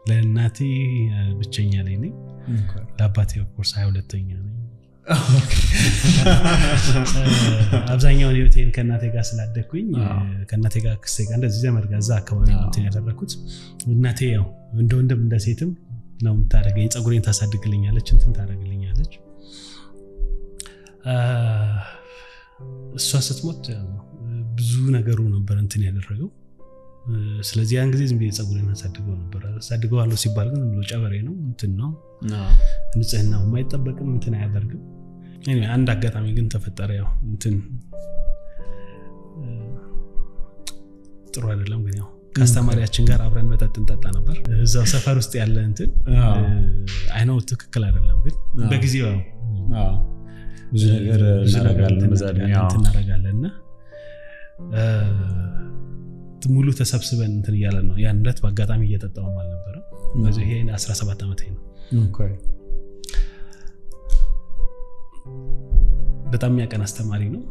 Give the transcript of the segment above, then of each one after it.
ለእናቴ ብቸኛ ላይ ነኝ ለአባቴ ኦፍኮርስ ሀያ ሁለተኛ ነኝ አብዛኛውን ህይወቴን ከእናቴ ጋር ስላደግኩኝ ከእናቴ ጋር ክሴ ጋር እንደዚህ ዘመድ ጋር እዛ አካባቢ እንትን ያደረግኩት እናቴ ያው እንደ ወንድም እንደ ሴትም ነው የምታደርገኝ ፀጉሬን ታሳድግልኛለች እንትን ታደርግልኛለች እሷ ስትሞት ብዙ ነገሩ ነበር እንትን ያደረገው ስለዚህ ያን ጊዜ ዝም ብዬ ፀጉሬን አሳድገው ነበር አሳድገዋለሁ ሲባል ግን ብሎ ጨበሬ ነው እንትን ነው ንጽህናው የማይጠበቅም እንትን አያደርግም አንድ አጋጣሚ ግን ተፈጠረ ያው እንትን ጥሩ አይደለም ግን ያው ከአስተማሪያችን ጋር አብረን መጠጥ እንጠጣ ነበር እዛው ሰፈር ውስጥ ያለ እንትን አይነው ትክክል አይደለም ግን በጊዜው ብዙ ነገር እናረጋለን እና ሙሉ ተሰብስበን እንትን እያለን ነው ያን ዕለት በአጋጣሚ እየጠጣውም አልነበረም ይሄ 17 ዓመት ነው በጣም የሚያቀን አስተማሪ ነው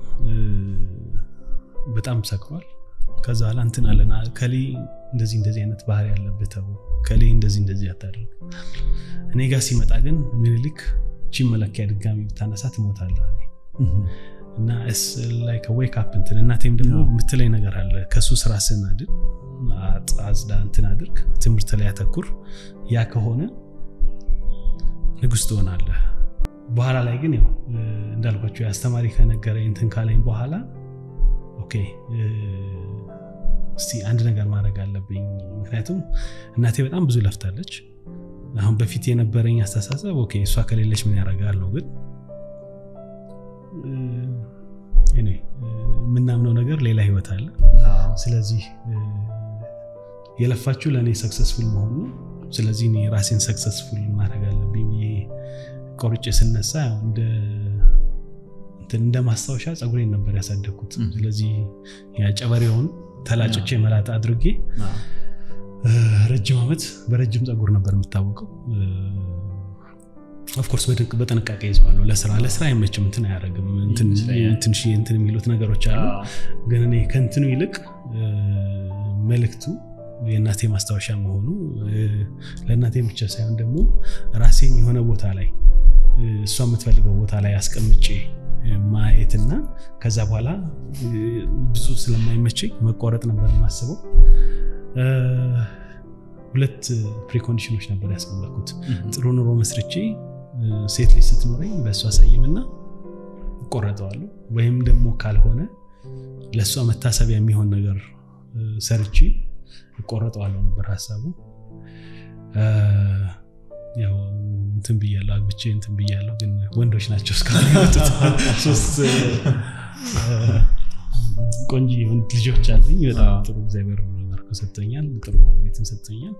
በጣም ሰክሯል ከዛ በኋላ እንትን አለን ከሌ እንደዚህ እንደዚህ አይነት ባህሪ ያለብህ ተው ከሌ እንደዚህ እንደዚህ አታደርግ እኔ ጋር ሲመጣ ግን ምኒልክ ቺ መለኪያ ድጋሚ ብታነሳ ትሞታለህ እና ላይክ ዌክ አፕ እንትን እናቴም ደግሞ የምትለኝ ነገር አለ ከሱ ስራ ስናድን አጽዳ እንትን አድርግ ትምህርት ላይ ያተኩር ያ ከሆነ ንጉስ ትሆናለህ በኋላ ላይ ግን ያው እንዳልኳቸው የአስተማሪ ከነገረኝ እንትን ካለኝ በኋላ ኦኬ እስቲ አንድ ነገር ማድረግ አለብኝ ምክንያቱም እናቴ በጣም ብዙ ለፍታለች አሁን በፊት የነበረኝ አስተሳሰብ ኦኬ እሷ ከሌለች ምን ያደርጋል ነው ግን የምናምነው ነገር ሌላ ህይወት አለ ስለዚህ የለፋችሁ ለእኔ ሰክሰስፉል መሆኑ ስለዚህ እኔ ራሴን ሰክሰስፉል ማድረግ አለብኝ ቆርጬ ስነሳ እንደ ማስታወሻ ፀጉሬን ነበር ያሳደግኩት ስለዚህ ጨበሬውን ተላጭቼ መላጣ አድርጌ ረጅም ዓመት በረጅም ፀጉር ነበር የምታወቀው ኦፍኮርስ በጥንቃቄ ይዘዋለሁ ለስራ ለስራ አይመችም እንትን አያደረግም ትንሽ እንትን የሚሉት ነገሮች አሉ ግን እኔ ከእንትኑ ይልቅ መልክቱ የእናቴ ማስታወሻ መሆኑ ለእናቴ ብቻ ሳይሆን ደግሞ ራሴን የሆነ ቦታ ላይ እሷ የምትፈልገው ቦታ ላይ አስቀምጬ ማየትና ከዛ በኋላ ብዙ ስለማይመቸኝ መቋረጥ ነበር የማስበው ሁለት ፕሪኮንዲሽኖች ነበር ያስቀመጥኩት ጥሩ ኑሮ መስርቼ ሴት ልጅ ስትኖረኝ በእሷ ሰይምና እቆረጠዋለሁ ወይም ደግሞ ካልሆነ ለእሷ መታሰቢያ የሚሆን ነገር ሰርቼ እቆረጠዋለሁ ነበር ሀሳቡ ያው እንትን ብያለሁ አግብቼ እንትን ብያለሁ ግን ወንዶች ናቸው እስካሁን ሶስት ቆንጂ ልጆች አለኝ በጣም ጥሩ እግዚአብሔር ባርኮ ሰጥቶኛል ጥሩ ባለቤትም ሰጥቶኛል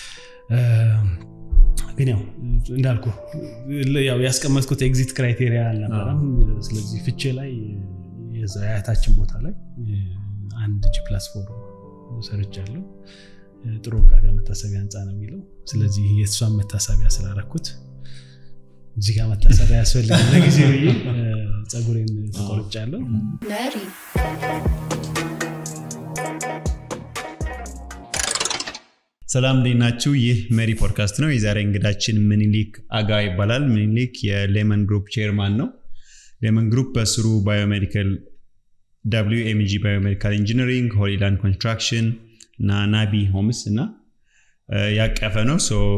ግን ያው እንዳልኩ ያው ያስቀመጥኩት ኤግዚት ክራይቴሪያ አልነበረም ስለዚህ ፍቼ ላይ የአያታችን ቦታ ላይ አንድ ጂ ፕላስ ፎር ሰርቻለሁ ጥሩ ቃጋ መታሰቢያ ህንፃ ነው የሚለው ስለዚህ የእሷን መታሰቢያ ስላረኩት እዚህ ጋር መታሰቢያ ያስፈልግ ለጊዜ ብዬ ፀጉሬን ተቆርጫለሁ ሰላም እንዴት ናችሁ? ይህ መሪ ፖድካስት ነው። የዛሬ እንግዳችን ምኒልክ አጋ ይባላል። ምኒልክ የሌመን ግሩፕ ቼርማን ነው። ሌመን ግሩፕ በስሩ ባዮሜዲካል ደብሊው ኤምጂ ባዮሜዲካል ኢንጂነሪንግ፣ ሆሊላንድ ኮንስትራክሽን እና ናቢ ሆምስ እና ያቀፈ ነው።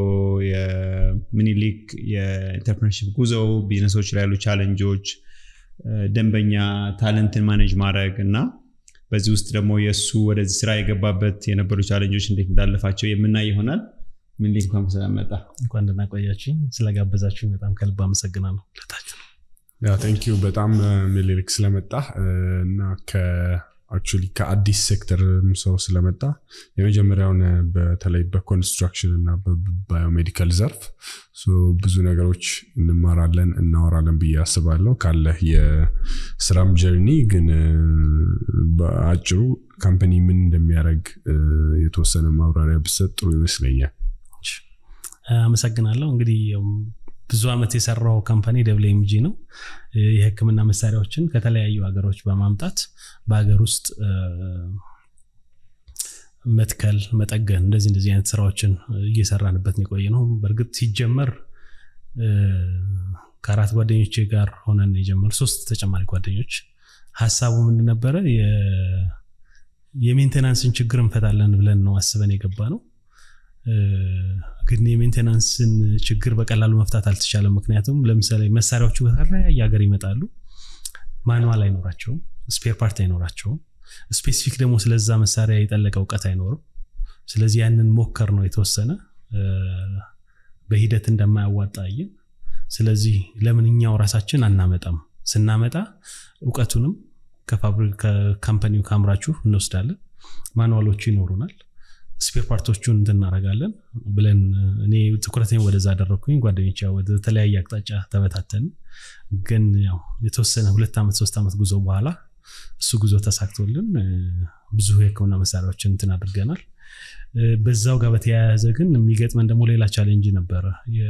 የምኒልክ የኢንተርፕርነርሺፕ ጉዞ፣ ቢዝነሶች ላይ ያሉ ቻለንጆች፣ ደንበኛ ታለንትን ማኔጅ ማድረግ እና በዚህ ውስጥ ደግሞ የእሱ ወደዚህ ስራ የገባበት የነበሩ ቻለንጆች እንዴት እንዳለፋቸው የምናይ ይሆናል። ምኒልክ እንኳን ሰላም መጣ። እንኳን ደህና ቆያችሁኝ። ስለጋበዛችሁኝ በጣም ከልብ አመሰግናለሁ። ለታችሁ ቴንኪዩ በጣም ምኒልክ ስለመጣ እና አክቹዋሊ ከአዲስ ሴክተር ሰው ስለመጣ የመጀመሪያውን በተለይ በኮንስትራክሽን እና በባዮሜዲካል ዘርፍ ብዙ ነገሮች እንማራለን እናወራለን ብዬ አስባለሁ ካለህ የስራም ጀርኒ ግን በአጭሩ ካምፓኒ ምን እንደሚያደርግ የተወሰነ ማብራሪያ ብሰጥ ጥሩ ይመስለኛል አመሰግናለሁ እንግዲህ ብዙ ዓመት የሰራው ካምፓኒ ደብል ኤምጂ ነው የህክምና መሳሪያዎችን ከተለያዩ ሀገሮች በማምጣት በሀገር ውስጥ መትከል፣ መጠገን እንደዚህ እንደዚህ አይነት ስራዎችን እየሰራንበት ነው የቆየ ነው። በእርግጥ ሲጀመር ከአራት ጓደኞቼ ጋር ሆነን የጀመር ሶስት ተጨማሪ ጓደኞች ሀሳቡ ምንድን ነበረ? የሜንቴናንስን ችግር እንፈታለን ብለን ነው አስበን የገባ ነው። ግን የሜንቴናንስን ችግር በቀላሉ መፍታት አልተቻለም። ምክንያቱም ለምሳሌ መሳሪያዎቹ ከተለያየ ሀገር ይመጣሉ። ማንዋል አይኖራቸውም፣ ስፔር ፓርት አይኖራቸውም። ስፔሲፊክ ደግሞ ስለዛ መሳሪያ የጠለቀ እውቀት አይኖርም። ስለዚህ ያንን ሞከር ነው የተወሰነ በሂደት እንደማያዋጣ አየን። ስለዚህ ለምን እኛው ራሳችን አናመጣም? ስናመጣ እውቀቱንም ከካምፓኒው ከአምራችሁ እንወስዳለን። ማኑዋሎቹ ይኖሩናል። ስፔር ፓርቶቹን እንትናረጋለን ብለን እኔ ትኩረቴን ወደዛ አደረግኩኝ። ጓደኞች ወደ ተለያየ አቅጣጫ ተበታተን፣ ግን ያው የተወሰነ ሁለት ዓመት ሶስት ዓመት ጉዞ በኋላ እሱ ጉዞ ተሳክቶልን ብዙ የሕክምና መሳሪያዎችን እንትን አድርገናል። በዛው ጋር በተያያዘ ግን የሚገጥመን ደግሞ ሌላ ቻሌንጅ ነበረ።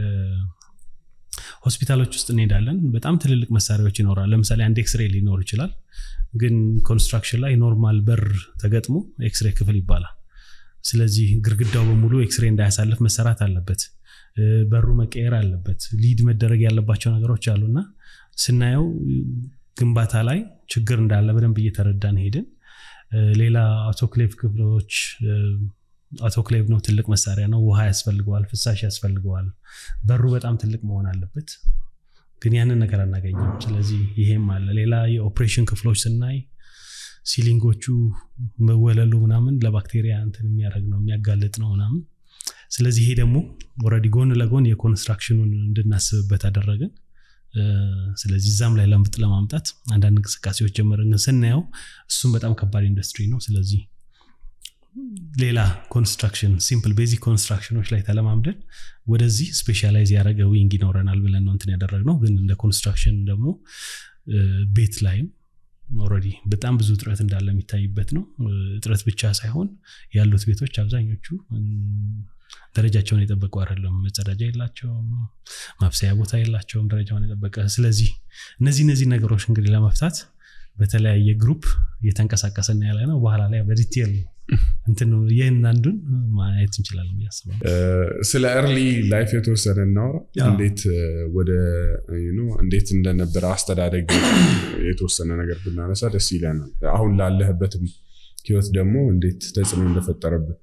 ሆስፒታሎች ውስጥ እንሄዳለን። በጣም ትልልቅ መሳሪያዎች ይኖራል። ለምሳሌ አንድ ኤክስሬ ሊኖር ይችላል። ግን ኮንስትራክሽን ላይ ኖርማል በር ተገጥሞ ኤክስሬ ክፍል ይባላል። ስለዚህ ግርግዳው በሙሉ ኤክስሬ እንዳያሳልፍ መሰራት አለበት። በሩ መቀየር አለበት። ሊድ መደረግ ያለባቸው ነገሮች አሉና ስናየው ግንባታ ላይ ችግር እንዳለ በደንብ እየተረዳን ሄድን። ሌላ አውቶክሌቭ ክፍሎች አውቶክሌቭ ነው፣ ትልቅ መሳሪያ ነው። ውሃ ያስፈልገዋል፣ ፍሳሽ ያስፈልገዋል። በሩ በጣም ትልቅ መሆን አለበት። ግን ያንን ነገር አናገኘም። ስለዚህ ይሄም አለ። ሌላ የኦፕሬሽን ክፍሎች ስናይ ሲሊንጎቹ መወለሉ ምናምን ለባክቴሪያ እንትን የሚያደርግ ነው የሚያጋልጥ ነው ምናምን። ስለዚህ ይሄ ደግሞ ኦልሬዲ ጎን ለጎን የኮንስትራክሽኑን እንድናስብበት አደረግን። ስለዚህ እዛም ላይ ለምጥ ለማምጣት አንዳንድ እንቅስቃሴዎች ጀመርን። ግን ስናየው እሱም በጣም ከባድ ኢንዱስትሪ ነው። ስለዚህ ሌላ ኮንስትራክሽን ሲምፕል ቤዚክ ኮንስትራክሽኖች ላይ ተለማምደን ወደዚህ ስፔሻላይዝ ያደረገ ዊንግ ይኖረናል ብለን ነው እንትን ያደረግነው። ግን እንደ ኮንስትራክሽን ደግሞ ቤት ላይም ኦልሬዲ በጣም ብዙ እጥረት እንዳለ የሚታይበት ነው። እጥረት ብቻ ሳይሆን ያሉት ቤቶች አብዛኞቹ ደረጃቸውን የጠበቁ አይደለም። መጸዳጃ የላቸውም፣ ማብሰያ ቦታ የላቸውም ደረጃውን የጠበቀ። ስለዚህ እነዚህ እነዚህ ነገሮች እንግዲህ ለመፍታት በተለያየ ግሩፕ እየተንቀሳቀሰን ያለ ነው። በኋላ ላይ በዲቴል እንትን ይህን አንዱን ማየት እንችላለን ያስባል። ስለ ኤርሊ ላይፍ የተወሰነ እናውራ። እንዴት ወደ እንዴት እንደነበረ አስተዳደግ የተወሰነ ነገር ብናነሳ ደስ ይለናል። አሁን ላለህበትም ህይወት ደግሞ እንዴት ተጽዕኖ እንደፈጠረብን።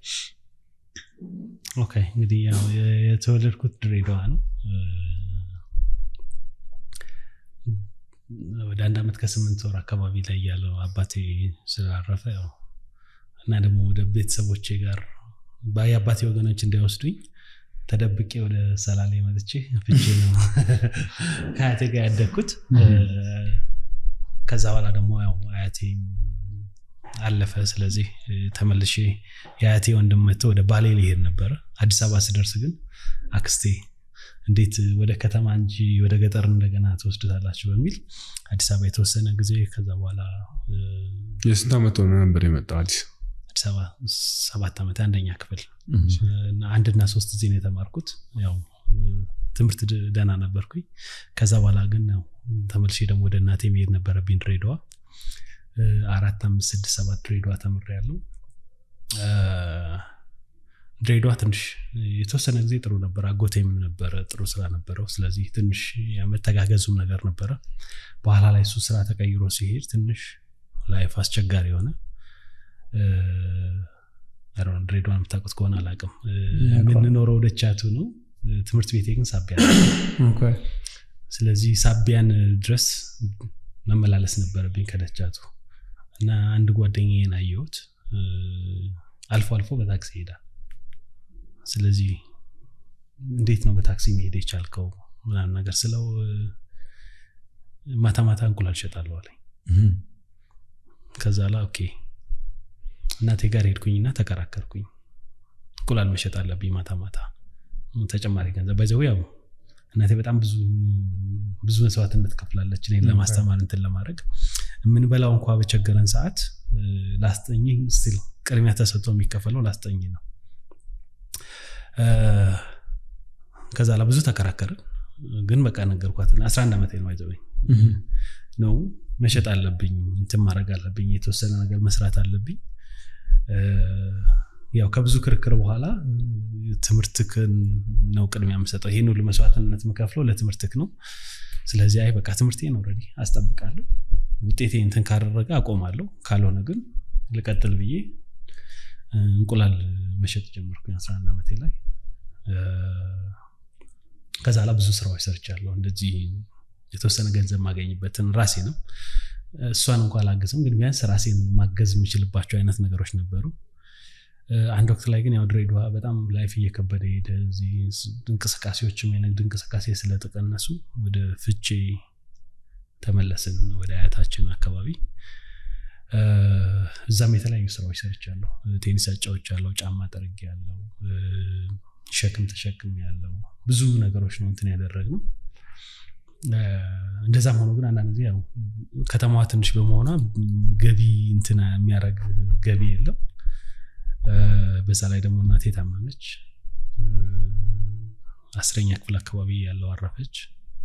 ኦኬ እንግዲህ ያው የተወለድኩት ድሬዳዋ ነው። ወደ አንድ ዓመት ከስምንት ወር አካባቢ ላይ ያለው አባቴ ስላረፈ ያው እና ደግሞ ወደ ቤተሰቦቼ ጋር የአባቴ ወገኖች እንዳይወስዱኝ ተደብቄ ወደ ሰላሌ መጥቼ ፍቼ ነው ከአያቴ ጋር ያደግኩት። ከዛ በኋላ ደግሞ ያው አያቴ አለፈ። ስለዚህ ተመልሼ የአያቴ ወንድም መጥቶ ወደ ባሌ ሊሄድ ነበረ። አዲስ አበባ ስደርስ ግን አክስቴ እንዴት ወደ ከተማ እንጂ ወደ ገጠር እንደገና ትወስዱታላችሁ በሚል አዲስ አበባ የተወሰነ ጊዜ ከዛ በኋላ የስንት ዓመት ሆነ ነበር የመጣው አዲስ አዲስ አበባ ሰባት ዓመት አንደኛ ክፍል አንድና ሶስት ጊዜ ነው የተማርኩት። ያው ትምህርት ደህና ነበርኩኝ። ከዛ በኋላ ግን ያው ተመልሼ ደግሞ ወደ እናቴ መሄድ ነበረብኝ ድሬዳዋ። አራት አምስት ስድስት ሰባት ድሬዳዋ ተምሬያለሁ። ድሬዳዋ ትንሽ የተወሰነ ጊዜ ጥሩ ነበር። አጎቴም ነበረ፣ ጥሩ ስራ ነበረው። ስለዚህ ትንሽ የመተጋገዙም ነገር ነበረ። በኋላ ላይ እሱ ስራ ተቀይሮ ሲሄድ ትንሽ ላይፍ አስቸጋሪ የሆነ ድሬዳዋን የምታውቁት ከሆነ አላውቅም። የምንኖረው ደቻቱ ነው። ትምህርት ቤቴ ግን ሳቢያ ስለዚህ ሳቢያን ድረስ መመላለስ ነበረብኝ ከደቻቱ እና አንድ ጓደኛዬን አየሁት። አልፎ አልፎ በታክሲ ይሄዳል። ስለዚህ እንዴት ነው በታክሲ መሄድ የቻልከው ምናምን ነገር ስለው ማታ ማታ እንቁላል እሸጣለሁ አለኝ። ከዛ ላ ኦኬ እናቴ ጋር ሄድኩኝና ተከራከርኩኝ። እንቁላል መሸጥ አለብኝ ማታ ማታ ተጨማሪ ገንዘብ በዚያው ያው እናቴ በጣም ብዙ ብዙ መስዋዕትነት ከፍላለች እኔን ለማስተማር እንትን ለማድረግ የምንበላው እንኳ በቸገረን ሰዓት ላስጠኝ ስቲል ቅድሚያ ተሰጥቶ የሚከፈለው ላስጠኝ ነው። ከዛ ላ ብዙ ተከራከርን፣ ግን በቃ ነገርኳት። 11 ዓመት ነው አይዘበኝ ነው መሸጥ አለብኝ እንትን ማድረግ አለብኝ የተወሰነ ነገር መስራት አለብኝ ያው ከብዙ ክርክር በኋላ ትምህርትክን ነው ቅድሚያ የምሰጠው። ይህን ሁሉ መስዋዕትነት የምከፍለው ለትምህርትክ ነው። ስለዚህ አይ በቃ ትምህርቴን ኦልሬዲ አስጠብቃለሁ፣ ውጤቴ እንትን ካደረገ አቆማለሁ፣ ካልሆነ ግን ልቀጥል ብዬ እንቁላል መሸጥ ጀመርኩኝ 11 ዓመቴ ላይ። ከዛ ላ ብዙ ስራዎች ሰርቻለሁ። እንደዚህ የተወሰነ ገንዘብ ማገኝበትን ራሴ ነው እሷን እንኳ አላገዝም፣ ግን ቢያንስ ራሴን ማገዝ የምችልባቸው አይነት ነገሮች ነበሩ። አንድ ወቅት ላይ ግን ያው ድሬዳዋ በጣም ላይፍ እየከበደ ሄደ። እዚህ እንቅስቃሴዎችም የንግድ እንቅስቃሴ ስለተቀነሱ ወደ ፍቼ ተመለስን፣ ወደ አያታችን አካባቢ። እዛም የተለያዩ ስራዎች ሰርቻለሁ። ቴኒስ አጫውቻለሁ፣ ጫማ ጠርጌ ያለው ሸክም ተሸክም ያለው ብዙ ነገሮች ነው እንትን ያደረግነው። እንደዛም ሆኖ ግን አንዳንድ ጊዜ ያው ከተማዋ ትንሽ በመሆኗ ገቢ እንትን የሚያደርግ ገቢ የለም። በዛ ላይ ደግሞ እናቴ ታመመች። አስረኛ ክፍል አካባቢ ያለው አረፈች።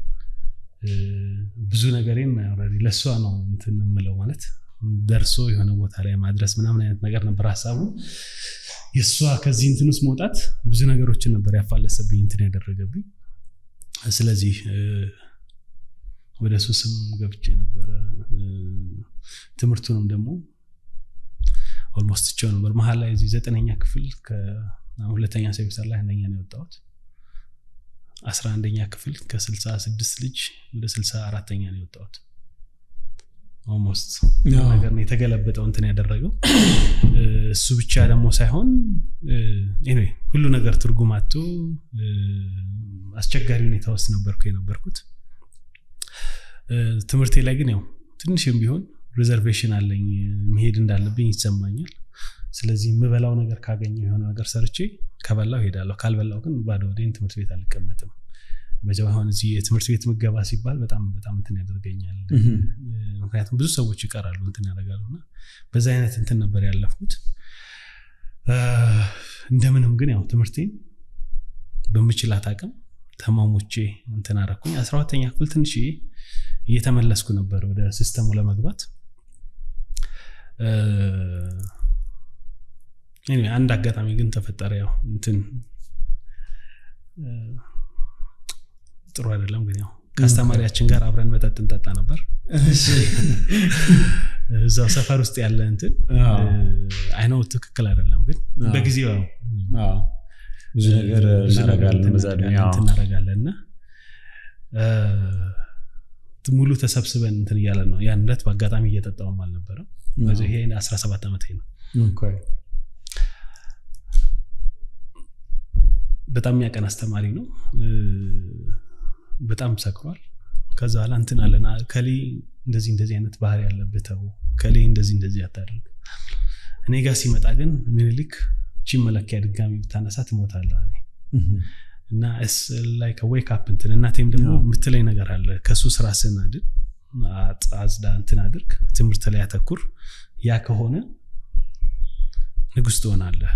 ብዙ ነገሬን ለእሷ ነው እንትን የምለው ማለት ደርሶ የሆነ ቦታ ላይ ማድረስ ምናምን አይነት ነገር ነበር ሀሳቡ። የእሷ ከዚህ እንትን ውስጥ መውጣት ብዙ ነገሮችን ነበር ያፋለሰብኝ እንትን ያደረገብኝ። ስለዚህ ወደ ሱስም ገብቼ ነበረ። ትምህርቱንም ደግሞ ኦልሞስት ቸው ነበር። መሀል ላይ እዚህ ዘጠነኛ ክፍል ሁለተኛ ሴሚስተር ላይ አንደኛ ነው የወጣሁት። አስራ አንደኛ ክፍል ከስልሳ ስድስት ልጅ ወደ ስልሳ አራተኛ ነው የወጣሁት። ኦልሞስት ነገር ነው የተገለበጠው እንትን ያደረገው። እሱ ብቻ ደግሞ ሳይሆን ኤኒዌይ ሁሉ ነገር ትርጉም አጥቶ አስቸጋሪ ሁኔታ ውስጥ ነበርኩ የነበርኩት። ትምህርቴ ላይ ግን ያው ትንሽም ቢሆን ሪዘርቬሽን አለኝ መሄድ እንዳለብኝ ይሰማኛል። ስለዚህ የምበላው ነገር ካገኘው የሆነ ነገር ሰርቼ ከበላው ሄዳለሁ፣ ካልበላው ግን ባዶ ወዴን ትምህርት ቤት አልቀመጥም። በዚያው አሁን እዚህ የትምህርት ቤት ምገባ ሲባል በጣም በጣም እንትን ያደርገኛል። ምክንያቱም ብዙ ሰዎች ይቀራሉ እንትን ያደርጋሉ እና በዛ አይነት እንትን ነበር ያለፍኩት። እንደምንም ግን ያው ትምህርቴን በምችላት አቅም ተማሞቼ እንትን አደረኩኝ። አስራ ሁለተኛ ክፍል ትንሽ እየተመለስኩ ነበር ወደ ሲስተሙ ለመግባት። አንድ አጋጣሚ ግን ተፈጠረ። ያው እንትን ጥሩ አይደለም ግን ያው ከአስተማሪያችን ጋር አብረን መጠጥ እንጠጣ ነበር። እዛው ሰፈር ውስጥ ያለ እንትን አይነው ትክክል አይደለም ግን በጊዜው ብዙ ነገር እናደርጋለን እና ሙሉ ተሰብስበን እንትን እያለን ነው። ያን ዕለት በአጋጣሚ እየጠጣውም አልነበረም። ይሄ 17 ዓመት ነው። በጣም የሚያቀን አስተማሪ ነው። በጣም ሰክሯል። ከዛ በኋላ እንትን አለን ከሌ እንደዚህ እንደዚህ አይነት ባህሪ ያለብህ ተው፣ ከሌ እንደዚህ እንደዚህ አታደርግ። እኔ ጋር ሲመጣ ግን ምኒልክ ቺ መለኪያ ድጋሚ ብታነሳ ትሞታለህ አለኝ እና ላይ ከዌክ አፕ እንትን እናቴም ደግሞ የምትለኝ ነገር አለ ከሱ ስራ ስናድን አጽዳ እንትን አድርግ፣ ትምህርት ላይ ያተኩር፣ ያ ከሆነ ንጉስ ትሆናለህ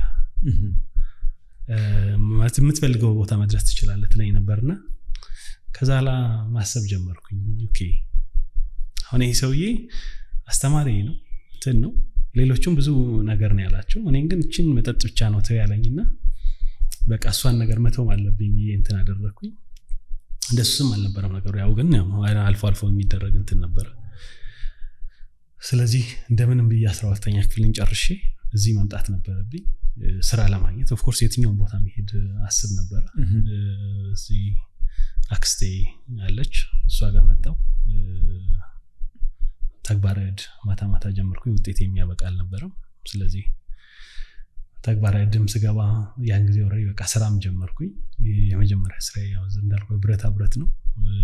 የምትፈልገው ቦታ መድረስ ትችላለህ ትለኝ ነበርና ከዛ ላ ማሰብ ጀመርኩኝ። ኦኬ አሁን ይህ ሰውዬ አስተማሪ ነው እንትን ነው ሌሎቹም ብዙ ነገር ነው ያላቸው። እኔን ግን እችን መጠጥ ብቻ ነው ተው ያለኝና በቃ እሷን ነገር መተውም አለብኝ ብዬ እንትን አደረግኩኝ። እንደሱም አልነበረም ነገሩ፣ ያው ግን አልፎ አልፎ የሚደረግ እንትን ነበረ። ስለዚህ እንደምንም ብዬ አስራ ሁለተኛ ክፍልን ጨርሼ እዚህ መምጣት ነበረብኝ ስራ ለማግኘት። ኦፍኮርስ የትኛውን ቦታ መሄድ አስብ ነበረ። እዚህ አክስቴ አለች፣ እሷ ጋር መጣው። ተግባረ ዕድ ማታ ማታ ጀመርኩኝ። ውጤት የሚያበቃ አልነበረም። ስለዚህ ተግባረ ዕድም ስገባ ያን ጊዜ ወረ በቃ ስራም ጀመርኩኝ። የመጀመሪያ ስራ ያው እንዳልኩ ብረታ ብረት ነው።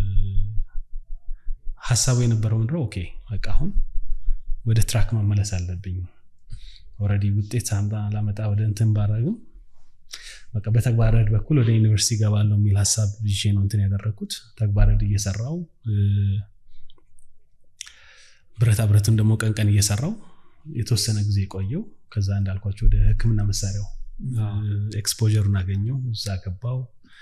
ሀሳቡ የነበረው ምንድነው? ኦኬ በቃ አሁን ወደ ትራክ መመለስ አለብኝ። ኦልሬዲ ውጤት ሳምጣ ላመጣ ወደ እንትን ባረግም በቃ በተግባረ ዕድ በኩል ወደ ዩኒቨርሲቲ ገባለሁ የሚል ሀሳብ ይዤ ነው እንትን ያደረግኩት። ተግባረ ዕድ እየሰራው ብረታ ብረትን ደግሞ ቀን ቀን እየሰራው የተወሰነ ጊዜ ቆየው። ከዛ እንዳልኳቸው ወደ ሕክምና መሳሪያው ኤክስፖጀሩን አገኘው፣ እዛ ገባው።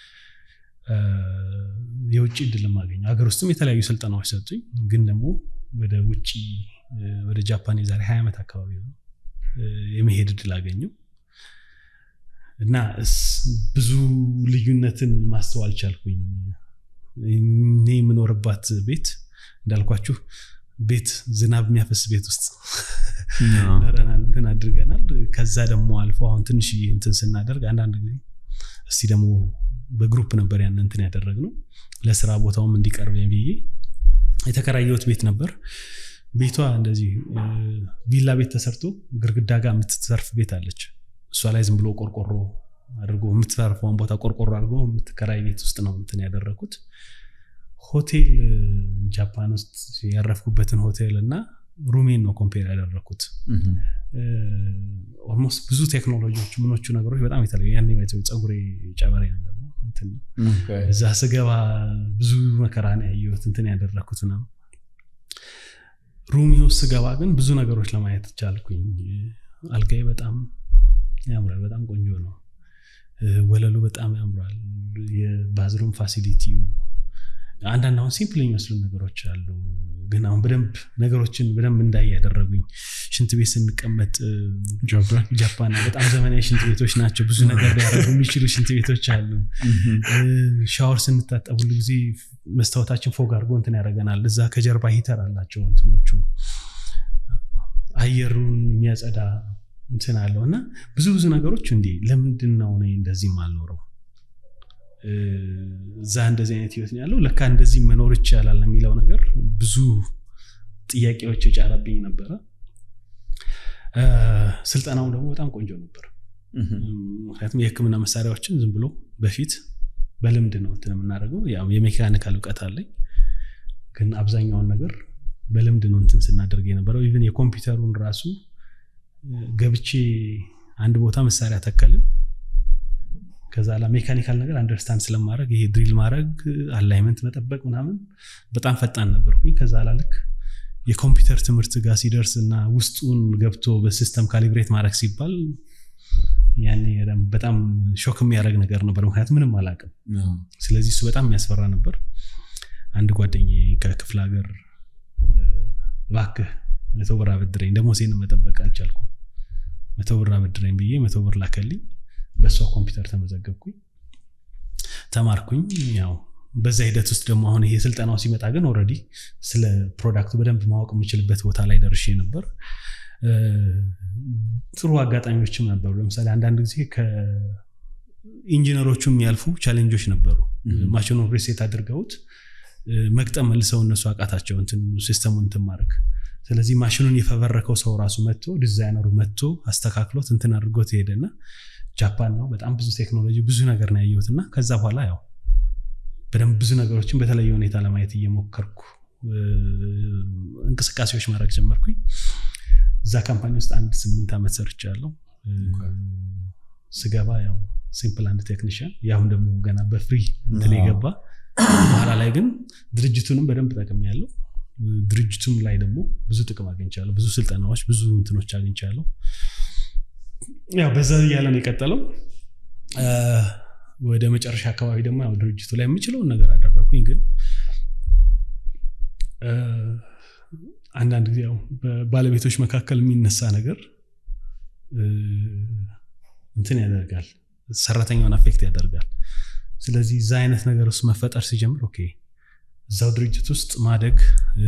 የውጭ እድልም አገኘው። ሀገር ውስጥም የተለያዩ ስልጠናዎች ሰጡኝ። ግን ደግሞ ወደ ውጭ ወደ ጃፓን የዛሬ ሀያ ዓመት አካባቢ ነው የመሄድ እድል አገኘው። እና ብዙ ልዩነትን ማስተዋል ቻልኩኝ እኔ የምኖርባት ቤት እንዳልኳችሁ ቤት ዝናብ የሚያፈስ ቤት ውስጥ ኖረናል እንትን አድርገናል ከዛ ደግሞ አልፎ አሁን ትንሽ እንትን ስናደርግ አንዳንድ ጊዜ እስቲ ደግሞ በግሩፕ ነበር ያን እንትን ያደረግነው ለስራ ቦታውም እንዲቀርበኝ ብዬ የተከራየሁት ቤት ነበር ቤቷ እንደዚህ ቪላ ቤት ተሰርቶ ግርግዳ ጋር የምትተርፍ ቤት አለች እሷ ላይ ዝም ብሎ ቆርቆሮ አድርጎ የምትተርፈውን ቦታ ቆርቆሮ አድርጎ የምትከራይ ቤት ውስጥ ነው እንትን ያደረግኩት ሆቴል ጃፓን ውስጥ ያረፍኩበትን ሆቴል እና ሩሜን ነው ኮምፔር ያደረግኩት ኦልሞስት ብዙ ቴክኖሎጂዎች ምኖቹ ነገሮች በጣም የተለዩ ያን ፀጉሬ ጨበሬ ነገር ነው እንትን ነው እዛ ስገባ ብዙ መከራ ነው ያየሁት እንትን ያደረግኩት ነው ሩሚ ውስጥ ስገባ ግን ብዙ ነገሮች ለማየት ቻልኩኝ አልጋዬ በጣም ያምራል በጣም ቆንጆ ነው ወለሉ በጣም ያምራል የባዝሩም ፋሲሊቲው አንዳንድ አሁን ሲምፕል የሚመስሉ ነገሮች አሉ ግን አሁን በደንብ ነገሮችን በደንብ እንዳይ ያደረጉኝ ሽንት ቤት ስንቀመጥ ጃፓን በጣም ዘመናዊ ሽንት ቤቶች ናቸው ብዙ ነገር ሊያደረጉ የሚችሉ ሽንት ቤቶች አሉ ሻወር ስንታጠብ ሁሉ ጊዜ መስታወታችን ፎግ አድርጎ እንትን ያደረገናል እዛ ከጀርባ ሂተር አላቸው እንትኖቹ አየሩን የሚያጸዳ እንትን አለው እና ብዙ ብዙ ነገሮች እንዲ ለምንድን ነው እኔ እንደዚህ አልኖረው እዛ እንደዚህ አይነት ህይወት ያለው ለካ እንደዚህ መኖር ይቻላል የሚለው ነገር ብዙ ጥያቄዎች የጫረብኝ ነበረ ስልጠናው ደግሞ በጣም ቆንጆ ነበር ምክንያቱም የህክምና መሳሪያዎችን ዝም ብሎ በፊት በልምድ ነው እንትን የምናደርገው የሜካኒካል እውቀት አለኝ ግን አብዛኛውን ነገር በልምድ ነው እንትን ስናደርግ የነበረው ኢቨን የኮምፒውተሩን ራሱ ገብቼ አንድ ቦታ መሳሪያ ተከልን ከዛ ላ ሜካኒካል ነገር አንደርስታንድ ስለማድረግ ይሄ ድሪል ማድረግ አላይመንት መጠበቅ ምናምን በጣም ፈጣን ነበርኩኝ ከዛ ላ ልክ የኮምፒውተር ትምህርት ጋር ሲደርስ እና ውስጡን ገብቶ በሲስተም ካሊብሬት ማድረግ ሲባል ያኔ በጣም ሾክ የሚያደርግ ነገር ነበር ምክንያቱም ምንም አላቅም ስለዚህ እሱ በጣም የሚያስፈራ ነበር አንድ ጓደኛ ከክፍለ ሀገር እባክህ መቶ ብር አበድረኝ ደግሞ ሴን መጠበቅ አልቻልኩም መቶ ብር አበድረኝ ብዬ መቶ ብር ላከልኝ በእሷ ኮምፒውተር ተመዘገብኩኝ ተማርኩኝ ያው በዛ ሂደት ውስጥ ደግሞ አሁን ይሄ ስልጠናው ሲመጣ ግን ኦረዲ ስለ ፕሮዳክቱ በደንብ ማወቅ የምችልበት ቦታ ላይ ደርሼ ነበር ጥሩ አጋጣሚዎችም ነበሩ ለምሳሌ አንዳንድ ጊዜ ከኢንጂነሮቹ የሚያልፉ ቻሌንጆች ነበሩ ማሽኑ ሪሴት አድርገውት መግጠም መልሰው እነሱ አቃታቸው ሲስተሙን እንትን ማድረግ ስለዚህ ማሽኑን የፈበረከው ሰው ራሱ መጥቶ ዲዛይነሩ መጥቶ አስተካክሎት እንትን አድርጎት ሄደና ጃፓን ነው በጣም ብዙ ቴክኖሎጂ ብዙ ነገር ነው ያየሁት እና ከዛ በኋላ ያው በደንብ ብዙ ነገሮችን በተለየ ሁኔታ ለማየት እየሞከርኩ እንቅስቃሴዎች ማድረግ ጀመርኩኝ እዛ ካምፓኒ ውስጥ አንድ ስምንት ዓመት ሰርቻ ያለው ስገባ ያው ሲምፕል አንድ ቴክኒሽያን ያሁን ደግሞ ገና በፍሪ እንትን የገባ በኋላ ላይ ግን ድርጅቱንም በደንብ ጠቅም ያለው ድርጅቱም ላይ ደግሞ ብዙ ጥቅም አግኝቻለሁ ብዙ ስልጠናዎች ብዙ እንትኖች አግኝቻለሁ ያው በዛ እያለ ነው የቀጠለው ወደ መጨረሻ አካባቢ ደግሞ ያው ድርጅቱ ላይ የምችለውን ነገር አደረኩኝ ግን አንዳንድ ጊዜ ያው በባለቤቶች መካከል የሚነሳ ነገር እንትን ያደርጋል ሰራተኛውን አፌክት ያደርጋል ስለዚህ እዛ አይነት ነገር ውስጥ መፈጠር ሲጀምር ኦኬ እዛው ድርጅት ውስጥ ማደግ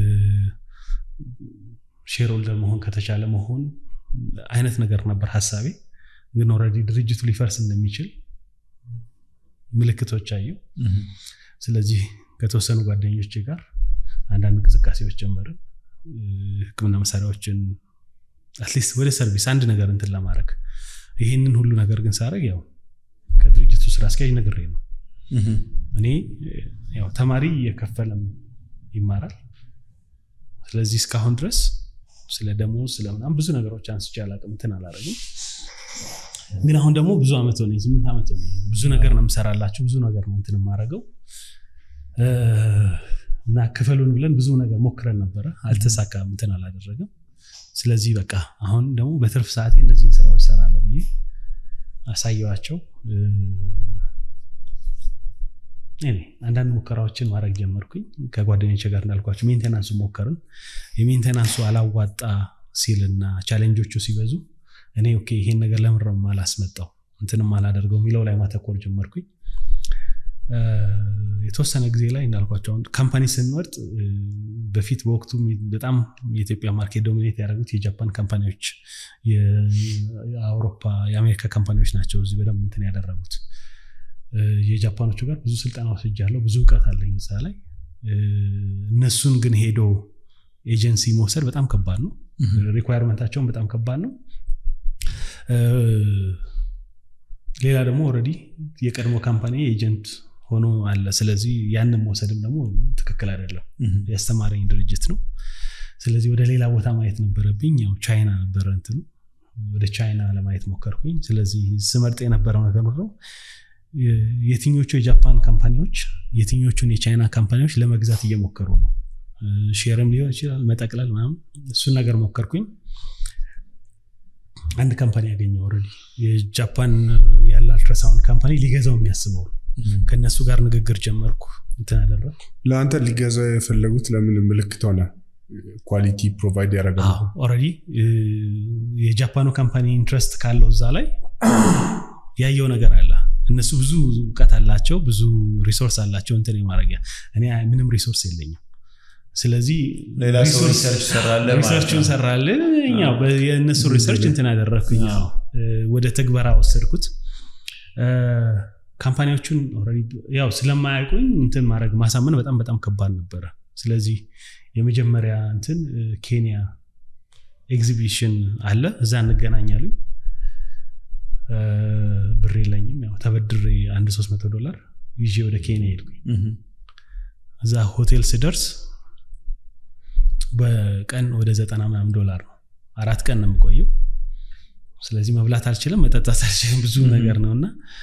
ሼርሆልደር መሆን ከተቻለ መሆን አይነት ነገር ነበር ሀሳቤ ግን ኦልሬዲ ድርጅቱ ሊፈርስ እንደሚችል ምልክቶች አየው ስለዚህ ከተወሰኑ ጓደኞች ጋር አንዳንድ እንቅስቃሴዎች ጀመርን ህክምና መሳሪያዎችን አትሊስት ወደ ሰርቪስ አንድ ነገር እንትን ለማድረግ ይህንን ሁሉ ነገር ግን ሳረግ ያው ከድርጅቱ ስራ አስኪያጅ ነግሬ ነው እኔ ያው ተማሪ እየከፈለም ይማራል ስለዚህ እስካሁን ድረስ ስለ ደሞዝ ስለምናም ብዙ ነገሮች አንስቼ አላቅም እንትን አላረግም ግን አሁን ደግሞ ብዙ ዓመት ሆነ ስምንት ዓመት ሆነ ብዙ ነገር ነው የምሰራላቸው ብዙ ነገር ነው እንትን የማረገው እና ክፈሉን ብለን ብዙ ነገር ሞክረን ነበረ አልተሳካም እንትን አላደረገም ስለዚህ በቃ አሁን ደግሞ በትርፍ ሰዓቴ እነዚህን ስራዎች ሰራለሁ ብዬ አሳየዋቸው አንዳንድ ሙከራዎችን ማድረግ ጀመርኩኝ ከጓደኞች ጋር እንዳልኳቸው ሜንቴናንሱ ሞከርን የሜንቴናንሱ አላዋጣ ሲልና ቻሌንጆቹ ሲበዙ እኔ ኦኬ ይሄን ነገር ለምረም አላስመጣው እንትንም አላደርገው የሚለው ላይ ማተኮር ጀመርኩኝ የተወሰነ ጊዜ ላይ እንዳልኳቸው አሁን ካምፓኒ ስንመርጥ በፊት በወቅቱ በጣም የኢትዮጵያ ማርኬት ዶሚኔት ያደረጉት የጃፓን ካምፓኒዎች የአውሮፓ የአሜሪካ ካምፓኒዎች ናቸው እዚህ በደንብ እንትን ያደረጉት የጃፓኖቹ ጋር ብዙ ስልጠና ወስጃለሁ ብዙ እውቀት አለኝ እዛ ላይ እነሱን ግን ሄዶ ኤጀንሲ መውሰድ በጣም ከባድ ነው ሪኳየርመንታቸውን በጣም ከባድ ነው ሌላ ደግሞ ኦልሬዲ የቀድሞ ካምፓኒ ኤጀንት ሆኖ አለ ስለዚህ ያንን መውሰድም ደግሞ ትክክል አይደለም ያስተማረኝ ድርጅት ነው ስለዚህ ወደ ሌላ ቦታ ማየት ነበረብኝ ያው ቻይና ነበረ እንትኑ ወደ ቻይና ለማየት ሞከርኩኝ ስለዚህ ስመርጥ የነበረው ነገር ነው የትኞቹ የጃፓን ካምፓኒዎች የትኞቹን የቻይና ካምፓኒዎች ለመግዛት እየሞከሩ ነው ሼርም ሊሆን ይችላል መጠቅለል ምናምን እሱን ነገር ሞከርኩኝ አንድ ካምፓኒ ያገኘው ኦልሬዲ የጃፓን ያለ አልትራሳውንድ ካምፓኒ ሊገዛው የሚያስበው ከእነሱ ጋር ንግግር ጀመርኩ እንትን አደረግ ለአንተ ሊገዛው የፈለጉት ለምን ምልክት ሆነ ኳሊቲ ፕሮቫይድ ያደረጋል ኦልሬዲ የጃፓኑ ካምፓኒ ኢንትረስት ካለው እዛ ላይ ያየው ነገር አለ እነሱ ብዙ እውቀት አላቸው ብዙ ሪሶርስ አላቸው እንትን የማድረጊያ እኔ ምንም ሪሶርስ የለኝም ስለዚህ ሌላ ሰው ሪሰርች ሰራለ ሪሰርቹን ሰራለ የእነሱ ሪሰርች እንትን አደረግኩኝ ወደ ትግበራ ወሰድኩት ካምፓኒዎቹን ያው ስለማያውቁኝ እንትን ማድረግ ማሳመን በጣም በጣም ከባድ ነበረ ስለዚህ የመጀመሪያ እንትን ኬንያ ኤግዚቢሽን አለ እዛ እንገናኛሉኝ ብር የለኝም ያው ተበድሬ አንድ 300 ዶላር ይዤ ወደ ኬንያ ሄድኩኝ እዛ ሆቴል ስደርስ በቀን ወደ ዘጠና ምናምን ዶላር ነው አራት ቀን ነው የምቆየው ስለዚህ መብላት አልችልም መጠጣት አልችልም ብዙ ነገር ነው እና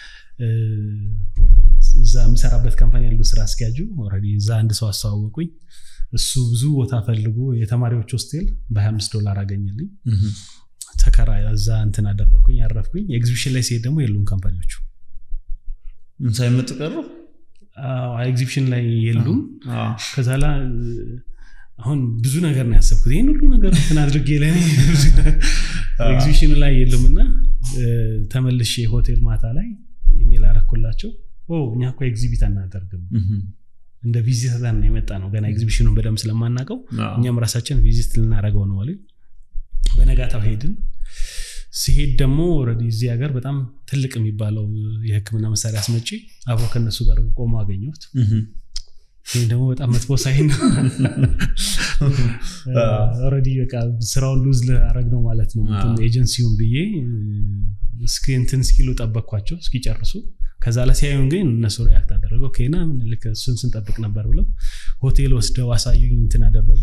እዛ የምሰራበት ካምፓኒ ያሉ ስራ አስኪያጁ ኦልሬዲ እዛ አንድ ሰው አስተዋወቁኝ እሱ ብዙ ቦታ ፈልጎ የተማሪዎች ሆስቴል በ25 ዶላር አገኘልኝ ተከራ እዛ እንትን አደረግኩኝ ያረፍኩኝ ኤግዚቢሽን ላይ ሲሄድ ደግሞ የሉም ካምፓኒዎቹ ሳይመጡ ቀሩ ኤግዚቢሽን ላይ የሉም ከዛ ላ አሁን ብዙ ነገር ነው ያሰብኩት ይህን ሁሉ ነገር እንትን አድርጌ ለእኔ ኤግዚቢሽኑ ላይ የሉም እና ተመልሼ ሆቴል ማታ ላይ ኢሜል አረኩላቸው እኛ እኮ ኤግዚቢት አናደርግም እንደ ቪዚተር ነው የመጣ ነው ገና ኤግዚቢሽኑን በደንብ ስለማናውቀው እኛም ራሳችን ቪዚት ልናደረገው ነው አሉኝ በነጋታው ሄድን ሲሄድ ደግሞ ኦልሬዲ እዚህ ሀገር በጣም ትልቅ የሚባለው የህክምና መሳሪያ አስመጪ አብሮ ከነሱ ጋር ቆሞ አገኘሁት ይህም ደግሞ በጣም መጥፎ ሳይን ነው ኦልሬዲ በቃ ስራውን ሉዝ ላረግ ነው ማለት ነው ኤጀንሲውን ብዬ እስኪ እንትን እስኪሉ ጠበቅኳቸው እስኪጨርሱ ከዛ ላይ ሲያዩን ግን እነሱ ሪያክት አደረገው ኬና ምን ልክ እሱን ስንጠብቅ ነበር ብለው ሆቴል ወስደው አሳዩኝ እንትን አደረጉ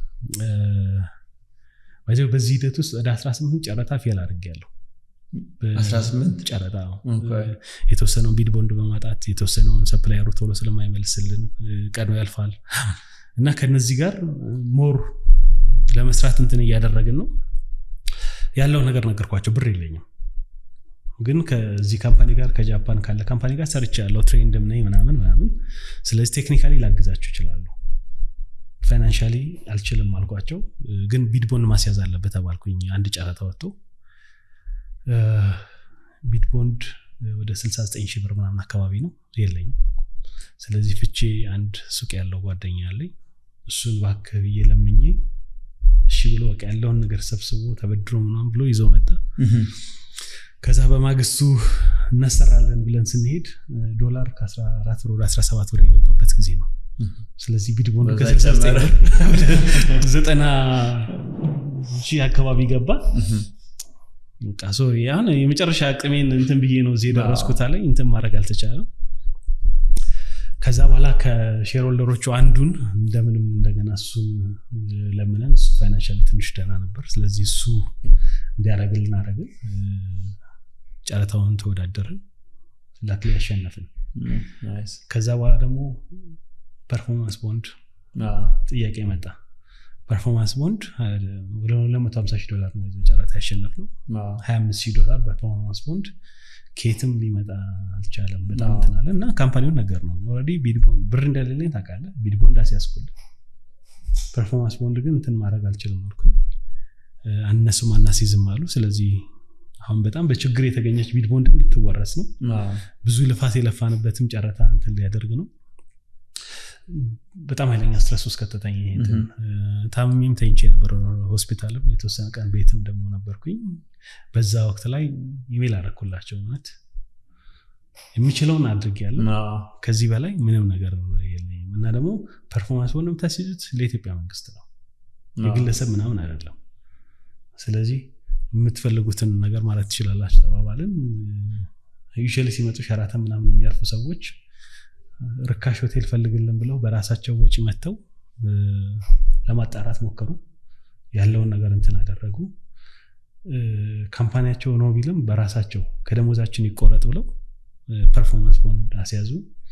በዚህ ሂደት ውስጥ ወደ 18 ጨረታ ፌል አድርጌያለሁ 18 ጨረታ የተወሰነውን ቢድ ቦንድ በማጣት የተወሰነውን ሰፕላየሩ ቶሎ ስለማይመልስልን ቀድሞ ያልፋል እና ከነዚህ ጋር ሞር ለመስራት እንትን እያደረግን ነው ያለው ነገር ነገርኳቸው ብር የለኝም ግን ከዚህ ካምፓኒ ጋር ከጃፓን ካለ ካምፓኒ ጋር ሰርች ያለው ትሬንድም ነኝ ምናምን ምናምን ስለዚህ ቴክኒካሊ ላግዛችሁ ይችላሉ ፋይናንሻሊ አልችልም አልኳቸው ግን ቢድቦንድ ማስያዝ አለበት ተባልኩኝ አንድ ጨረታ ወጥቶ ቢድቦንድ ወደ 69 ሺህ ብር ምናምን አካባቢ ነው የለኝም ስለዚህ ፍቼ አንድ ሱቅ ያለው ጓደኛ ያለኝ እሱን እባክህ ብዬ ለምኜ እሺ ብሎ በቃ ያለውን ነገር ሰብስቦ ተበድሮ ምናምን ብሎ ይዘው መጣ ከዛ በማግስቱ እናሰራለን ብለን ስንሄድ ዶላር ከ14 ብር ወደ 17 ብር የገባበት ጊዜ ነው ስለዚህ ቢድቦንድ ዘጠና ሺህ አካባቢ ገባ ሶሪ አሁን የመጨረሻ አቅሜን እንትን ብዬ ነው እዚህ የደረስኩት ላይ እንትን ማድረግ አልተቻለም ከዛ በኋላ ከሼርሆልደሮቹ አንዱን እንደምንም እንደገና እሱን ለምነን እሱ ፋይናንሻሊ ትንሽ ደህና ነበር ስለዚህ እሱ እንዲያደረግልን አደረግን ጨረታውን ተወዳደርን ላክሊ ያሸነፍን ከዛ በኋላ ደግሞ ፐርፎርማንስ ቦንድ ጥያቄ መጣ ፐርፎርማንስ ቦንድ ወደ 250 ሺህ ዶላር ነው ጨረታ ያሸነፍ ነው 25 ሺህ ዶላር በፐርፎርማንስ ቦንድ ኬትም ሊመጣ አልቻለም በጣም እንትናለ እና ካምፓኒውን ነገር ነው ኦልሬዲ ቢድቦንድ ብር እንደሌለኝ ታውቃለህ ቢድቦንድ አስያዝኩል ፐርፎርማንስ ቦንድ ግን እንትን ማድረግ አልችልም አልኩኝ እነሱም አናሲዝም አሉ ስለዚህ አሁን በጣም በችግር የተገኘች ቢድ ቦንድም ልትወረስ ነው። ብዙ ልፋት የለፋንበትም ጨረታ እንትን ሊያደርግ ነው። በጣም ኃይለኛ ስትረስ ውስጥ ከተተኝ ይሄ እንትን ታምሜም ተኝቼ ነበር ሆስፒታልም የተወሰነ ቀን ቤትም ደግሞ ነበርኩኝ። በዛ ወቅት ላይ ኢሜል አደረኩላቸው እውነት የሚችለውን አድርጌያለሁ። ከዚህ በላይ ምንም ነገር የለኝም እና ደግሞ ፐርፎርማንስ ሆነ የምታስይዙት ለኢትዮጵያ መንግስት ነው የግለሰብ ምናምን አይደለም። ስለዚህ የምትፈልጉትን ነገር ማለት ትችላላችሁ ተባባልን። ዩዥዋሊ ሲመጡ ሸራተን ምናምን የሚያርፉ ሰዎች ርካሽ ሆቴል ፈልግልን ብለው በራሳቸው ወጪ መጥተው ለማጣራት ሞከሩ። ያለውን ነገር እንትን አደረጉ። ካምፓኒያቸው ነው ቢልም በራሳቸው ከደሞዛችን ይቆረጥ ብለው ፐርፎርማንስ ቦንድ አስያዙ።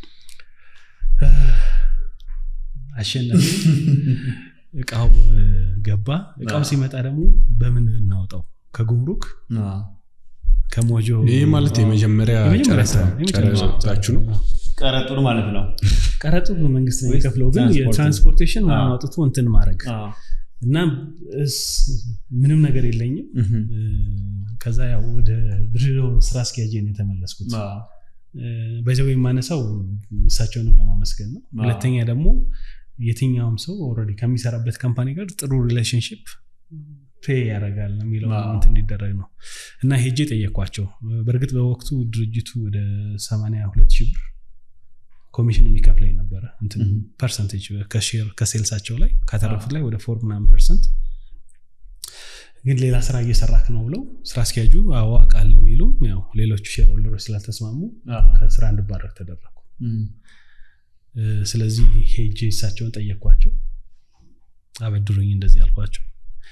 አሸናፊ እቃው ገባ። እቃው ሲመጣ ደግሞ በምን እናውጣው? ከጉምሩክ ከሞጆ ይህ ማለት የመጀመሪያ ጨረታችሁ ነው። ቀረጡን ማለት ነው። ቀረጡ መንግስት ነው የሚከፍለው፣ ግን የትራንስፖርቴሽን ምናምን አውጥቶ እንትን ማድረግ እና ምንም ነገር የለኝም። ከዛ ያው ወደ ድሬዳዋ ስራ አስኪያጅ ነው የተመለስኩት። በዚያው የማነሳው እሳቸውንም ለማመስገን ነው። ሁለተኛ ደግሞ የትኛውም ሰው ኦልሬዲ ከሚሰራበት ካምፓኒ ጋር ጥሩ ሪሌሽንሽፕ ፔ ያደርጋል የሚለው እንትን እንዲደረግ ነው እና ሄጄ ጠየኳቸው። በእርግጥ በወቅቱ ድርጅቱ ወደ 82 ሺህ ብር ኮሚሽን የሚከፍለኝ ነበረ ፐርሰንቴጅ ከሼር ከሴልሳቸው ላይ ካተረፉት ላይ ወደ ፎር ምናምን ፐርሰንት ግን ሌላ ስራ እየሰራክ ነው ብለው ስራ አስኪያጁ አዎ አውቃለሁ ይሉ ያው ሌሎቹ ሼር ሆልደሮች ስላልተስማሙ ከስራ እንድባረር ተደረጉ። ስለዚህ ሄጄ እሳቸውን ጠየኳቸው። አበድሩኝ እንደዚህ አልኳቸው።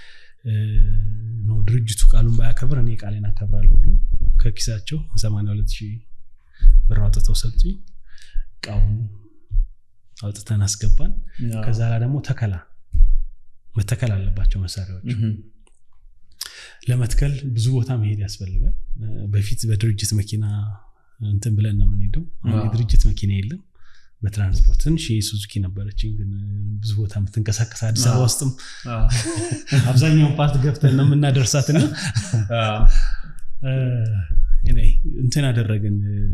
ነው ድርጅቱ ቃሉን ባያከብር እኔ ቃሌን አከብራለሁ ብሎ ከኪሳቸው 82 ሺህ ብር አውጥተው ሰጡኝ። እቃውን አውጥተን አስገባን። ከዛ ላይ ደግሞ ተከላ መተከል አለባቸው መሳሪያዎች ለመትከል ብዙ ቦታ መሄድ ያስፈልጋል። በፊት በድርጅት መኪና እንትን ብለን ነው የምንሄደው። አሁን የድርጅት መኪና የለም። በትራንስፖርት ትንሽ የሱዙኪ ነበረችኝ፣ ግን ብዙ ቦታ የምትንቀሳቀስ አዲስ አበባ ውስጥም አብዛኛውን ፓርት ገብተን ነው የምናደርሳትና እንትን አደረግን።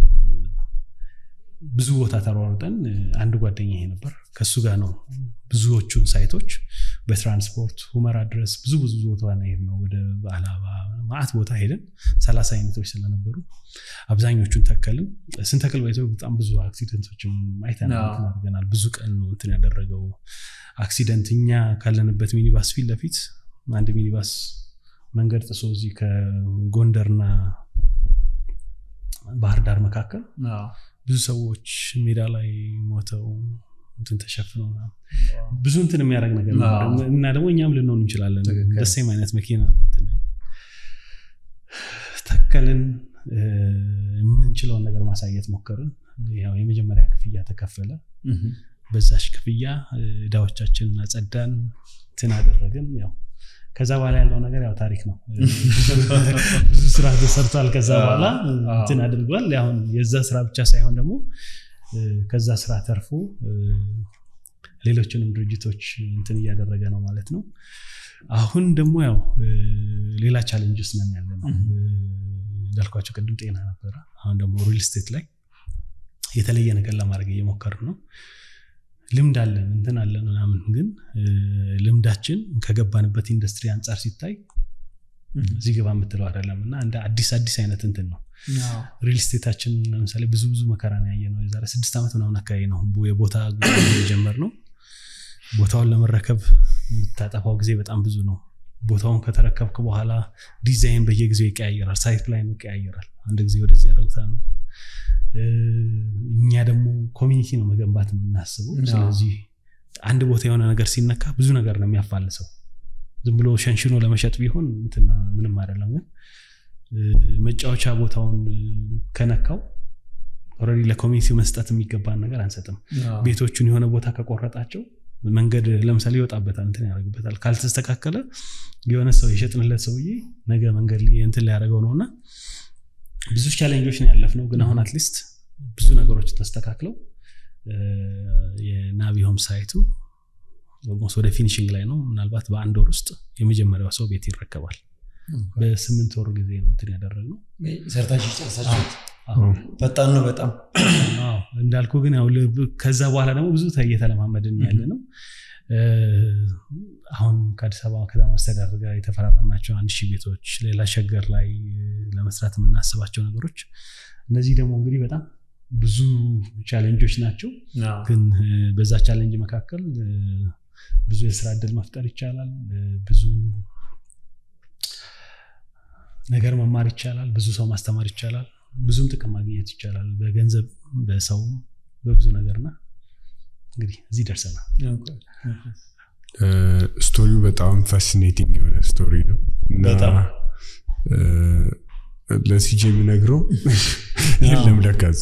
ብዙ ቦታ ተሯሩጠን አንድ ጓደኛ ይሄ ነበር ከሱ ጋር ነው ብዙዎቹን ሳይቶች በትራንስፖርት ሁመራ ድረስ ብዙ ብዙ ቦታ ሄድ ነው ወደ አላባ ማአት ቦታ ሄደን ሰላሳ አይነቶች ስለነበሩ አብዛኞቹን ተከልን። ስንተክል ባይዘው በጣም ብዙ አክሲደንቶችም አይተናል አድርገናል። ብዙ ቀን ነው እንትን ያደረገው አክሲደንት። እኛ ካለንበት ሚኒባስ ፊት ለፊት አንድ ሚኒባስ መንገድ ጥሶ እዚህ ከጎንደርና ባህር ዳር መካከል ብዙ ሰዎች ሜዳ ላይ ሞተው እንትን ተሸፍነው ብዙ እንትን የሚያደርግ ነገር እና ደግሞ እኛም ልንሆን እንችላለን። ደሴም አይነት መኪና ተከልን። የምንችለውን ነገር ማሳየት ሞከርን። ያው የመጀመሪያ ክፍያ ተከፈለ። በዛሽ ክፍያ እዳዎቻችንን አጸዳን፣ እንትን አደረግን። ያው ከዛ በኋላ ያለው ነገር ያው ታሪክ ነው። ብዙ ስራ ተሰርቷል። ከዛ በኋላ እንትን አድርጓል። አሁን የዛ ስራ ብቻ ሳይሆን ደግሞ ከዛ ስራ ተርፎ ሌሎችንም ድርጅቶች እንትን እያደረገ ነው ማለት ነው። አሁን ደግሞ ያው ሌላ ቻሌንጅስ ነን ያለ ነው እንዳልኳቸው ቅድም ጤና ነበረ። አሁን ደግሞ ሪል ስቴት ላይ የተለየ ነገር ለማድረግ እየሞከርን ነው። ልምድ አለን እንትን አለን ምናምን፣ ግን ልምዳችን ከገባንበት ኢንዱስትሪ አንጻር ሲታይ እዚህ ግባ የምትለው አይደለም እና እንደ አዲስ አዲስ አይነት እንትን ነው። ሪል ስቴታችን ለምሳሌ ብዙ ብዙ መከራ ነው ያየ ነው። የዛሬ ስድስት ዓመት ምናምን አካባቢ ነው የቦታ የጀመር ነው። ቦታውን ለመረከብ የምታጠፋው ጊዜ በጣም ብዙ ነው። ቦታውን ከተረከብክ በኋላ ዲዛይን በየጊዜው ይቀያየራል። ሳይት ፕላን ይቀያየራል። አንድ ጊዜ ወደዚህ ያደረጉታል ነው። እኛ ደግሞ ኮሚኒቲ ነው መገንባት የምናስበው። ስለዚህ አንድ ቦታ የሆነ ነገር ሲነካ ብዙ ነገር ነው የሚያፋልሰው። ዝም ብሎ ሸንሽኖ ለመሸጥ ቢሆን ምንም አይደለም። ግን መጫወቻ ቦታውን ከነካው ኦልሬዲ ለኮሚኒቲ መስጠት የሚገባን ነገር አንሰጥም። ቤቶቹን የሆነ ቦታ ከቆረጣቸው መንገድ ለምሳሌ ይወጣበታል፣ እንትን ያደርግበታል። ካልተስተካከለ የሆነ ሰው የሸጥንለት ሰውዬ ነገ መንገድ እንትን ሊያደርገው ነው እና ብዙ ቻሌንጆች ነው ያለፍነው። ግን አሁን አትሊስት ብዙ ነገሮች ተስተካክለው የናቪ ሆም ሳይቱ ኦልሞስት ወደ ፊኒሽንግ ላይ ነው። ምናልባት በአንድ ወር ውስጥ የመጀመሪያው ሰው ቤት ይረከባል። በስምንት ወር ጊዜ ነው እንትን ያደረግነው ሰርታችሁ ጨርሳችሁት አዎ። ፈጣን ነው በጣም አዎ እንዳልኩ ግን ያው ልብ- ከዛ በኋላ ደግሞ ብዙ ተ- እየተለማመድን ያለ ነው እ፣ አሁን ከአዲስ አበባ ከተማ አስተዳደር ጋር የተፈራረምናቸው አንድ ሺህ ቤቶች ሌላ ሸገር ላይ ለመስራት የምናስባቸው ነገሮች እነዚህ ደግሞ እንግዲህ በጣም ብዙ ቻሌንጆች ናቸው ግን እ፣ በዛ ቻሌንጅ መካከል እ፣ ብዙ የስራ እድል መፍጠር ይቻላል እ፣ ብዙ ነገር መማር ይቻላል ብዙ ሰው ማስተማር ይቻላል ብዙም ጥቅም ማግኘት ይቻላል በገንዘብ በሰው በብዙ ነገርና እንግዲህ እዚህ ደርሰናል ስቶሪው በጣም ፋሲኔቲንግ የሆነ ስቶሪ ነው እና በጣም። እ፣ ለሲጄ የሚነግረው የለም ለካዝ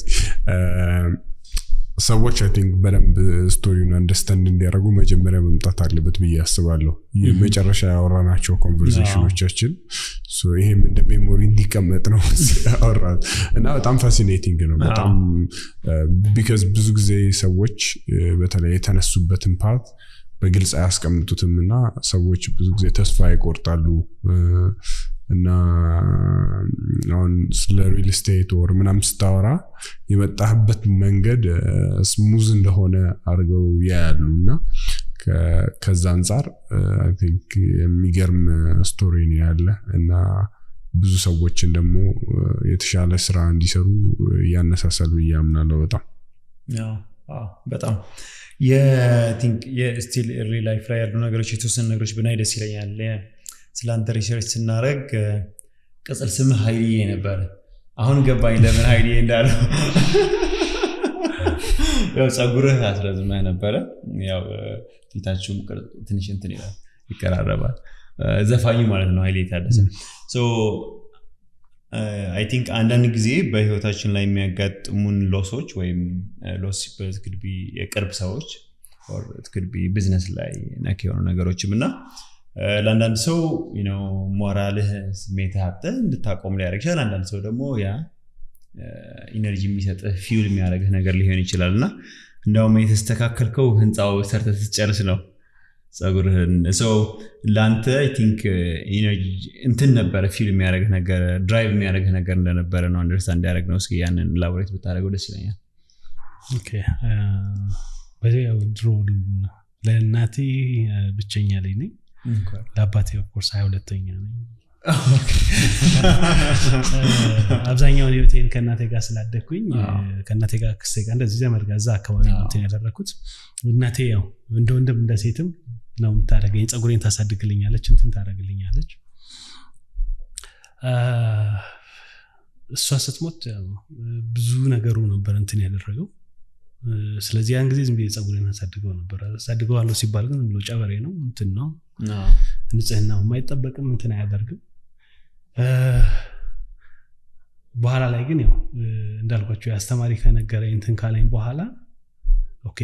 ሰዎች አይ ቲንክ በደንብ ስቶሪውን አንደርስታንድ እንዲያደርጉ መጀመሪያ መምጣት አለበት ብዬ አስባለሁ የመጨረሻ ያወራናቸው ኮንቨርሴሽኖቻችን ሶ ይሄም እንደ ሜሞሪ እንዲቀመጥ ነው ያወራሁት እና በጣም ፋሲኔቲንግ ነው በጣም ቢካዝ ብዙ ጊዜ ሰዎች እ፣ በተለይ የተነሱበትን ፓርት በግልጽ አያስቀምጡትም እና ሰዎች ብዙ ጊዜ ተስፋ ይቆርጣሉ እ፣ እና አሁን ስለ ሪል ስቴት ወር ምናምን ስታወራ የመጣህበት መንገድ ስሙዝ እንደሆነ አድርገው ያያሉ እና ከ- ከዛ አንጻር አይ ቲንክ የሚገርም ስቶሪ ነው ያለ እና ብዙ ሰዎችን ደግሞ እ፣ የተሻለ ስራ እንዲሰሩ ያነሳሳል ብዬ አምናለሁ በጣም ያው፣ አዎ፣ በጣም የቲንክ የስቲል ሪ ላይፍ ላይ ያሉ ነገሮች የተወሰኑ ነገሮች ብናይ ደስ ይለኛል የ- ስለ አንተ ሪሰርች ስናደረግ ቅጽል ስምህ ሀይልዬ ነበረ አሁን ገባኝ ለምን ሀይልዬ እንዳለው ያው ጸጉርህ አስረዝመህ ነበረ ያው ፊታችሁም ቅርጽ ትንሽ እንትን ይላል ይቀራረባል ዘፋኙ ማለት ነው ሀይሌ ታደሰ አይ ቲንክ አንዳንድ ጊዜ በህይወታችን ላይ የሚያጋጥሙን ሎሶች ወይም ሎስ ትክድቢ የቅርብ ሰዎች ትክድቢ ቢዝነስ ላይ ነክ የሆኑ ነገሮችም እና ለአንዳንድ ሰው ሞራልህ ስሜት ሀብተ እንድታቆም ሊያደርግ ይችላል አንዳንድ ሰው ደግሞ ያ ኢነርጂ የሚሰጥህ ፊውል የሚያደርግህ ነገር ሊሆን ይችላል እና እንዲያውም የተስተካከልከው ህንፃው ሰርተ ስትጨርስ ነው ጸጉርህን ሰው ለአንተ ቲንክ እንትን ነበረ ፊል የሚያደርግህ ነገር ድራይቭ የሚያደርግህ ነገር እንደነበረ ነው አንደርስታንድ ያደረግ ነው እስኪ ያንን ላቦሬት ብታደረገው ደስ ይለኛል በዚህ ድሮ ለእናቴ ብቸኛ ላይ ነኝ ለአባቴ ኦፍኮርስ ሀያ ሁለተኛ ነኝ አብዛኛውን ህይወቴን ከእናቴ ጋር ስላደግኩኝ ከእናቴ ጋር ክሴ ጋር እንደዚህ ዘመድ ጋር እዛ አካባቢ እንትን ያደረግኩት እናቴ ያው እንደ ወንድም እንደ ሴትም ነው የምታደረገኝ ፀጉሬን ታሳድግልኛለች እንትን ታደረግልኛለች እሷ ስትሞት ብዙ ነገሩ ነበር እንትን ያደረገው ስለዚህ ያን ጊዜ ዝም ብዬ ፀጉሬን አሳድገው ነበር አሳድገዋለሁ ሲባል ግን ብሎ ጨበሬ ነው እንትን ነው ንጽህናው የማይጠበቅም እንትን አያደርግም በኋላ ላይ ግን ያው እንዳልኳቸው የአስተማሪ ከነገረኝ እንትን ካለኝ በኋላ ኦኬ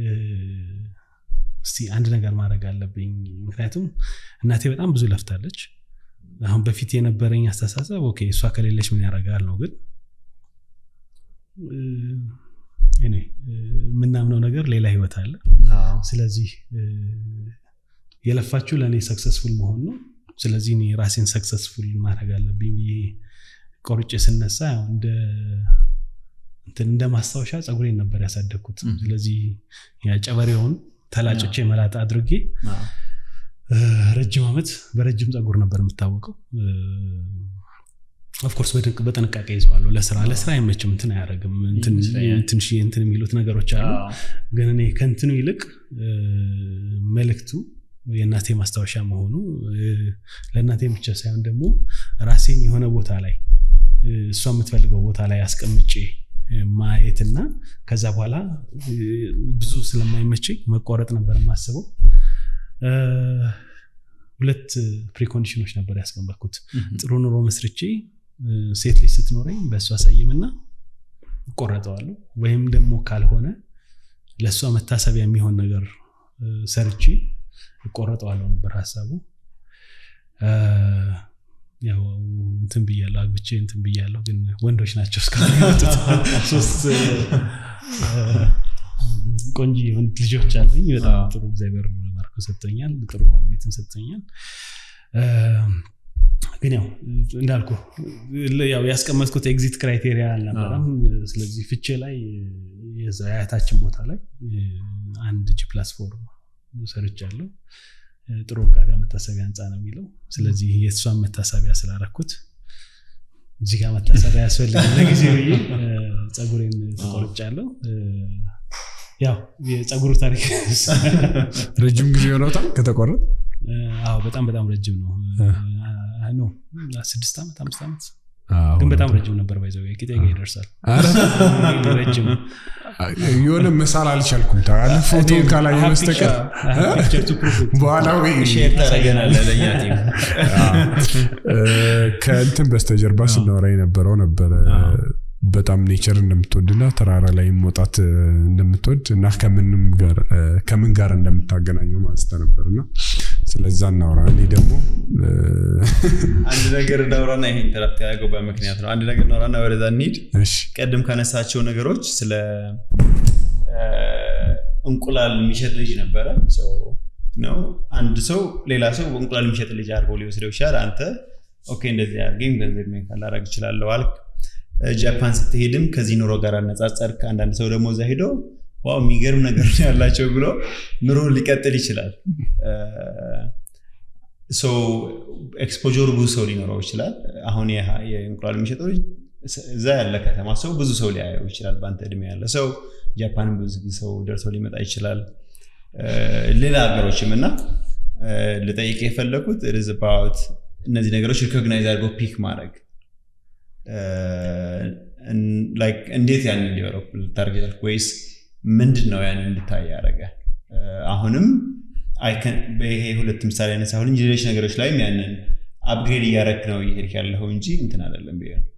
እስቲ አንድ ነገር ማድረግ አለብኝ ምክንያቱም እናቴ በጣም ብዙ ለፍታለች አሁን በፊት የነበረኝ አስተሳሰብ ኦኬ እሷ ከሌለች ምን ያደርጋል ነው ግን የምናምነው ነገር ሌላ ህይወት አለ ስለዚህ የለፋችሁ ለእኔ ሰክሰስፉል መሆን ነው ስለዚህ እኔ ራሴን ሰክሰስፉል ማድረግ አለብኝ ብዬ ቆርጬ ስነሳ እንደ ማስታወሻ ፀጉሬን ነበር ያሳደግኩት ስለዚህ ጨበሬውን ተላጭቼ መላጣ አድርጌ ረጅም ዓመት በረጅም ፀጉር ነበር የምታወቀው ኦፍኮርስ በጥንቃቄ ይዘዋለሁ ለስራ ለስራ አይመችም እንትን አያደረግም ትንሽ እንትን የሚሉት ነገሮች አሉ ግን እኔ ከንትኑ ይልቅ መልእክቱ የእናቴ ማስታወሻ መሆኑ ለእናቴ ብቻ ሳይሆን ደግሞ ራሴን የሆነ ቦታ ላይ እሷ የምትፈልገው ቦታ ላይ አስቀምጬ ማየትና ከዛ በኋላ ብዙ ስለማይመቸኝ መቋረጥ ነበር የማስበው ሁለት ፕሪኮንዲሽኖች ነበር ያስቀመጥኩት ጥሩ ኑሮ መስርቼ ሴት ልጅ ስትኖረኝ በእሷ አሳይምና እቆረጠዋለሁ ወይም ደግሞ ካልሆነ ለእሷ መታሰቢያ የሚሆን ነገር ሰርቼ እቆረጠዋለሁ ነበር ሀሳቡ ያው እንትን ብያለሁ አግብቼ እንትን ብያለሁ ግን ወንዶች ናቸው እስካሁን ሶስት ቆንጂ ወንድ ልጆች አለኝ በጣም ጥሩ እግዚአብሔር ባርኮ ሰጥቶኛል ጥሩ ባለቤትን ሰጥቶኛል ግን ያው እንዳልኩ ያው ያስቀመጥኩት ኤግዚት ክራይቴሪያ አልነበረም ስለዚህ ፍቼ ላይ የዛ የአያታችን ቦታ ላይ አንድ ጂ ፕላትፎርም ሰርቻለሁ ጥሩ ዕቃ ጋር መታሰቢያ ህንፃ ነው የሚለው ስለዚህ የእሷን መታሰቢያ ስላረኩት እዚህ ጋር መታሰቢያ ያስፈልግ ለጊዜ ብዬ ፀጉሬን ተቆርጫለሁ ያው የፀጉሩ ታሪክ ረጅም ጊዜ ሆኖታል ከተቆረጥ አዎ በጣም በጣም ረጅም ነው ነው ስድስት ዓመት አምስት ዓመት ግን በጣም ረጅም ነበር ባይዘው ቂጤ ጋ ይደርሳል ረጅም የሆነ መሳል አልቻልኩም ታለ ፎቶ ካላየ በስተቀር በኋላ ወይ ሼር ታደረገናለ ለእኛ ቲም ከእንትን በስተጀርባ ስናወራ የነበረው ነበረ በጣም ኔቸር እንደምትወድና ተራራ ላይ መውጣት እንደምትወድ እና ከምን ጋር እንደምታገናኘው ማንስተ ነበር እና ስለዛ እናውራ እኔ ደግሞ አንድ ነገር እናውራና ይሄ ኢንተራፕት ያደረገው በምክንያት ነው አንድ ነገር እናውራና ወደዛ እንሂድ ቀድም ካነሳቸው ነገሮች ስለ እንቁላል የሚሸጥ ልጅ ነበረ ነው አንድ ሰው ሌላ ሰው እንቁላል የሚሸጥ ልጅ አድርጎ ሊወስደው ይችላል አንተ ኦኬ እንደዚህ አድርገኝ ገንዘብ ካላረግ ይችላለሁ አልክ ጃፓን ስትሄድም ከዚህ ኑሮ ጋር አነጻጸርክ አንዳንድ ሰው ደግሞ እዛ ሄዶ ዋው የሚገርም ነገር ያላቸው ብሎ ኑሮ ሊቀጥል ይችላል ኤክስፖጀሩ ብዙ ሰው ሊኖረው ይችላል አሁን የእንቁላል የሚሸጠው እዛ ያለ ከተማ ሰው ብዙ ሰው ሊያየው ይችላል በአንተ እድሜ ያለ ሰው ጃፓን ብዙ ሰው ደርሰው ሊመጣ ይችላል ሌላ ሀገሮችም እና ልጠይቅ የፈለኩት ርዝባት እነዚህ ነገሮች ሪኮግናይዝ አድርገው ፒክ ማድረግ እንዴት ያንን እንዲወረው ልታርግ ወይስ ምንድን ነው ያንን እንድታይ ያደረገ አሁንም ይሄ ሁለት ምሳሌ ያነሳ አሁን ሌሎች ነገሮች ላይም ያንን አፕግሬድ እያረክ ነው እየሄድክ ያለኸው እንጂ እንትን አይደለም ብዬ ነው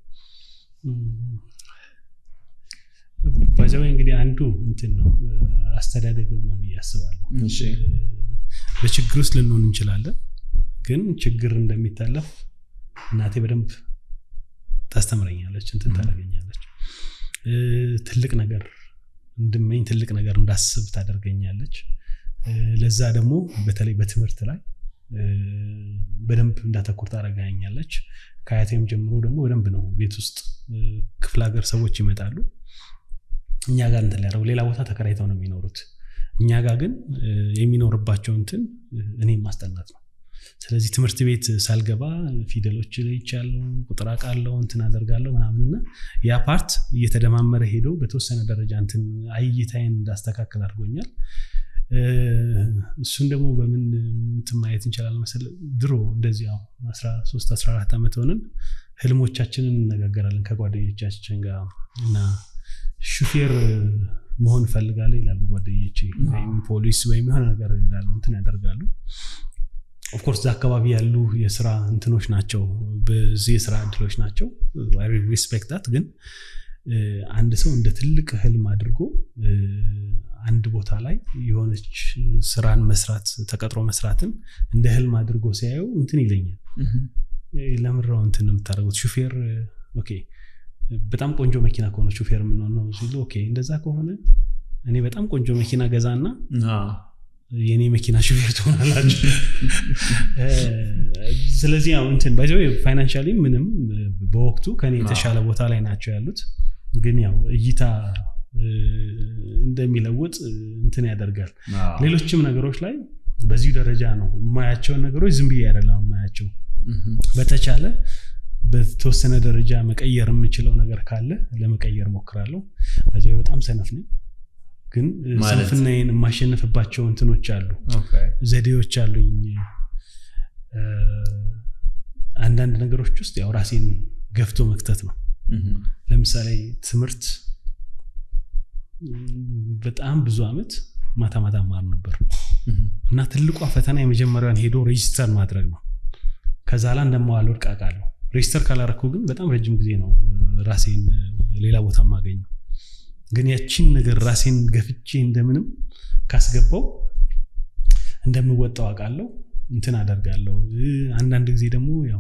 ባይዘወ እንግዲህ አንዱ እንትን ነው አስተዳደግም ነው ብዬ አስባለሁ በችግር ውስጥ ልንሆን እንችላለን ግን ችግር እንደሚታለፍ እናቴ በደንብ ታስተምረኛለች እንትን ታደርገኛለች ትልቅ ነገር እንድመኝ ትልቅ ነገር እንዳስብ ታደርገኛለች ለዛ ደግሞ በተለይ በትምህርት ላይ በደንብ እንዳተኩር ታደርገኛለች ከአያቴም ጀምሮ ደግሞ በደንብ ነው ቤት ውስጥ ክፍለ ሀገር ሰዎች ይመጣሉ እኛ ጋር እንትን ሊያደርጉ ሌላ ቦታ ተከራይተው ነው የሚኖሩት እኛ ጋር ግን የሚኖርባቸው እንትን እኔም ማስጠናት ነው ስለዚህ ትምህርት ቤት ሳልገባ ፊደሎች ይቻለው ቁጥር አውቃለሁ እንትን አደርጋለሁ ምናምንና ያ ፓርት እየተደማመረ ሄዶ በተወሰነ ደረጃ እንትን አይይታይን እንዳስተካከል አድርጎኛል እሱን ደግሞ በምን እንትን ማየት እንችላለን መሰለ ድሮ እንደዚህ 13 14 ዓመት ሆነን ህልሞቻችንን እነጋገራለን ከጓደኞቻችን ጋር እና ሹፌር መሆን እፈልጋለሁ ይላሉ ጓደኞቼ ወይም ፖሊስ ወይም የሆነ ነገር ይላሉ እንትን ያደርጋሉ ኦፍኮርስ እዛ አካባቢ ያሉ የስራ እንትኖች ናቸው በዚህ የስራ እድሎች ናቸው ሪስፔክታት ግን አንድ ሰው እንደ ትልቅ ህልም አድርጎ አንድ ቦታ ላይ የሆነች ስራን መስራት ተቀጥሮ መስራትን እንደ ህልም አድርጎ ሲያየው እንትን ይለኛል ለምራው እንትን የምታደርጉት ሹፌር ኦኬ በጣም ቆንጆ መኪና ከሆነ ሹፌር የምንሆነው ሲሉ ኦኬ እንደዛ ከሆነ እኔ በጣም ቆንጆ መኪና ገዛና የእኔ መኪና ሹፌር ትሆናላችሁ ስለዚህ ያው እንትን ባይዘ ፋይናንሻሊ ምንም በወቅቱ ከኔ የተሻለ ቦታ ላይ ናቸው ያሉት ግን ያው እይታ እንደሚለውጥ እንትን ያደርጋል ሌሎችም ነገሮች ላይ በዚሁ ደረጃ ነው የማያቸውን ነገሮች ዝም ብዬ አይደለም የማያቸው በተቻለ በተወሰነ ደረጃ መቀየር የምችለው ነገር ካለ ለመቀየር ሞክራለሁ በዚ በጣም ሰነፍ ነኝ ግን ስንፍናዬን የማሸንፍባቸው እንትኖች አሉ ዘዴዎች አሉኝ አንዳንድ ነገሮች ውስጥ ያው ራሴን ገፍቶ መክተት ነው ለምሳሌ ትምህርት በጣም ብዙ አመት ማታ ማታ ማር ነበር እና ትልቋ ፈተና የመጀመሪያውን ሄዶ ሬጅስተር ማድረግ ነው ከዛ ላ እንደማዋል ወድቅ አውቃለሁ ሬጅስተር ካላረኩ ግን በጣም ረጅም ጊዜ ነው ራሴን ሌላ ቦታ ማገኘው ግን ያቺን ነገር ራሴን ገፍቼ እንደምንም ካስገባው እንደምወጣው አውቃለሁ እንትን አደርጋለሁ አንዳንድ ጊዜ ደግሞ ያው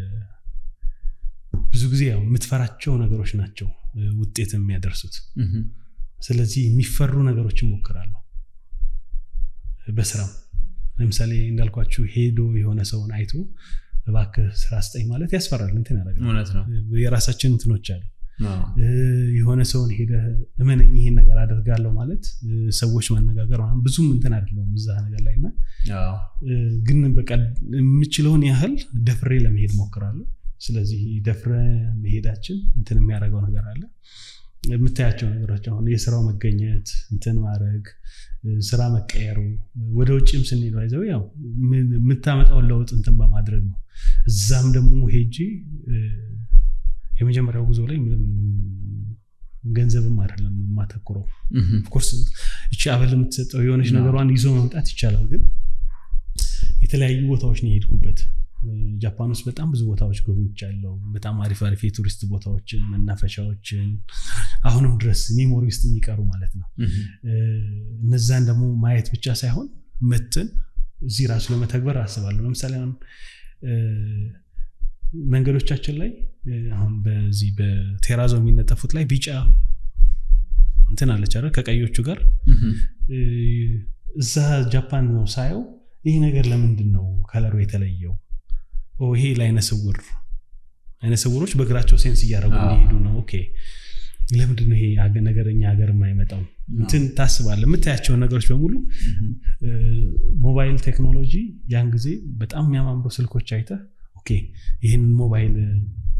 ብዙ ጊዜ ያው የምትፈራቸው ነገሮች ናቸው ውጤት የሚያደርሱት ስለዚህ የሚፈሩ ነገሮችን ሞክራለሁ በስራም ለምሳሌ እንዳልኳችሁ ሄዶ የሆነ ሰውን አይቶ እባክህ ስራ ስጠኝ ማለት ያስፈራል እንትን ያደርጋል እውነት ነው የራሳችን እንትኖች አሉ አዎ። እ፣ የሆነ ሰውን ሄደህ እመነኝ ይሄን ነገር አደርጋለሁ ማለት እ፣ ሰዎች ማነጋገር ምናምን ብዙም እንትን አይደለውም እዛ ነገር ላይ እና አዎ። እ፣ ግን በቃ የምችለውን ያህል ደፍሬ ለመሄድ ሞክራለሁ ስለዚህ ደፍረ መሄዳችን እንትን የሚያደርገው ነገር አለ የምታያቸው ነገሮች አሁን የስራው መገኘት እንትን ማድረግ እ፣ ስራ መቀየሩ ወደ ውጭም ስንሄድ ይዘው ያው ምን- የምታመጣውን ለውጥ እንትን በማድረግ ነው እዛም ደግሞ ሄጄ እ፣ የመጀመሪያው ጉዞ ላይ ምንም ገንዘብም አይደለም የማተኩረው እህም። ኦፍኮርስ እቺ አበል የምትሰጠው የሆነች አዎ። ነገሯን ይዞ መምጣት ይቻላል ግን የተለያዩ ቦታዎች ነው የሄድኩበት እ፣ ጃፓን ውስጥ በጣም ብዙ ቦታዎች ጎብኝቻለሁ በጣም አሪፍ አሪፍ የቱሪስት ቦታዎችን መናፈሻዎችን አሁንም ድረስ ሜሞሪ ውስጥ የሚቀሩ ማለት ነው እህም። እ፣ እነዛን ደግሞ ማየት ብቻ ሳይሆን መትን እዚህ ራሱ ለመተግበር አስባለሁ ለምሳሌ አሁን እ፣ መንገዶቻችን ላይ እ፣ አሁን በዚህ በቴራዞ የሚነጠፉት ላይ ቢጫ እንትን አለች አይደል ከቀዮቹ ጋር እህም። እ፣ እዛ ጃፓን ነው ሳየው ይህ ነገር ለምንድን ነው ከለሩ የተለየው ኦ ይሄ ለአይነ ስውር አይነ ስውሮች በእግራቸው ሴንስ እያደረጉ አዎ። እንዲሄዱ ነው ኦኬ ለምንድን ነው ይሄ አገ- ነገር እኛ ሀገር የማይመጣው እንትን ታስባለህ የምታያቸውን ነገሮች በሙሉ እህም። እ፣ ሞባይል ቴክኖሎጂ ያን ጊዜ በጣም የሚያማምሩ ስልኮች አይተህ ኦኬ ይህንን ሞባይል እ፣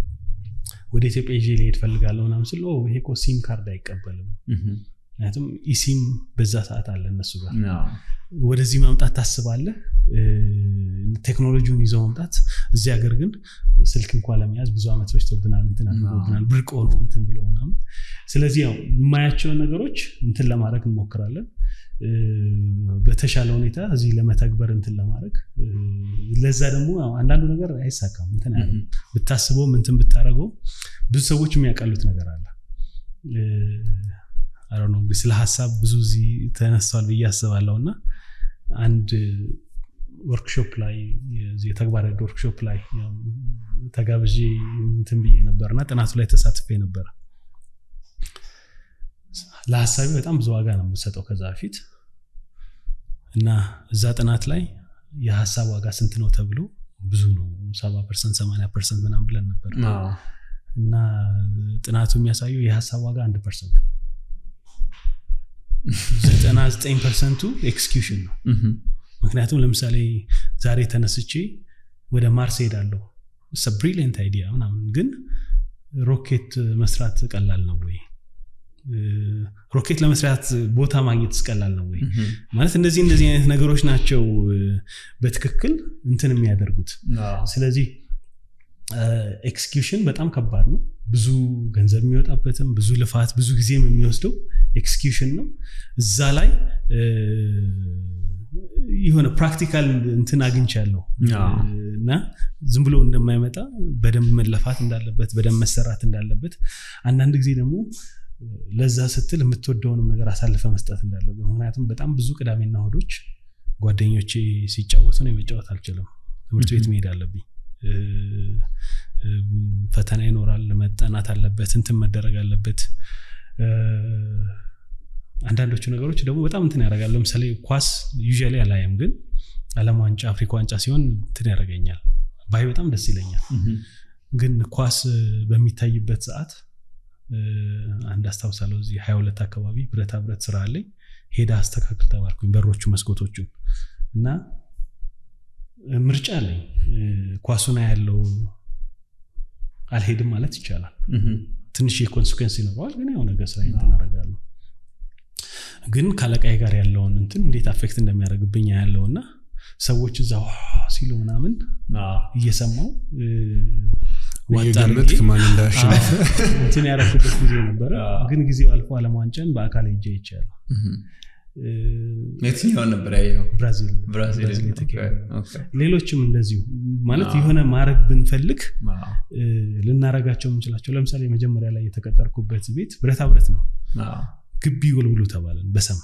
ወደ ኢትዮጵያ ይዤ ሊሄድ ፈልጋለሁ ምናምን ስል ኦ ይሄ እኮ ሲም ካርድ አይቀበልም እህም። ምክንያቱም ኢሲም በዛ ሰዓት አለ እነሱ ጋር አዎ። ወደዚህ ማምጣት ታስባለህ እ፣ ቴክኖሎጂውን ይዘው መምጣት እዚህ ሀገር ግን ስልክ እንኳ ለመያዝ ብዙ ዓመት ፈጅቶብናል እንትን አድርጎብናል ብርቅ ሆኖ እንትን ብሎ ምናምን ስለዚህ ያው የማያቸውን ነገሮች እንትን ለማድረግ እንሞክራለን እ፣ በተሻለ ሁኔታ እዚህ ለመተግበር እንትን ለማድረግ እ፣ ለዛ ደግሞ ያው አንዳንዱ ነገር አይሳካም እንትን ያለ እህም። ብታስበውም እንትን ብታደረገው ብዙ ሰዎች የሚያቀሉት ነገር አለ አረ ነው እንግዲህ ስለ ሀሳብ ብዙ እዚህ ተነስቷል ብዬ አስባለሁ እና አንድ ወርክሾፕ ላይ የዚህ የተግባር ዕድ ወርክሾፕ ላይ ያው ተጋብዤ እንትን ብዬ ነበር እና ጥናቱ ላይ ተሳትፌ ነበር ለሀሳቢ በጣም ብዙ ዋጋ ነው የምሰጠው ከዛ በፊት እና እዛ ጥናት ላይ የሀሳብ ዋጋ ስንት ነው ተብሎ ብዙ ነው ሰባ ፐርሰንት ሰማንያ ፐርሰንት ምናምን ብለን ነበር አዎ። እና ጥናቱ የሚያሳየው የሀሳብ ዋጋ አንድ ፐርሰንት ነው ዘጠና ዘጠኝ ፐርሰንቱ ኤክስኪውሽን ነው እህም። ምክንያቱም ለምሳሌ ዛሬ ተነስቼ ወደ ማርስ ሄዳለሁ ብሪሊየንት አይዲያ ምናምን ግን ሮኬት መስራት ቀላል ነው ወይ እ፣ ሮኬት ለመስራት ቦታ ማግኘት ቀላል ነው ወይ እህም። ማለት እንደዚህ እንደዚህ አይነት ነገሮች ናቸው እ፣ በትክክል እንትን የሚያደርጉት አዎ። ስለዚህ ኤክስኪውሽን በጣም ከባድ ነው ብዙ ገንዘብ የሚወጣበትም ብዙ ልፋት ብዙ ጊዜም የሚወስደው ኤክስኪውሽን ነው እዛ ላይ እ፣ የሆነ ፕራክቲካል እንትን አግኝቻለሁ አዎ። እና ዝም ብሎ እንደማይመጣ በደንብ መለፋት እንዳለበት በደንብ መሰራት እንዳለበት አንዳንድ ጊዜ ደግሞ ለዛ ስትል የምትወደውንም ነገር አሳልፈ መስጠት እንዳለበት ምክንያቱም በጣም ብዙ ቅዳሜና እሑዶች ጓደኞቼ ሲጫወቱ ነው የመጫወት አልችልም ትምህርት ቤት መሄድ አለብኝ እ፣ እ፣ ፈተና ይኖራል መጠናት አለበት እንትን መደረግ አለበት እ፣ አንዳንዶቹ ነገሮች ደግሞ በጣም እንትን ያደርጋል ለምሳሌ ኳስ ዩዥያሊ አላየም ግን አለም ዋንጫ አፍሪካ ዋንጫ ሲሆን እንትን ያደርገኛል ባይ በጣም ደስ ይለኛል እህም። ግን ኳስ እ፣ በሚታይበት ሰዓት እ፣ አንድ አስታውሳለሁ እዚህ ሀያ ሁለት አካባቢ ብረታ ብረት ስራ አለኝ ሄዳ አስተካክል ተባልኩኝ በሮቹ መስኮቶቹን እና እ፣ ምርጫ አለኝ እ፣ ኳሱን ያለው አልሄድም ማለት ይቻላል እህም። ትንሽ የኮንስኩንስ ይኖረዋል ግን ያው ነገር ስራ እንትን አደርጋለሁ ግን ከአለቃዬ ጋር ያለውን እንትን እንዴት አፌክት እንደሚያደርግብኝ ያለው እና ሰዎች እዛ ዋ ሲሉ ምናምን አዎ። እየሰማው እ፣ ዋጥ እየገመትክ አድርጌ ማን እንዳሸነፈ እንትን ያረኩበት ጊዜ ነበረ አዎ። ግን ጊዜው አልፎ አለም ዋንጫን በአካል ሄጄ ይቻላል እህም። የትኛውን ነበር ያየው ብራዚል ብራዚል ብራዚል የተካሄደ ኦኬ። ሌሎችም እንደዚሁ ማለት አዎ። የሆነ ማድረግ ብንፈልግ አዎ። እ፣ ልናረጋቸው የምንችላቸው ለምሳሌ መጀመሪያ ላይ የተቀጠርኩበት ቤት ብረታ ብረት ነው አዎ። ግቢ ወልውሉ ተባለን በሰም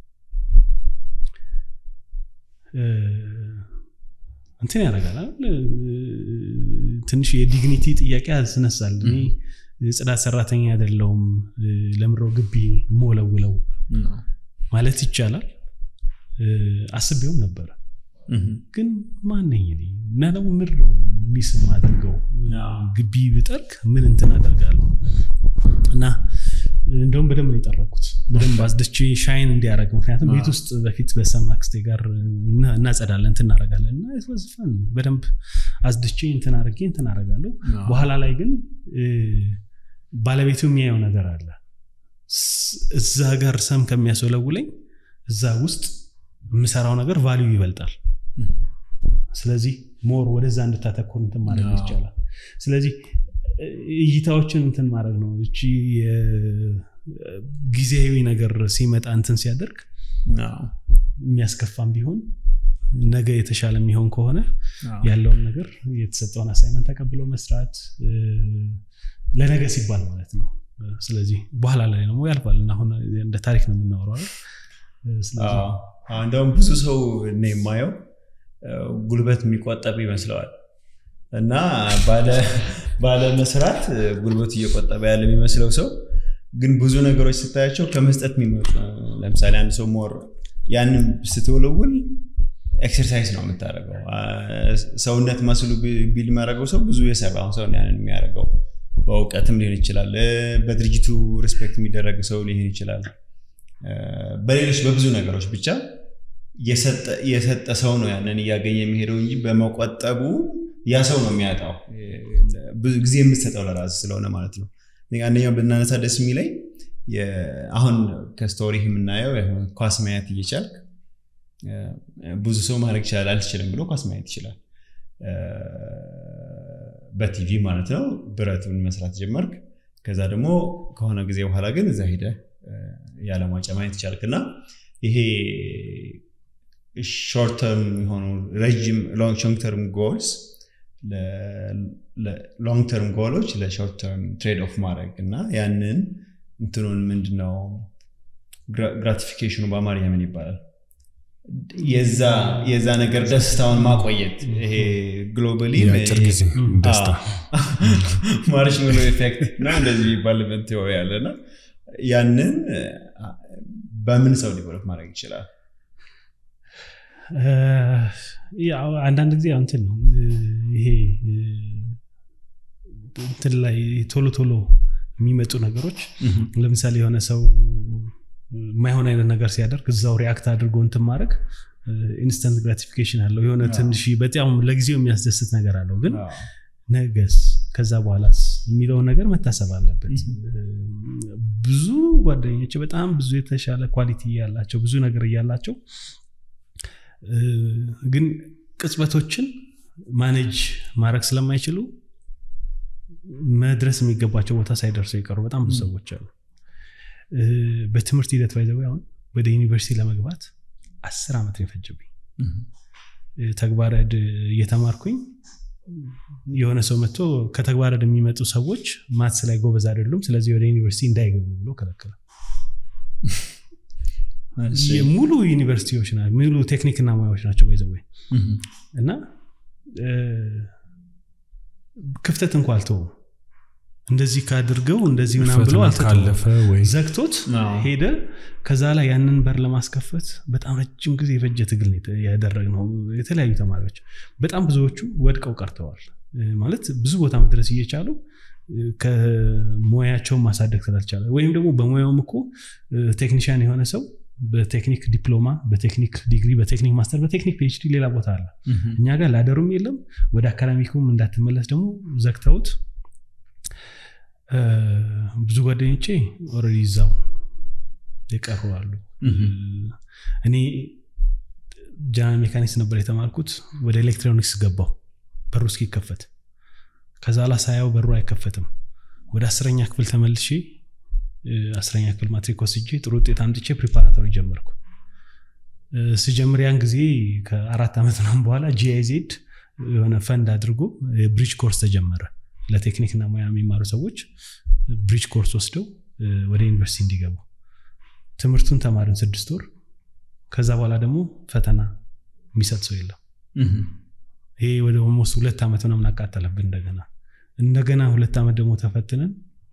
እ፣ እንትን ያደርጋል አይደል? እ፣ ትንሽ የዲግኒቲ ጥያቄ ያስነሳል እኔ የጽዳት ሰራተኛ አይደለሁም እ፣ ለምድረው ግቢ የምወለውለው አዎ። ማለት ይቻላል እ፣ አስቤውም ነበረ እህም። ግን ማነኝ እኔ እና ደግሞ ምድር ነው ሚስ የማደርገው ግቢ ብጠርግ ምን እንትን አደርጋለሁ እና እንደውም በደንብ ነው የጠረኩት በደንብ አስደቼ ሻይን እንዲያደረግ ምክንያቱም ቤት ውስጥ በፊት በሰማ አክስቴ ጋር እናጸዳለን እንትን እናደርጋለን እና የተወዝፈን በደንብ አስደቼ እንትን አድርጌ እንትን አደርጋለሁ በኋላ ላይ ግን ባለቤቱ የሚያየው ነገር አለ እዛ ጋር ሰም ከሚያስወለውለኝ እዛ ውስጥ የምሰራው ነገር ቫሊዩ ይበልጣል ስለዚህ ሞር ወደዛ እንድታተኩር እንትን ማድረግ ይቻላል ስለዚህ እይታዎችን እንትን ማድረግ ነው እቺ ጊዜያዊ ነገር ሲመጣ እንትን ሲያደርግ የሚያስከፋም ቢሆን ነገ የተሻለ የሚሆን ከሆነ ያለውን ነገር የተሰጠውን አሳይመንት ተቀብለው መስራት ለነገ ሲባል ማለት ነው ስለዚህ በኋላ ላይ ደግሞ ያልፋል አሁን እንደ ታሪክ ነው የምናወራው እንደውም ብዙ ሰው እኔ የማየው ጉልበት የሚቆጠብ ይመስለዋል እና ባለ መስራት ጉልበቱ እየቆጠበ ያለ የሚመስለው ሰው ግን ብዙ ነገሮች ስታያቸው ከመስጠት የሚመጡ ለምሳሌ አንድ ሰው ሞር ያንን ስትወለውል ኤክሰርሳይዝ ነው የምታደርገው ሰውነት መስሉ ቢል የሚያደርገው ሰው ብዙ የሰራውን ሰው ያንን የሚያደርገው በእውቀትም ሊሆን ይችላል በድርጅቱ ሪስፔክት የሚደረግ ሰው ሊሆን ይችላል በሌሎች በብዙ ነገሮች ብቻ የሰጠ ሰው ነው ያንን እያገኘ የሚሄደው እንጂ በመቆጠቡ ያ ሰው ነው የሚያጣው ብዙ ጊዜ የምትሰጠው ለራስ ስለሆነ ማለት ነው አንደኛው ብናነሳ ደስ የሚለኝ አሁን ከስቶሪ የምናየው ኳስ ማየት እየቻልክ ብዙ ሰው ማድረግ ይችላል አልችልም ብሎ ኳስ ማየት ይችላል በቲቪ ማለት ነው ብረቱን መስራት ጀመርክ ከዛ ደግሞ ከሆነ ጊዜ በኋላ ግን እዛ ሄደ የዓለም ዋንጫ ማየት ይቻልክ እና ይሄ ሾርት ተርም የሆኑ ረጅም ሎንግ ተርም ጎልስ ሎንግ ተርም ጎሎች ለሾርት ተርም ትሬድ ኦፍ ማድረግ እና ያንን እንትኑን ምንድነው ግራቲፊኬሽኑ በአማርኛ ምን ይባላል የዛ ነገር ደስታውን ማቆየት ይሄ ግሎባሊ ደስታ ማርሽሜሎ ኤፌክት ነው እንደዚህ የሚባልበት ቴዎሪ ያለና ያንን በምን ሰው ዲቨሎፕ ማድረግ ይችላል አንዳንድ ጊዜ እንትን ነው ይሄ እንትን ላይ ቶሎ ቶሎ የሚመጡ ነገሮች ለምሳሌ የሆነ ሰው የማይሆን አይነት ነገር ሲያደርግ እዛው ሪያክት አድርጎ እንትን ማድረግ ኢንስተንት ግራቲፊኬሽን አለው የሆነ ትንሽ በጣም ለጊዜው የሚያስደስት ነገር አለው ግን ነገስ ከዛ በኋላስ የሚለውን ነገር መታሰብ አለበት ብዙ ጓደኞች በጣም ብዙ የተሻለ ኳሊቲ ያላቸው ብዙ ነገር እያላቸው ግን ቅጽበቶችን ማኔጅ ማድረግ ስለማይችሉ መድረስ የሚገባቸው ቦታ ሳይደርሱ የቀሩ በጣም ብዙ ሰዎች አሉ በትምህርት ሂደት ባይዘው አሁን ወደ ዩኒቨርሲቲ ለመግባት አስር ዓመት ነው የፈጀብኝ ተግባረድ እየተማርኩኝ የሆነ ሰው መጥቶ ከተግባረድ የሚመጡ ሰዎች ማትስ ላይ ጎበዝ አይደሉም ስለዚህ ወደ ዩኒቨርሲቲ እንዳይገቡ ብሎ ከለከለ ሙሉ ዩኒቨርሲቲዎች ሙሉ ቴክኒክና ሙያዎች ናቸው ባይዘወይ እና ክፍተት እንኳ አልተውም እንደዚህ ካድርገው እንደዚህ ምናም ብሎ ካለፈ ወይ ዘግቶት ሄደ ከዛ ላይ ያንን በር ለማስከፈት በጣም ረጅም ጊዜ የፈጀ ትግል ያደረግ ነው የተለያዩ ተማሪዎች በጣም ብዙዎቹ ወድቀው ቀርተዋል ማለት ብዙ ቦታ መድረስ እየቻሉ ከሙያቸውን ማሳደግ ስላልቻለ ወይም ደግሞ በሙያውም እኮ ቴክኒሽያን የሆነ ሰው በቴክኒክ ዲፕሎማ በቴክኒክ ዲግሪ በቴክኒክ ማስተር በቴክኒክ ፒኤችዲ ሌላ ቦታ አለ እኛ ጋር ላደሩም የለም ወደ አካዳሚኩም እንዳትመለስ ደግሞ ዘግተውት ብዙ ጓደኞቼ ኦልሬዲ ይዛው የቀሩ አሉ እኔ ጀነራል ሜካኒክስ ነበር የተማርኩት ወደ ኤሌክትሮኒክስ ገባው በሩ እስኪከፈት ከዛ ላ ሳያው በሩ አይከፈትም ወደ አስረኛ ክፍል ተመልሼ አስረኛ ክፍል ማትሪክ ወስጄ ጥሩ ውጤት አምጥቼ ፕሪፓራቶሪ ጀመርኩ ስጀምር ያን ጊዜ ከአራት ዓመት ምናምን በኋላ ጂአይዜድ የሆነ ፈንድ አድርጎ ብሪጅ ኮርስ ተጀመረ ለቴክኒክና ሙያ የሚማሩ ሰዎች ብሪጅ ኮርስ ወስደው ወደ ዩኒቨርሲቲ እንዲገቡ ትምህርቱን ተማርን ስድስት ወር ከዛ በኋላ ደግሞ ፈተና የሚሰጥ ሰው የለም ይሄ ወደ ኦልሞስት ሁለት ዓመት ምናምን አቃጠለብን እንደገና እንደገና ሁለት ዓመት ደግሞ ተፈትነን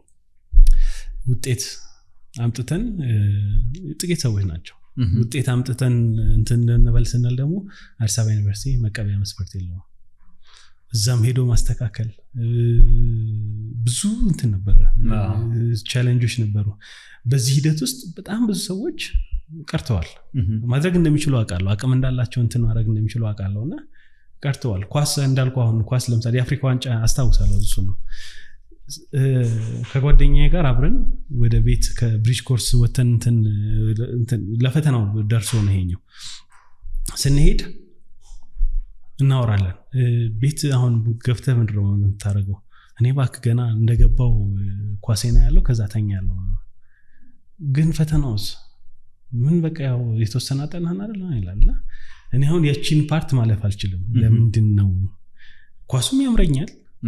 ውጤት አምጥተን ጥቂት ሰዎች ናቸው ውጤት አምጥተን እንትን እንበል ስንል ደግሞ አዲስ አበባ ዩኒቨርሲቲ መቀበያ መስፈርት የለውም እዛም ሄዶ ማስተካከል ብዙ እንትን ነበረ ቻሌንጆች ነበሩ በዚህ ሂደት ውስጥ በጣም ብዙ ሰዎች ቀርተዋል ማድረግ እንደሚችሉ አውቃለሁ አቅም እንዳላቸው እንትን ማድረግ እንደሚችሉ አውቃለሁ እና ቀርተዋል ኳስ እንዳልኩ አሁን ኳስ ለምሳሌ የአፍሪካ ዋንጫ አስታውሳለሁ እሱ ነው ከጓደኛ ጋር አብረን ወደ ቤት ከብሪጅ ኮርስ ወተን ለፈተናው ደርሶ ነው ይሄኛው ስንሄድ እናወራለን ቤት አሁን ገብተህ ምንድን ነው የምታደርገው እኔ ባክ ገና እንደገባው ኳሴና ያለው ከዛ ተኛ ያለው ግን ፈተናውስ ምን በቃ ያው የተወሰነ አጠናህን አይደል ይላል እኔ አሁን ያቺን ፓርት ማለፍ አልችልም ለምንድን ነው ኳሱም ያምረኛል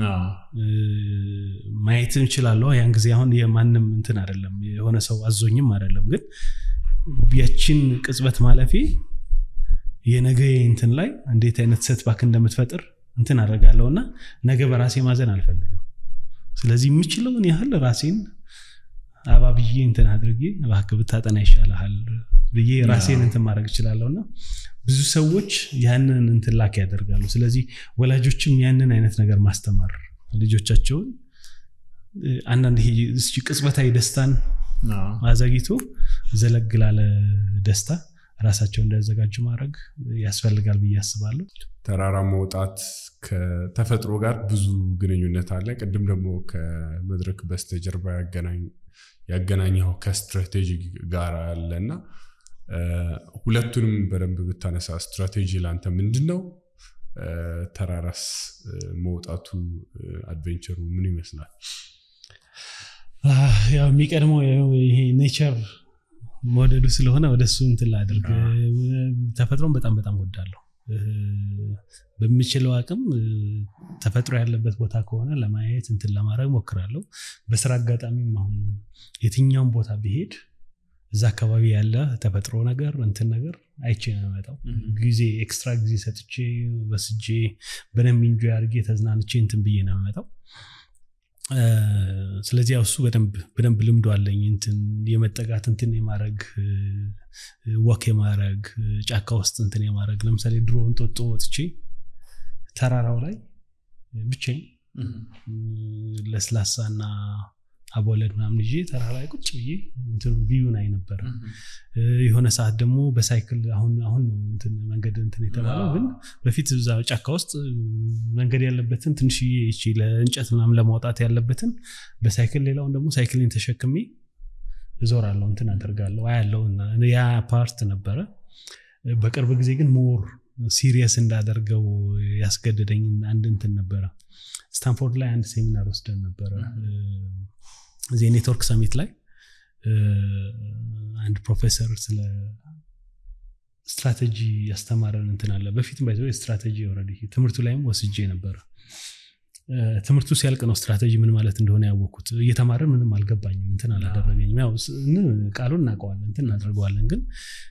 ማየት እንችላለሁ ያን ጊዜ አሁን የማንም እንትን አይደለም የሆነ ሰው አዞኝም አይደለም ግን ያችን ቅጽበት ማለፌ የነገ እንትን ላይ እንዴት አይነት ሰትባክ እንደምትፈጥር እንትን አደርጋለሁ እና ነገ በራሴ ማዘን አልፈልግም ስለዚህ የምችለውን ያህል ራሴን አባብዬ እንትን አድርጌ እባክህ ብታጠና ይሻልሃል ብዬ ራሴን እንትን ማድረግ እችላለሁ እና ብዙ ሰዎች ያንን እንትን ላክ ያደርጋሉ ስለዚህ ወላጆችም ያንን አይነት ነገር ማስተማር ልጆቻቸውን አንዳንድ ይሄ ቅጽበታዊ ደስታን አዘግይቶ ዘለግ ላለ ደስታ ራሳቸው እንዳያዘጋጁ ማድረግ ያስፈልጋል ብዬ አስባለሁ ተራራ መውጣት ከተፈጥሮ ጋር ብዙ ግንኙነት አለ ቅድም ደግሞ ከመድረክ በስተጀርባ ያገናኘው ከስትራቴጂ ጋር አለ እና ሁለቱንም በደንብ ብታነሳ ስትራቴጂ ለአንተ ምንድን ነው ተራራስ መውጣቱ አድቬንቸሩ ምን ይመስላል ያው የሚቀድመው ይሄ ኔቸር መውደዱ ስለሆነ ወደ እሱ እንትን ላድርግ ተፈጥሮን በጣም በጣም ወዳለሁ በምችለው አቅም ተፈጥሮ ያለበት ቦታ ከሆነ ለማየት እንትን ለማድረግ ሞክራለሁ በስራ አጋጣሚም አሁን የትኛውም ቦታ ብሄድ እዛ አካባቢ ያለ ተፈጥሮ ነገር እንትን ነገር አይቼ ነው የመጣው ጊዜ ኤክስትራ ጊዜ ሰጥቼ በስጄ በደንብ ኢንጆ አድርጌ ተዝናንቼ እንትን ብዬ ነው የመጣው ስለዚህ ያው እሱ በደንብ ልምዶ አለኝ እንትን የመጠጋት እንትን የማድረግ ወክ የማድረግ ጫካ ውስጥ እንትን የማድረግ ለምሳሌ ድሮ እንጦጦ ወጥቼ ተራራው ላይ ብቻኝ ለስላሳና አቦለድ ምናምን ይዤ ተራራ ላይ ቁጭ ብዬ ቪዩን አይ ነበረ የሆነ ሰዓት ደግሞ በሳይክል አሁን አሁን ነው እንትን መንገድ እንትን የተባለው ግን በፊት እዛ ጫካ ውስጥ መንገድ ያለበትን ትንሽዬ ይቺ ለእንጨት ምናምን ለማውጣት ያለበትን በሳይክል ሌላውን ደግሞ ሳይክልን ተሸክሜ እዞራለሁ እንትን አደርጋለሁ አያለው ያ ፓርት ነበረ በቅርብ ጊዜ ግን ሞር ሲሪየስ እንዳደርገው ያስገደደኝ አንድ እንትን ነበረ ስታንፎርድ ላይ አንድ ሴሚናር ወስደን ነበረ እዚህ ኔትወርክ ሰሚት ላይ አንድ ፕሮፌሰር ስለ ስትራቴጂ ያስተማረን እንትን አለ በፊትም ባይዘ ስትራቴጂ ኦልሬዲ ትምህርቱ ላይም ወስጄ ነበረ ትምህርቱ ሲያልቅ ነው ስትራቴጂ ምን ማለት እንደሆነ ያወቅኩት እየተማረን ምንም አልገባኝም እንትን አላደረገኝም ያው ቃሉን እናውቀዋለን እንትን እናደርገዋለን ግን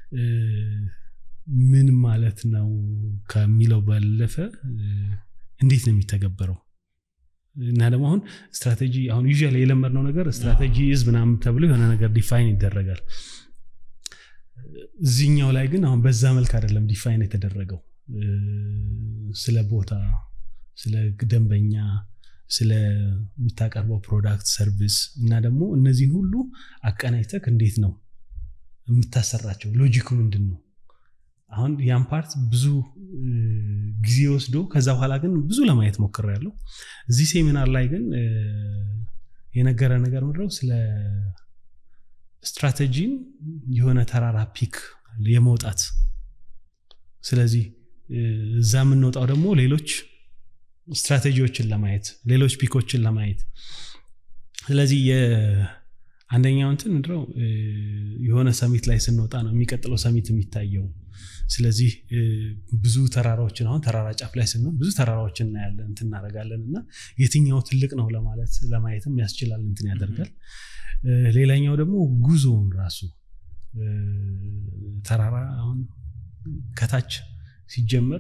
ምን ማለት ነው ከሚለው ባለፈ እንዴት ነው የሚተገበረው እና ደግሞ አሁን ስትራቴጂ አሁን ዩ የለመድነው ነገር ስትራቴጂ ዝ ምናምን ተብሎ የሆነ ነገር ዲፋይን ይደረጋል እዚህኛው ላይ ግን አሁን በዛ መልክ አይደለም ዲፋይን የተደረገው ስለ ቦታ ስለ ደንበኛ ስለምታቀርበው ፕሮዳክት ሰርቪስ እና ደግሞ እነዚህን ሁሉ አቀናጅተክ እንዴት ነው የምታሰራቸው ሎጂኩ ምንድን ነው አሁን ያን ፓርት ብዙ ጊዜ ወስዶ ከዛ በኋላ ግን ብዙ ለማየት ሞክር ያለው እዚህ ሴሚናር ላይ ግን የነገረ ነገር ምድረው ስለ ስትራቴጂን የሆነ ተራራ ፒክ የመውጣት ስለዚህ እዛ የምንወጣው ደግሞ ሌሎች ስትራቴጂዎችን ለማየት ሌሎች ፒኮችን ለማየት ስለዚህ አንደኛው እንትን ምንድነው የሆነ ሰሚት ላይ ስንወጣ ነው የሚቀጥለው ሰሚት የሚታየው ስለዚህ ብዙ ተራራዎችን አሁን ተራራ ጫፍ ላይ ስንሆን ብዙ ተራራዎችን እናያለን እንትን እናደርጋለን እና የትኛው ትልቅ ነው ለማለት ለማየትም ያስችላል እንትን ያደርጋል ሌላኛው ደግሞ ጉዞውን ራሱ ተራራ አሁን ከታች ሲጀመር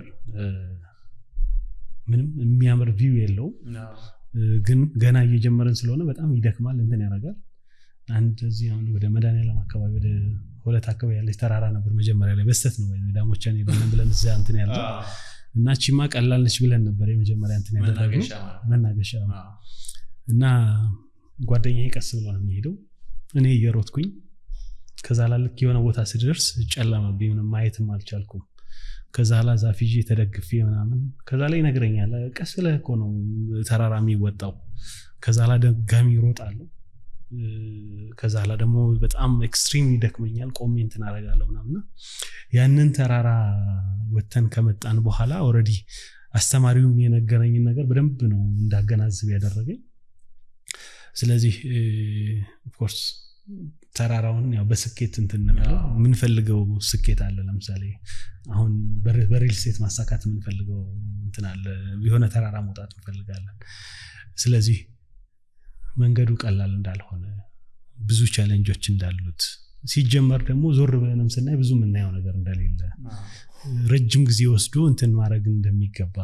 ምንም የሚያምር ቪው የለውም ግን ገና እየጀመረን ስለሆነ በጣም ይደክማል እንትን ያደርጋል አንድ እዚህ አሁን ወደ መድኃኒዓለም አካባቢ ወደ ሁለት አካባቢ ያለች ተራራ ነበር መጀመሪያ ላይ በስተት ነው ዳሞቻን ሄደን ብለን እዚያ እንትን ያለ እና ቺማ ቀላልነች ብለን ነበር የመጀመሪያ እንትን ያደረግነው መናገሻ እና ጓደኛዬ ቀስ ብሎ ነው የሚሄደው እኔ እየሮጥኩኝ ከዛ ላልክ የሆነ ቦታ ስደርስ ጨለመብኝ ምንም ማየትም አልቻልኩም ከዛ ላ ዛፍ ይዤ ተደግፌ ምናምን ከዛ ላይ ይነግረኛል ቀስ ብለህ እኮ ነው ተራራ የሚወጣው ከዛ ላ ደጋሚ ይሮጣለሁ ከዛ ላ ደግሞ በጣም ኤክስትሪም ይደክመኛል ቆሜ እንትን አደርጋለሁ ምናምና ያንን ተራራ ወተን ከመጣን በኋላ ኦልሬዲ አስተማሪውም የነገረኝን ነገር በደንብ ነው እንዳገናዝብ ያደረገኝ ስለዚህ ኦፍኮርስ ተራራውን ያው በስኬት እንትን እንበለው የምንፈልገው ስኬት አለ ለምሳሌ አሁን በሪል ስቴት ማሳካት የምንፈልገው እንትን አለ የሆነ ተራራ መውጣት እንፈልጋለን ስለዚህ መንገዱ ቀላል እንዳልሆነ ብዙ ቻሌንጆች እንዳሉት ሲጀመር ደግሞ ዞር ብለንም ስናይ ብዙ የምናየው ነገር እንደሌለ ረጅም ጊዜ ወስዶ እንትን ማድረግ እንደሚገባ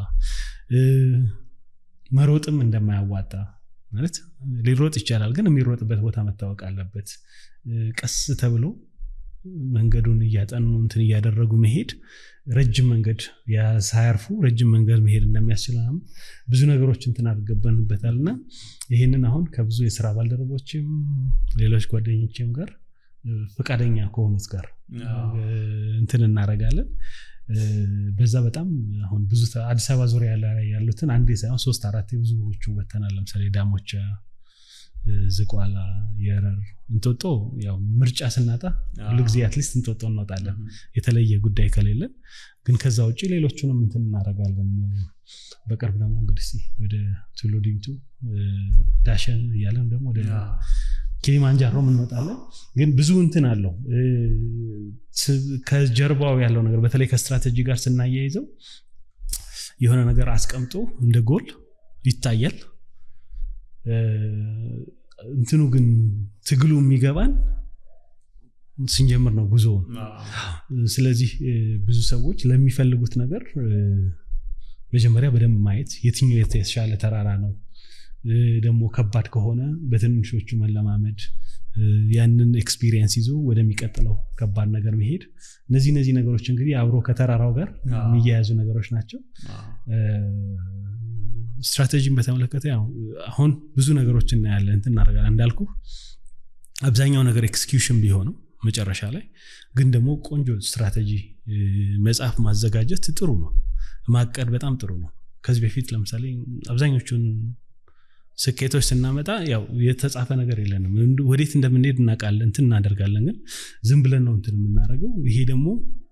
መሮጥም እንደማያዋጣ ማለት ሊሮጥ ይቻላል ግን የሚሮጥበት ቦታ መታወቅ አለበት ቀስ ተብሎ መንገዱን እያጠኑ እንትን እያደረጉ መሄድ ረጅም መንገድ ሳያርፉ ረጅም መንገድ መሄድ እንደሚያስችል ብዙ ነገሮች እንትን አድርገበንበታል እና ይህንን አሁን ከብዙ የስራ ባልደረቦችም ሌሎች ጓደኞችም ጋር ፈቃደኛ ከሆኑት ጋር እንትን እናደርጋለን በዛ በጣም አሁን ብዙ አዲስ አበባ ዙሪያ ያሉትን አንዴ ሳይሆን ሶስት አራት ብዙዎቹ ወተናል ለምሳሌ ዳሞቻ ዝቋላ የረር እንጦጦ ያው ምርጫ ስናጣ ሁሉ ጊዜ አትሊስት እንጦጦ እንወጣለን የተለየ ጉዳይ ከሌለን ግን ከዛ ውጭ ሌሎቹንም እንትን እናደርጋለን በቅርብ ደግሞ እንግዲህ ወደ ቱሉ ዲምቱ ዳሸን እያለን ደግሞ ወደ ኪሊማንጃሮ እንወጣለን ግን ብዙ እንትን አለው ከጀርባው ያለው ነገር በተለይ ከስትራቴጂ ጋር ስናያይዘው የሆነ ነገር አስቀምጦ እንደ ጎል ይታያል እንትኑ ግን ትግሉ የሚገባን ስንጀምር ነው ጉዞውን ስለዚህ ብዙ ሰዎች ለሚፈልጉት ነገር መጀመሪያ በደንብ ማየት የትኛው የተሻለ ተራራ ነው ደግሞ ከባድ ከሆነ በትንሾቹ መለማመድ ያንን ኤክስፒሪየንስ ይዞ ወደሚቀጥለው ከባድ ነገር መሄድ እነዚህ እነዚህ ነገሮች እንግዲህ አብሮ ከተራራው ጋር የሚያያዙ ነገሮች ናቸው ስትራቴጂን በተመለከተ ያው አሁን ብዙ ነገሮች እናያለን እንትን እናደርጋለን እንዳልኩ አብዛኛው ነገር ኤክስኪዩሽን ቢሆንም መጨረሻ ላይ ግን ደግሞ ቆንጆ ስትራቴጂ መጽሐፍ ማዘጋጀት ጥሩ ነው ማቀድ በጣም ጥሩ ነው ከዚህ በፊት ለምሳሌ አብዛኞቹን ስኬቶች ስናመጣ ያው የተጻፈ ነገር የለንም ወዴት እንደምንሄድ እናውቃለን እንትን እናደርጋለን ግን ዝም ብለን ነው እንትን የምናደርገው ይሄ ደግሞ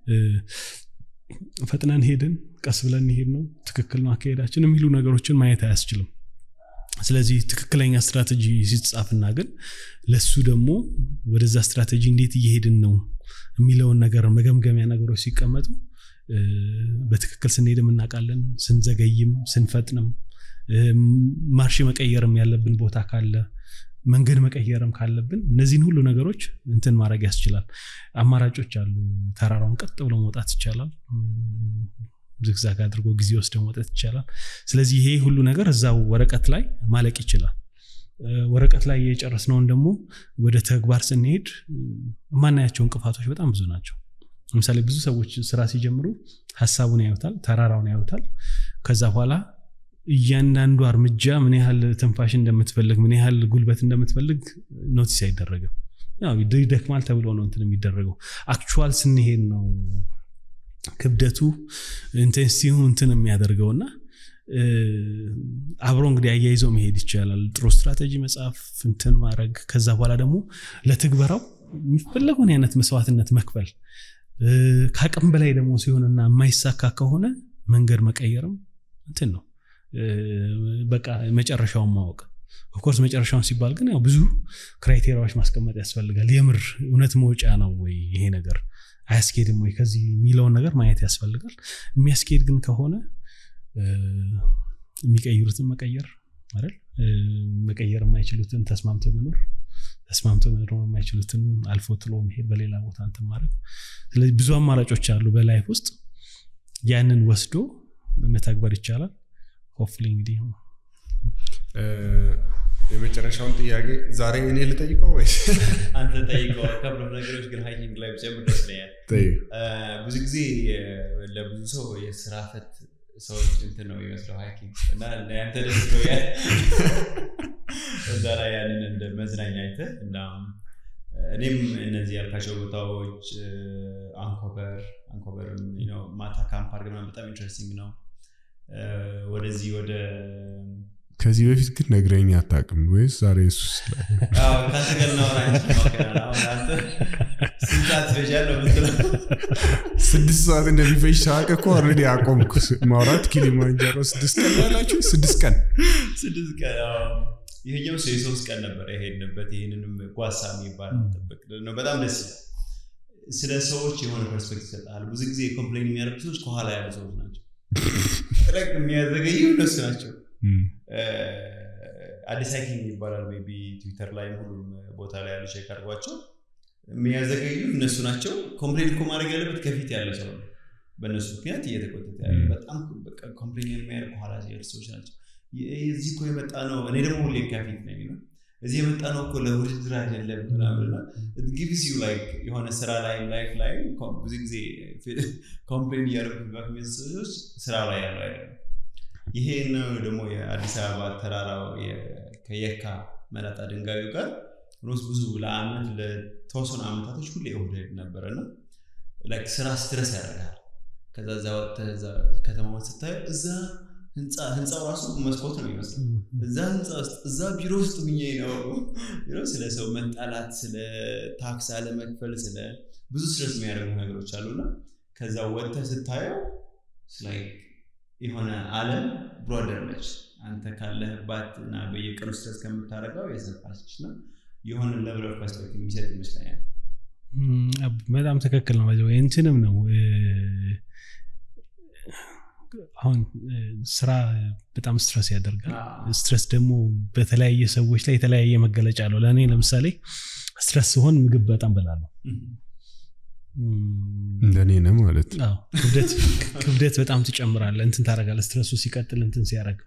ፈጥነን ሄድን ቀስ ብለን ሄድ ነው ትክክል ነው አካሄዳችን የሚሉ ነገሮችን ማየት አያስችልም ስለዚህ ትክክለኛ ስትራቴጂ ሲጻፍና ግን ለሱ ደግሞ ወደዛ ስትራቴጂ እንዴት እየሄድን ነው የሚለውን ነገር መገምገሚያ ነገሮች ሲቀመጡ በትክክል ስንሄድም እናውቃለን ስንዘገይም ስንፈጥንም ማርሽ መቀየርም ያለብን ቦታ ካለ መንገድ መቀየርም ካለብን እነዚህን ሁሉ ነገሮች እንትን ማድረግ ያስችላል አማራጮች አሉ ተራራውን ቀጥ ብሎ መውጣት ይቻላል ዝግዛግ አድርጎ ጊዜ ወስደ መውጣት ይቻላል ስለዚህ ይሄ ሁሉ ነገር እዛው ወረቀት ላይ ማለቅ ይችላል ወረቀት ላይ የጨረስነውን ደግሞ ወደ ተግባር ስንሄድ የማናያቸው እንቅፋቶች በጣም ብዙ ናቸው ለምሳሌ ብዙ ሰዎች ስራ ሲጀምሩ ሀሳቡን ያዩታል ተራራውን ያዩታል ከዛ በኋላ እያንዳንዱ እርምጃ ምን ያህል ትንፋሽ እንደምትፈልግ ምን ያህል ጉልበት እንደምትፈልግ ኖቲስ አይደረግም ይደክማል ተብሎ ነው እንትን የሚደረገው አክቹዋል ስንሄድ ነው ክብደቱ ኢንቴንሲቲው እንትን የሚያደርገው እና አብሮ እንግዲህ አያይዘው መሄድ ይቻላል ጥሩ ስትራቴጂ መጽሐፍ እንትን ማድረግ ከዛ በኋላ ደግሞ ለትግበራው የሚፈለገውን አይነት መስዋዕትነት መክፈል ከአቅም በላይ ደግሞ ሲሆንና የማይሳካ ከሆነ መንገድ መቀየርም እንትን ነው በቃ መጨረሻውን ማወቅ ኦፍኮርስ መጨረሻውን ሲባል ግን ያው ብዙ ክራይቴሪያዎች ማስቀመጥ ያስፈልጋል የምር እውነት መውጫ ነው ወይ ይሄ ነገር አያስኬድም ወይ ከዚህ የሚለውን ነገር ማየት ያስፈልጋል የሚያስኬድ ግን ከሆነ የሚቀይሩትን መቀየር አይደል መቀየር የማይችሉትን ተስማምቶ መኖር ተስማምቶ መኖር የማይችሉትን አልፎ ጥሎ መሄድ በሌላ ቦታ እንትን ማድረግ ስለዚህ ብዙ አማራጮች አሉ በላይፍ ውስጥ ያንን ወስዶ መተግበር ይቻላል ሆፍሊ እንግዲህ የመጨረሻውን ጥያቄ ዛሬ እኔ ልጠይቀው ወይስ አንተ ጠይቀው ከብሎ ነገሮች ግን ሃይኪንግ ላይ ብጨምር ደስ ይለኛል ብዙ ጊዜ ለብዙ ሰው የስራ ፈት ሰዎች እንትን ነው የሚመስለው ሃይኪንግ እና ያንተ ደስ ብሎ ያ እዛ ላይ ያንን እንደ መዝናኛ አይተህ እና እኔም እነዚህ ያልካቸው ቦታዎች አንኮበር አንኮበርም ማታ ካምፕ አድርገን ምናምን በጣም ኢንትረስቲንግ ነው ወደዚህ ወደ ከዚህ በፊት ግን ነግረኝ አታውቅም ወይስ ዛሬ እሱ ከአንተ ጋር እናወራ እንችላለን። አሁን አንተ ስንት ሰዓት ትፈጃለህ የምትለው ስድስት ሰዓት እንደሚፈጅ ሳቅ እኮ ኦልሬዲ አቆምኩ ማውራት ኪሊማንጃሮ ስድስት ቀን ያላችሁ ስድስት ቀን ስድስት ቀን አዎ። ይሄኛው ሰው የሶስት ቀን ነበር የሄድንበት ይህንንም ጓሳ የሚባል ጥብቅ ነው በጣም ደስ ይላል ስለ ሰዎች የሆነ ፐርስፔክት ይሰጣል ብዙ ጊዜ ኮምፕሌን የሚያደርጉ ሰዎች ከኋላ ያሉ ሰዎች ናቸው ረቅ የሚያዘገዩ እነሱ ናቸው አዲስ ሃይኪንግ ይባላል ሜይ ቢ ትዊተር ላይ ሁሉም ቦታ ላይ ያሉ ቼክ አድርጓቸው የሚያዘገዩ እነሱ ናቸው ኮምፕሌን እኮ ማድረግ ያለበት ከፊት ያለ ሰው ነው በእነሱ ምክንያት እየተቆጠተ ያለ በጣም ኮምፕሌን የሚያደርግ ከኋላ ያሉ ሰዎች ናቸው እዚህ እኮ የመጣ ነው እኔ ደግሞ ሁሌ ከፊት ነኝ ነው እዚህ የመጣ ነው እኮ ለውድድር አይደለም ምናምንና ጊቭስ ዩ ላይክ የሆነ ስራ ላይ ላይፍ ላይ ብዙ ጊዜ ኮምፕሌን እያደረጉ ፊድባክ ሰዎች ስራ ላይ ያለው አይደለም ይሄ ነው ደግሞ የአዲስ አበባ ተራራው ከየካ መላጣ ድንጋዩ ጋር ሮስ ብዙ ለአመት ለተወሰኑ አመታቶች ሁሌ እሁድ ነበረ እና ስራ ስትረስ ያደርጋል ከዛ ዛ ወጥተህ ከተማውን ስታየው እዛ ህንፃው ራሱ መስኮት ነው ይመስል እዛ ህንፃ ውስጥ እዛ ቢሮ ውስጥ ሁኜ ነው ስለ ሰው መጣላት ስለ ታክስ አለመክፈል ስለ ብዙ ስትረስ የሚያደርጉ ነገሮች አሉና ከዛ ወጥተህ ስታየው የሆነ አለም ብሮደር ነች አንተ ካለህባት እና በየቀኑ ስትረስ ከምታደርገው የሰፋች ነው የሆነ ለብለ ፐርስፔክቲቭ የሚሰጥ ይመስለኛል በጣም ትክክል ነው እንትንም ነው አሁን ስራ በጣም ስትረስ ያደርጋል ስትረስ ደግሞ በተለያየ ሰዎች ላይ የተለያየ መገለጫ አለው ለእኔ ለምሳሌ ስትረስ ሲሆን ምግብ በጣም በላለሁ እንደኔ ነው ማለት ክብደት በጣም ትጨምራለ እንትን ታደረጋለ ስትረሱ ሲቀጥል እንትን ሲያደረግ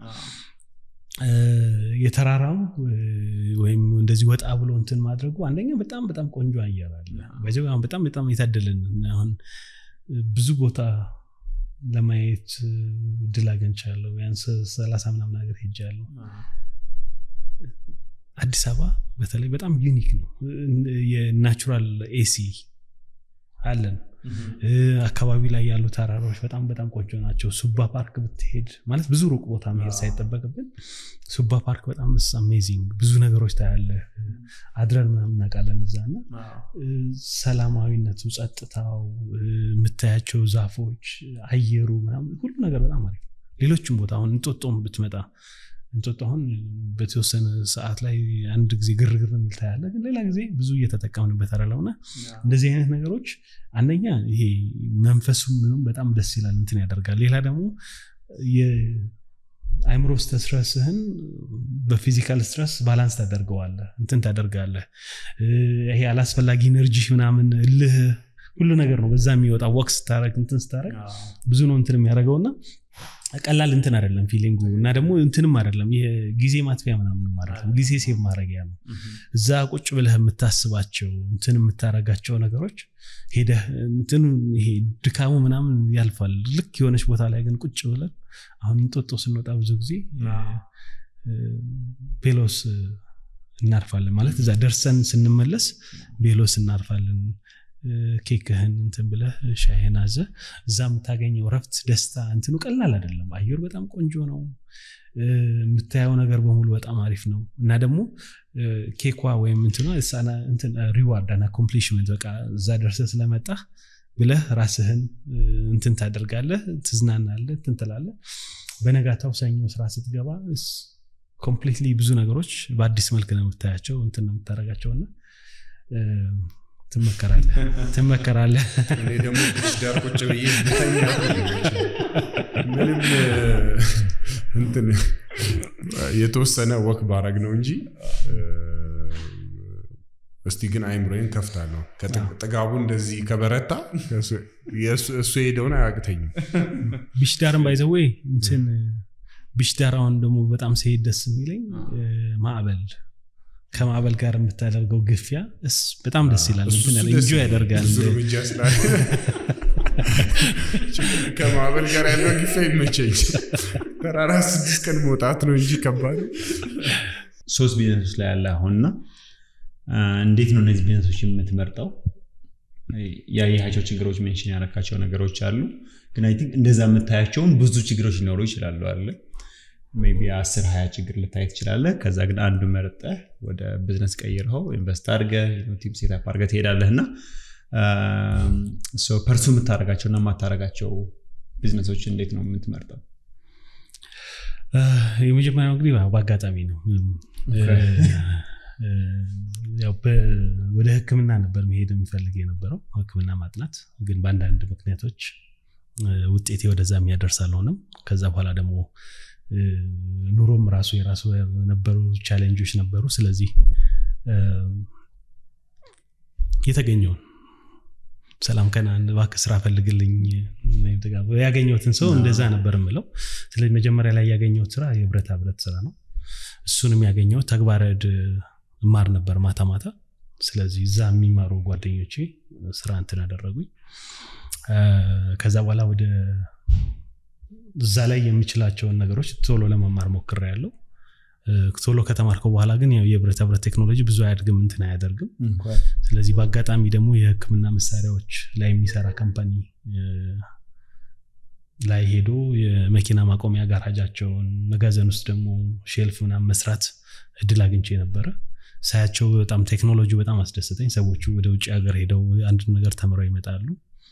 የተራራው ወይም እንደዚህ ወጣ ብሎ እንትን ማድረጉ አንደኛ በጣም በጣም ቆንጆ አየር አለ በጣም በጣም የታደልን አሁን ብዙ ቦታ ለማየት ድል አገኝቻለሁ ቢያንስ ሰላሳ ምናምን ሀገር ሄጃለሁ አዲስ አበባ በተለይ በጣም ዩኒክ ነው የናቹራል ኤሲ አለን አካባቢ ላይ ያሉ ተራራዎች በጣም በጣም ቆንጆ ናቸው ሱባ ፓርክ ብትሄድ ማለት ብዙ ሩቅ ቦታ መሄድ ሳይጠበቅብን ሱባ ፓርክ በጣም ስ አሜዚንግ ብዙ ነገሮች ታያለ አድረን ምናምን እናውቃለን እዛ እና ሰላማዊነቱ ጸጥታው የምታያቸው ዛፎች አየሩ ምናምን ሁሉ ነገር በጣም አሪፍ ሌሎችም ቦታ አሁን እንጦጦም ብትመጣ እንጦጦ አሁን በተወሰነ ሰዓት ላይ አንድ ጊዜ ግርግር የሚል ታያለ ግን ሌላ ጊዜ ብዙ እየተጠቀምንበት አለውና እንደዚህ አይነት ነገሮች አንደኛ ይሄ መንፈሱ ምንም በጣም ደስ ይላል እንትን ያደርጋል ሌላ ደግሞ አይምሮ ስትረስህን በፊዚካል ስትረስ ባላንስ ታደርገዋለ እንትን ታደርጋለህ ይሄ አላስፈላጊ ኤነርጂ ምናምን እልህ ሁሉ ነገር ነው በዛ የሚወጣ ወቅት ስታረግ እንትን ስታረግ ብዙ ነው እንትን የሚያደርገውና ቀላል እንትን አይደለም ፊሊንጉ እና ደግሞ እንትንም አይደለም ጊዜ ማጥፊያ ምናምን ማለት ነው ጊዜ ሴቭ ማድረጊያ ነው እዛ ቁጭ ብለህ የምታስባቸው እንትን የምታረጋቸው ነገሮች ሄደህ እንትን ይሄ ድካሙ ምናምን ያልፋል ልክ የሆነች ቦታ ላይ ግን ቁጭ ብለን አሁን እንጦጦ ስንወጣ ብዙ ጊዜ ቤሎስ እናርፋለን ማለት እዛ ደርሰን ስንመለስ ቤሎስ እናርፋለን ኬክህን እንትን ብለህ ሻይህን አዘ እዛ የምታገኘው ረፍት ደስታ እንትኑ ቀላል አይደለም አየሩ በጣም ቆንጆ ነው የምታየው ነገር በሙሉ በጣም አሪፍ ነው እና ደግሞ ኬኳ ወይም እንትኗ ሪዋርድ ና ኮምፕሊሽመንት በቃ እዛ ደርሰ ስለመጣ ብለህ ራስህን እንትን ታደርጋለህ ትዝናናለህ እንትን ትላለህ በነጋታው ሰኞ ስራ ስትገባ ኮምፕሊትሊ ብዙ ነገሮች በአዲስ መልክ ነው የምታያቸው እንትን ነው የምታደረጋቸው እና ትመከራለህ ትመከራለህ እኔ ደግሞ ዳር ቁጭ ብዬ ብተኛ ምንም እንትን የተወሰነ ወክ ባረግ ነው እንጂ እስቲ ግን አይምሮዬን ከፍታለሁ ጥጋቡ እንደዚህ ከበረታ እሱ የሄደውን አያቅተኝም ቢሽዳርን ባይዘወይ እንትን ቢሽዳር አሁን ደግሞ በጣም ሲሄድ ደስ የሚለኝ ማዕበል ከማዕበል ጋር የምታደርገው ግፊያ በጣም ደስ ይላል እንጆ ያደርጋል ከማዕበል ጋር ያለው ግፋ ይመቸኝ። ተራራ ስድስት ቀን መውጣት ነው እንጂ ከባድ ሶስት ቢዝነሶች ላይ ያለ አሁንና እንዴት ነው እነዚህ ቢዝነሶች የምትመርጠው? ያየሃቸው ችግሮች ሜንሽን ያረካቸው ነገሮች አሉ፣ ግን አይ ቲንክ እንደዛ የምታያቸውን ብዙ ችግሮች ሊኖሩ ይችላሉ አለ ሜይ ቢ አስር ሀያ ችግር ልታይ ትችላለህ። ከዛ ግን አንዱ መርጠህ ወደ ቢዝነስ ቀይረው ኢንቨስት አድርገህ ቲም ሴታፕ አድርገህ ትሄዳለህ እና ፐርሱ የምታደርጋቸው እና የማታደርጋቸው ቢዝነሶች እንዴት ነው የምትመርጠው? የመጀመሪያው እንግዲህ በአጋጣሚ ነው። ወደ ሕክምና ነበር መሄድ የምፈልግ የነበረው ሕክምና ማጥናት፣ ግን በአንዳንድ ምክንያቶች ውጤቴ ወደዛ የሚያደርስ አልሆነም። ከዛ በኋላ ደግሞ ኑሮም ራሱ የራሱ የነበሩ ቻሌንጆች ነበሩ። ስለዚህ የተገኘውን ሰላም ከናን እባክህ ስራ ፈልግልኝ ያገኘሁትን ሰው እንደዛ ነበር የምለው። ስለዚህ መጀመሪያ ላይ ያገኘሁት ስራ የብረታ ብረት ስራ ነው። እሱንም ያገኘሁት ተግባረ ዕድ እማር ነበር ማታ ማታ። ስለዚህ እዛ የሚማሩ ጓደኞቼ ስራ እንትን አደረጉኝ። ከዛ በኋላ ወደ እዛ ላይ የምችላቸውን ነገሮች ቶሎ ለመማር ሞክሬያለሁ። ቶሎ ከተማርከው በኋላ ግን ያው የብረታ ብረት ቴክኖሎጂ ብዙ አያድግም እንትን አያደርግም። ስለዚህ በአጋጣሚ ደግሞ የህክምና መሳሪያዎች ላይ የሚሰራ ካምፓኒ ላይ ሄዶ የመኪና ማቆሚያ ጋራጃቸውን መጋዘን ውስጥ ደግሞ ሼልፍ ምናምን መስራት እድል አግኝቼ ነበረ። ሳያቸው በጣም ቴክኖሎጂ በጣም አስደሰተኝ። ሰዎቹ ወደ ውጭ ሀገር ሄደው አንድ ነገር ተምረው ይመጣሉ።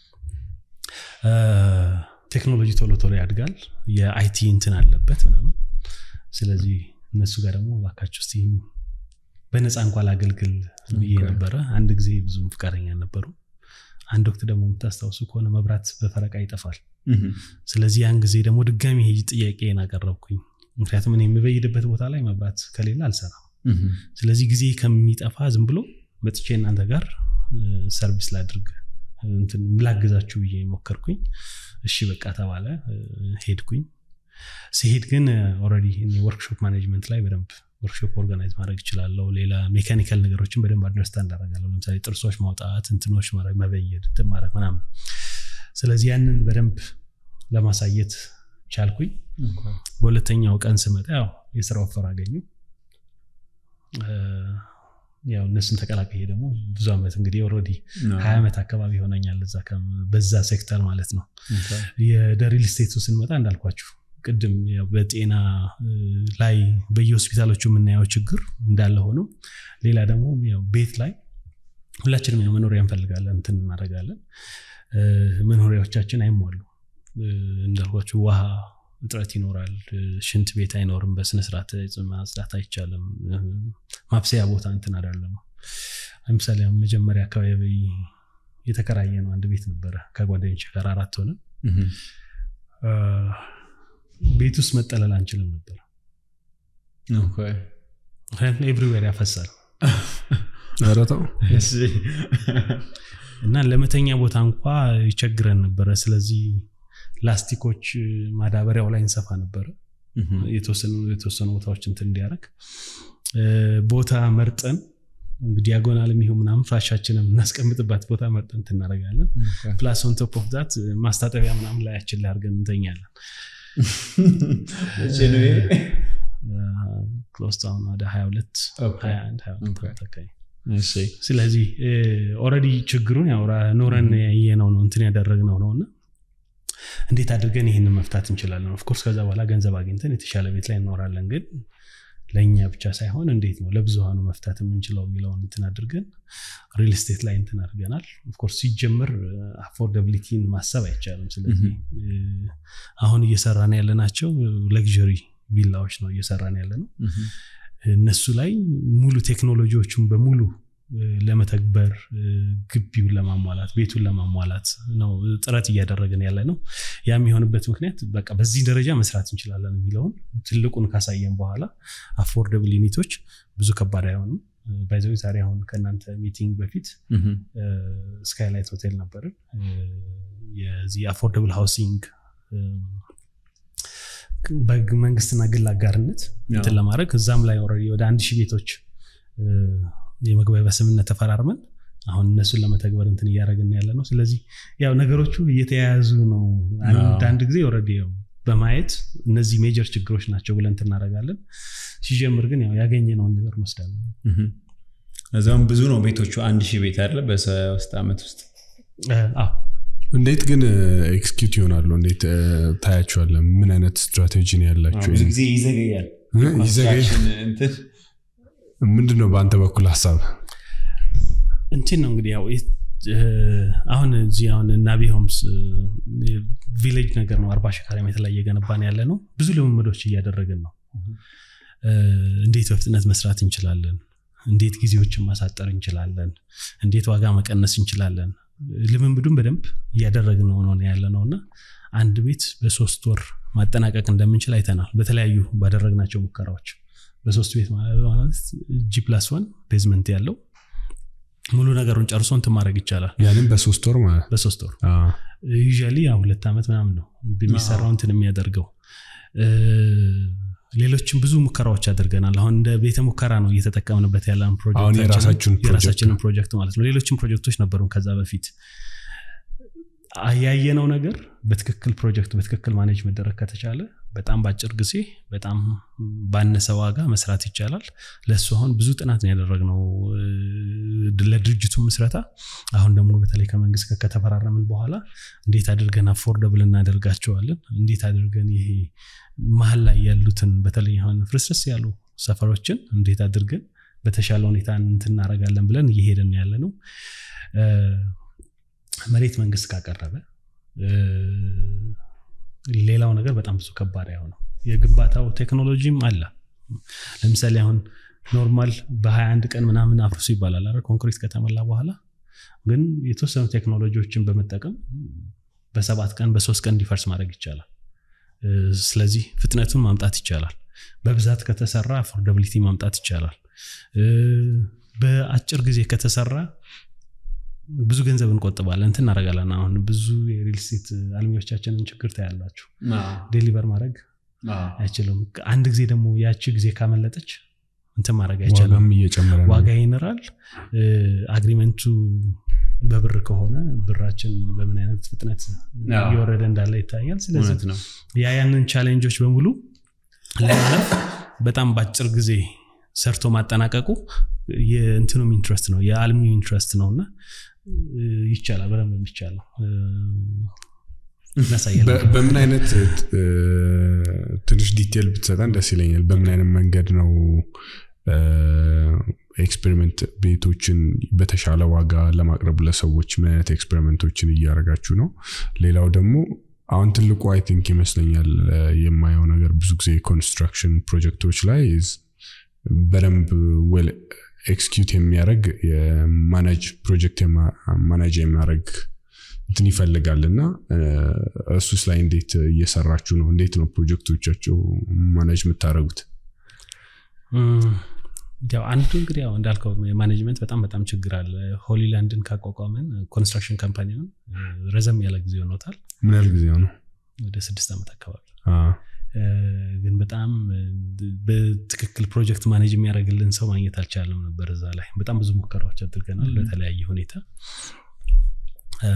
ቴክኖሎጂ ቶሎ ቶሎ ያድጋል። የአይቲ እንትን አለበት ምናምን። ስለዚህ እነሱ ጋር ደግሞ እባካችሁ እስኪ በነፃ እንኳ ላገልግል ብዬ ነበረ። አንድ ጊዜ ብዙም ፍቃደኛ ነበሩ። አንድ ወቅት ደግሞ የምታስታውሱ ከሆነ መብራት በፈረቃ ይጠፋል። ስለዚህ ያን ጊዜ ደግሞ ድጋሚ ሄጅ ጥያቄን አቀረብኩኝ። ምክንያቱም እኔ የምበይድበት ቦታ ላይ መብራት ከሌለ አልሰራም። ስለዚህ ጊዜ ከሚጠፋ ዝም ብሎ መጥቼ እናንተ ጋር ሰርቪስ ላድርግ እንትን ላግዛችሁ ብዬ ሞከርኩኝ። እሺ በቃ ተባለ። ሄድኩኝ። ሲሄድ ግን ኦልሬዲ ወርክሾፕ ማኔጅመንት ላይ በደንብ ወርክሾፕ ኦርጋናይዝ ማድረግ እችላለሁ። ሌላ ሜካኒካል ነገሮችን በደንብ አንደርስታንድ አደርጋለሁ። ለምሳሌ ጥርሶች ማውጣት፣ እንትኖች ማድረግ፣ መበየድ፣ እንትን ማድረግ ምናምን። ስለዚህ ያንን በደንብ ለማሳየት ቻልኩኝ። በሁለተኛው ቀን ስመጣ ያው የስራ ወፈር አገኙ። ያው እነሱን ተቀላቀየ ደግሞ ብዙ ዓመት እንግዲህ ኦልሬዲ ሀያ ዓመት አካባቢ ይሆነኛል እዛ በዛ ሴክተር ማለት ነው። የደሪል ስቴቱ ስንመጣ እንዳልኳችሁ ቅድም በጤና ላይ በየሆስፒታሎቹ የምናየው ችግር እንዳለ ሆኖ ሌላ ደግሞ ቤት ላይ ሁላችንም ያው መኖሪያ እንፈልጋለን እንትን እናደርጋለን። መኖሪያዎቻችን አይሟሉ እንዳልኳችሁ ውሃ እጥረት ይኖራል። ሽንት ቤት አይኖርም። በስነስርዓት ማጽዳት አይቻልም። ማብሰያ ቦታ እንትን አይደለም። ለምሳሌ መጀመሪያ አካባቢ የተከራየ ነው አንድ ቤት ነበረ ከጓደኞች ጋር አራት ሆነ ቤት ውስጥ መጠለል አንችልም ነበር። ምክንያቱም ኤቭሪዌር ያፈሳል ኧረ ተው እና ለመተኛ ቦታ እንኳ ይቸግረን ነበረ። ስለዚህ ላስቲኮች ማዳበሪያው ላይ እንሰፋ ነበረ የተወሰኑ ቦታዎች እንትን እንዲያደርግ ቦታ መርጠን ዲያጎናል የሚሆን ምናምን ፍራሻችንን የምናስቀምጥባት ቦታ መርጠን እናደርጋለን። ፕላስ ኦን ቶፕ ኦፍ ዛት ማስታጠቢያ ምናምን ላያችን ላይ አድርገን እንተኛለን። ክሎስ አሁን ወደ 22 21 22 አካባቢ ስለዚህ ኦልሬዲ ችግሩን ያው ኖረን ያየነው ነው እንትን ያደረግነው ነው እና እንዴት አድርገን ይህንን መፍታት እንችላለን? ኦፍኮርስ ከዛ በኋላ ገንዘብ አግኝተን የተሻለ ቤት ላይ እኖራለን። ግን ለእኛ ብቻ ሳይሆን እንዴት ነው ለብዙሃኑ መፍታት የምንችለው የሚለውን እንትን አድርገን ሪል ስቴት ላይ እንትን አድርገናል። ኦፍኮርስ ሲጀምር አፎርደብሊቲን ማሰብ አይቻልም። ስለዚህ አሁን እየሰራን ያለናቸው ለግዠሪ ቪላዎች ነው እየሰራን ያለ ነው። እነሱ ላይ ሙሉ ቴክኖሎጂዎቹን በሙሉ ለመተግበር ግቢውን ለማሟላት ቤቱን ለማሟላት ነው ጥረት እያደረግን ያለ ነው። ያ የሚሆንበት ምክንያት በቃ በዚህ ደረጃ መስራት እንችላለን የሚለውን ትልቁን ካሳየን በኋላ አፎርደብል ዩኒቶች ብዙ ከባድ አይሆኑም። ባይዘዊ ዛሬ አሁን ከእናንተ ሚቲንግ በፊት ስካይላይት ሆቴል ነበርን። የዚህ አፎርደብል ሃውሲንግ በመንግስትና ግል አጋርነት እንትን ለማድረግ እዛም ላይ ኦልሬዲ ወደ አንድ ሺህ ቤቶች የመግባቢያ ስምምነት ተፈራርመን አሁን እነሱን ለመተግበር እንትን እያደረግን ያለ ነው ስለዚህ ያው ነገሮቹ እየተያያዙ ነው አንዳንድ ጊዜ ኦልሬዲ ያው በማየት እነዚህ ሜጀር ችግሮች ናቸው ብለን እናደርጋለን ሲጀምር ግን ያው ያገኘነውን ነገር እንወስዳለን እዛም ብዙ ነው ቤቶቹ አንድ ሺህ ቤት አለ በሶስት ዓመት ውስጥ አዎ እንዴት ግን ኤክስኪዩት ይሆናሉ እንዴት ታያቸዋለን ምን አይነት ስትራቴጂ ነው ያላቸው ብዙ ጊዜ ይዘገያል ይዘገይ እንትን ምንድን ነው በአንተ በኩል ሀሳብ እንትን ነው እንግዲህ ያው አሁን እዚህ አሁን ናቢ ሆምስ ቪሌጅ ነገር ነው አርባ ሺህ ካሬ ሜትር ላይ እየገነባን ያለ ነው ብዙ ልምምዶች እያደረግን ነው እንዴት በፍጥነት መስራት እንችላለን እንዴት ጊዜዎችን ማሳጠር እንችላለን እንዴት ዋጋ መቀነስ እንችላለን ልምምዱን በደንብ እያደረግን ነው ያለ ነው እና አንድ ቤት በሶስት ወር ማጠናቀቅ እንደምንችል አይተናል በተለያዩ ባደረግናቸው ሙከራዎች በሶስት ቤት ማለት ጂ ፕላስ ዋን ቤዝመንት ያለው ሙሉ ነገሩን ጨርሶ እንትን ማድረግ ይቻላል ያንም በሶስት ወር ማለት በሶስት ወር ዩዥያሊ ያው ሁለት ዓመት ምናምን ነው የሚሰራው እንትን የሚያደርገው ሌሎችም ብዙ ሙከራዎች አድርገናል አሁን እንደ ቤተ ሙከራ ነው እየተጠቀምንበት ያለን አሁን የራሳችሁን ፕሮጀክት የራሳችንን ፕሮጀክት ማለት ነው ሌሎችም ፕሮጀክቶች ነበሩን ከዛ በፊት ያየነው ነገር በትክክል ፕሮጀክቱ በትክክል ማኔጅ መደረግ ከተቻለ በጣም በአጭር ጊዜ በጣም ባነሰ ዋጋ መስራት ይቻላል ለእሱ አሁን ብዙ ጥናት ነው ያደረግነው ለድርጅቱ ምስረታ አሁን ደግሞ በተለይ ከመንግስት ጋር ከተፈራረምን በኋላ እንዴት አድርገን አፎርደብል እናደርጋቸዋለን እንዴት አድርገን ይሄ መሀል ላይ ያሉትን በተለይ አሁን ፍርስርስ ያሉ ሰፈሮችን እንዴት አድርገን በተሻለ ሁኔታ እንትናረጋለን ብለን እየሄድን ያለ ነው መሬት መንግስት ካቀረበ ሌላው ነገር በጣም ብዙ ከባድ አይሆነው የግንባታው ቴክኖሎጂም አለ ለምሳሌ አሁን ኖርማል በ21 ቀን ምናምን አፍርሱ ይባላል አይደል ኮንክሪት ከተሞላ በኋላ ግን የተወሰኑ ቴክኖሎጂዎችን በመጠቀም በሰባት ቀን በሶስት ቀን እንዲፈርስ ማድረግ ይቻላል ስለዚህ ፍጥነቱን ማምጣት ይቻላል በብዛት ከተሰራ አፎርደብሊቲ ማምጣት ይቻላል በአጭር ጊዜ ከተሰራ ብዙ ገንዘብ እንቆጥባለን እንትን እናደረጋለን አሁን ብዙ የሪል ስቴት አልሚዎቻችንን ችግር ታያላችሁ ዴሊቨር ማድረግ አይችልም አንድ ጊዜ ደግሞ ያቺ ጊዜ ካመለጠች እንትን ማድረግ አይቻልም ዋጋም እየጨመረ ነው ዋጋ ይንራል አግሪመንቱ በብር ከሆነ ብራችን በምን አይነት ፍጥነት እየወረደ እንዳለ ይታያል ስለዚህ እውነት ነው ያ ያንን ቻሌንጆች በሙሉ ለማለፍ በጣም በአጭር ጊዜ ሰርቶ ማጠናቀቁ የእንትኑም ኢንትረስት ነው የአልሚው ኢንትረስት ነው እና ይቻላል በደንብ የሚቻለው እናሳያለን በ- በምን አይነት እ፣ ትንሽ ዲቴል ብትሰጠን ደስ ይለኛል በምን አይነት መንገድ ነው ኤክስፔሪመንት ቤቶችን በተሻለ ዋጋ ለማቅረብ ለሰዎች ምን አይነት ኤክስፔሪመንቶችን እያደረጋችሁ ነው ሌላው ደግሞ አሁን ትልቁ አይ ቲንክ ይመስለኛል እ፣ የማየው ነገር ብዙ ጊዜ ኮንስትራክሽን ፕሮጀክቶች ላይ is በደንብ ዌል ኤክስኪዩት የሚያደርግ የማናጅ ፕሮጀክት ማናጅ የሚያደርግ እንትን ይፈልጋል እና እ፣ እሱስ ላይ እንዴት እየሰራችሁ ነው እንዴት ነው ፕሮጀክቶቻቸው ማናጅ የምታደረጉት እም፣ ያው አንዱ እንግዲህ ያው እንዳልከው የማኔጅመንት በጣም በጣም ችግር አለ ሆሊላንድን ካቋቋመን ኮንስትራክሽን ካምፓኒውን እ፣ ረዘም ያለ ጊዜ ሆኖታል ምን ያህል ጊዜ ነው ወደ ስድስት ዓመት አካባቢ አ፣ እ፣ ግን በጣም እ፣ በትክክል ፕሮጀክት ማኔጅ የሚያደርግልን ሰው ማግኘት አልቻለም ነበር እዛ ላይ በጣም ብዙ ሙከራዎች አድርገናል በተለያየ ሁኔታ እ፣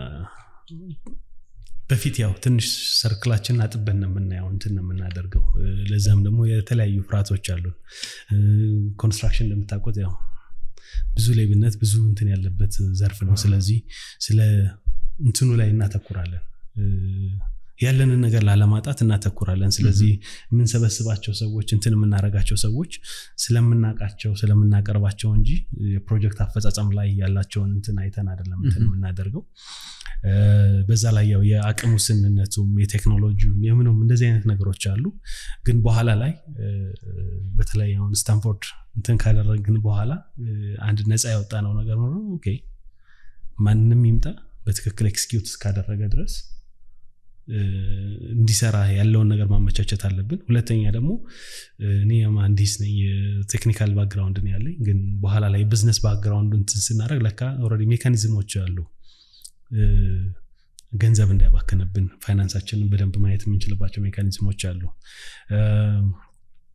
በፊት ያው ትንሽ ሰርክላችንን አጥበን ነው የምናየው እንትን ነው የምናደርገው እ፣ ለዛም ደግሞ የተለያዩ ፍርሃቶች አሉን እ፣ ኮንስትራክሽን እንደምታውቁት ያው ብዙ ሌብነት ብዙ እንትን ያለበት ዘርፍ ነው ስለዚህ ስለ እንትኑ ላይ እናተኩራለን እ፣ ያለንን ነገር ላለማጣት እናተኩራለን ስለዚህ የምንሰበስባቸው ሰዎች እንትን የምናደርጋቸው ሰዎች ስለምናውቃቸው ስለምናቀርባቸው እንጂ የፕሮጀክት አፈጻጸም ላይ ያላቸውን እንትን አይተን አይደለም እንትን የምናደርገው እ፣ በዛ ላይ ያው የአቅም ውስንነቱም የቴክኖሎጂውም የምኑም እንደዚህ አይነት ነገሮች አሉ ግን በኋላ ላይ እ፣ በተለይ አሁን ስታንፎርድ እንትን ካደረግን በኋላ እ፣ አንድ ነፃ ያወጣ ነው ነገር ኖሮ ኦኬ ማንም ይምጣ በትክክል ኤክስኪዩት እስካደረገ ድረስ እ፣ እንዲሰራ ያለውን ነገር ማመቻቸት አለብን ሁለተኛ ደግሞ እ፣ እኔ መሀንዲስ ነኝ የቴክኒካል ባክግራውንድ ነው ያለኝ ግን በኋላ ላይ ቢዝነስ ባክግራውንድ እንትን ስናደረግ ለካ ኦልሬዲ ሜካኒዝሞች አሉ እ፣ ገንዘብ እንዳይባክንብን ፋይናንሳችንን በደንብ ማየት የምንችልባቸው ሜካኒዝሞች አሉ እ፣